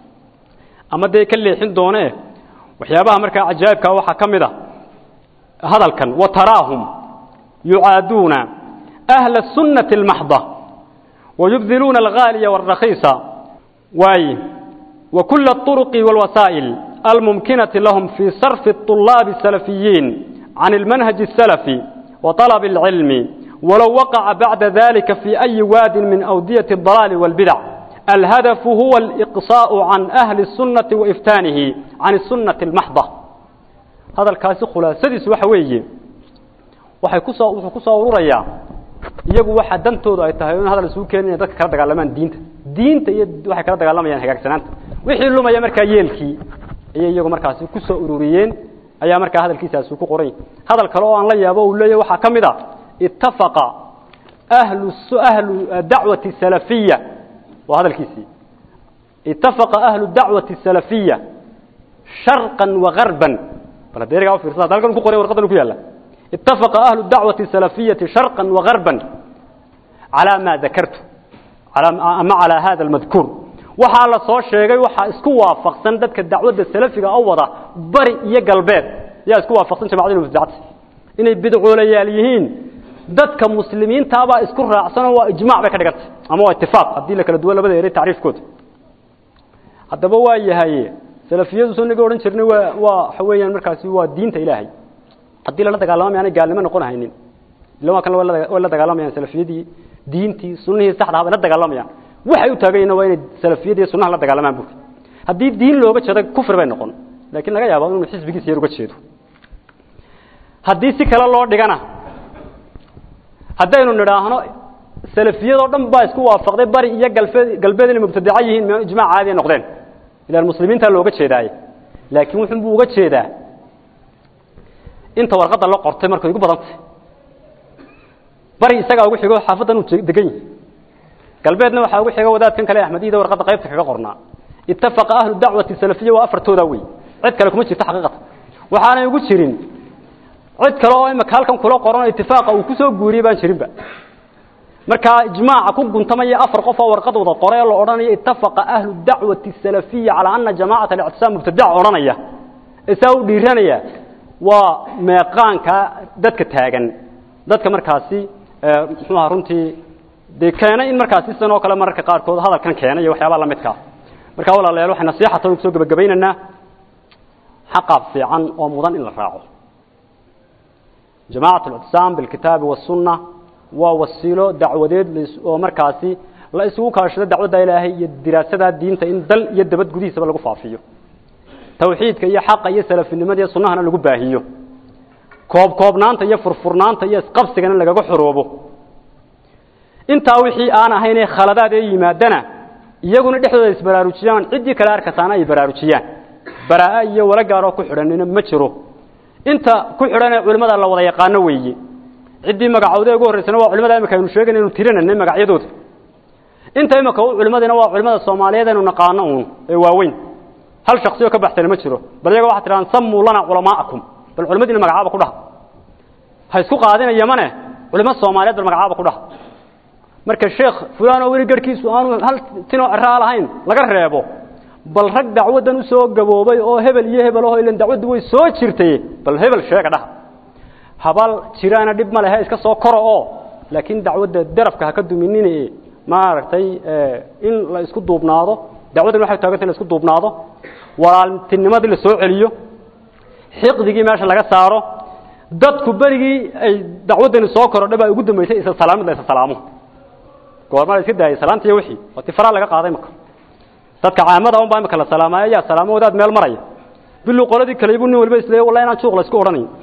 أما دي كل حين دونه وحيابها مركا عجائب كوحة كمدة هذا الكن وتراهم يعادون أهل السنة المحضة ويبذلون الغالي والرخيص واي وكل الطرق والوسائل الممكنة لهم في صرف الطلاب السلفيين عن المنهج السلفي وطلب العلم ولو وقع بعد ذلك في أي واد من أودية الضلال والبدع الهدف هو الإقصاء عن أهل السنة وإفتانه عن السنة المحضة هذا الكاسي خلاصة وحوي waxay ku soo wuxuu ku soo ururaya iyagu waxa dantoodu ay tahay in hadal isugu keenin dadka kala dagaalamaan diinta diinta iyo waxay kala dagaalamayaan hagaagsanaanta wixii lumaya markaa yeelkii ayay iyagu markaasi ku soo ururiyeen ayaa markaa hadalkiisaasi ku qoray hadal kale oo aan la yaabo uu leeyahay waxa kamid ah ittafaqa ahlu ahlu da'wati salafiyya wa hadalkiisi ittafaqa ahlu da'wati salafiyya sharqan wa gharban bal deeriga u fiirsada dalkan ku qoray warqadan ku yaala اتفق أهل الدعوة السلفية شرقا وغربا على ما ذكرت على ما على هذا المذكور waxaa la soo sheegay waxa isku waafaqsan dadka dacwadda salafiga oo wada bari iyo galbeed yaa isku waafaqsan jamacada mubtadacada inay bidcoolayaal yihiin dadka muslimiinta baa isku raacsan oo waa ijmaac bay ka dhigantay ama waa ittifaaq haddii la kala duwan labada eray tacriifkooda haddaba waa yahay salafiyadu soo naga odhan jirnay waa waa waxa weeyaan markaasi waa diinta ilaahay haddii lala dagaalamo aanay gaalnimo noqon haynin ila waa kan way la dagaalamayaan salafiyadii diintii sunnihii saxda ah bay la dagaalamayaan waxay u taagayeen waa inay salafiyadii sunnaha la dagaalamaan buuri haddii diin looga jeedo kufr bay noqon laakiin laga yaabo inuu xisbigiisa yar uga jeedo haddii si kale loo dhigana haddaynu nidhaahno salafiyadoo dhan baa isku waafaqday bari iyo galbeed galbeed inay mubtadaca yihiin ma ijmaac caadi noqdeen ilaan muslimiinta looga jeedaaye laakiin wuxuu buu uga jeedaa inta warqada la qortay markay ugu badantay bari isaga ugu xigo xaafadan uu degan yahay galbeedna waxa ugu xigo wadaadkan kale ahmadiida warqada qaybta kaga qornaa ittafaqa ahlu da'wati salafiyya wa afartooda way cid kale kuma jirto xaqiiqada waxaanay ugu jirin cid kale oo imaka halkan kula qoran ittifaaqa uu ku soo guuriyay baan jirinba marka ijmaaca ku guntamaya afar qof oo warqad wada qoray oo oranayo ittafaqa ahlu da'wati salafiyya ala anna jama'at al-i'tisam mubtada'a oranaya isaa u dhiiranaya waa meeqaanka dadka taagan dadka markaasi muxuu ahaa runtii dee keenay in markaasi sidan oo kale mararka qaarkood hadalkan keenay iyo waxyaabaha la midkaa marka walaalayaal waxay nasiixata ku soo gabagabaynaynaa xaqaab fiican oo mudan in la raaco jamaacat al-ictisaam bilkitaabi wasunna waa wasiilo dacwadeed oo markaasi la isugu kaashado dacwadda ilaahay iyo diraasada diinta in dal iyo dabad gudihiisaba lagu faafiyo tawxiidka iyo xaqa iyo salafinimada iyo sunnahana lagu baahiyo koob koobnaanta iyo furfurnaanta iyo isqabsigana lagaga xoroobo intaa wixii aan ahayn ee khaladaad ee yimaadana iyaguna dhexdooda isbaraarujiyaan ciddii kale arkataana ay baraarujiyaan baraa iyo wala gaaroo ku xidhanina ma jiro inta ku xidhan ee culimmada la wada yaqaano weeye ciddii magacooda ugu horreysana waa culimada imika aynu sheegayna inu tirinanay magacyadooda inta imika u culimadina waa culimada soomaaliyeed aynu naqaano uun ee waaweyn hal shaksi oo ka baxsana ma jiro bal iyaga waxaa tidhahaan sammuu lana culamaa'akum bal culimadiina magacaaba ku dhaha ha isku qaadina yamane culimo soomaaliyeed bal magacaaba ku dhaha marka sheekh fulaan oo weli garhkiisu aanu hal tinoo ciraa lahayn laga reebo bal rag dacwaddan u soo gaboobay oo hebel iyo hebel aho ilan dacwaddu way soo jirtay bal hebel sheega dhaha habal jiraana dhib ma lehe iska soo koro oo laakiin dacwadda darafka ha ka duminine maaragtay in la isku duubnaado dacwaddan waxay taaganta in la isku duubnaado walaaltinimadii la soo celiyo xiqdigii meesha laga saaro dadku berigii ay dacwaddani soo korodhay baa ugu dambeysay isa salaamid la isa salaamo goorma la iska daayay salaanta iyo wixii oo tifaraa laga qaaday maka dadka caamada un baa imika la salaamaya yaa salaamo wadaad meel maraya bilu qoladii kale ibu nin waliba isleeyahay wallahi inaan juuq la isku odhanayn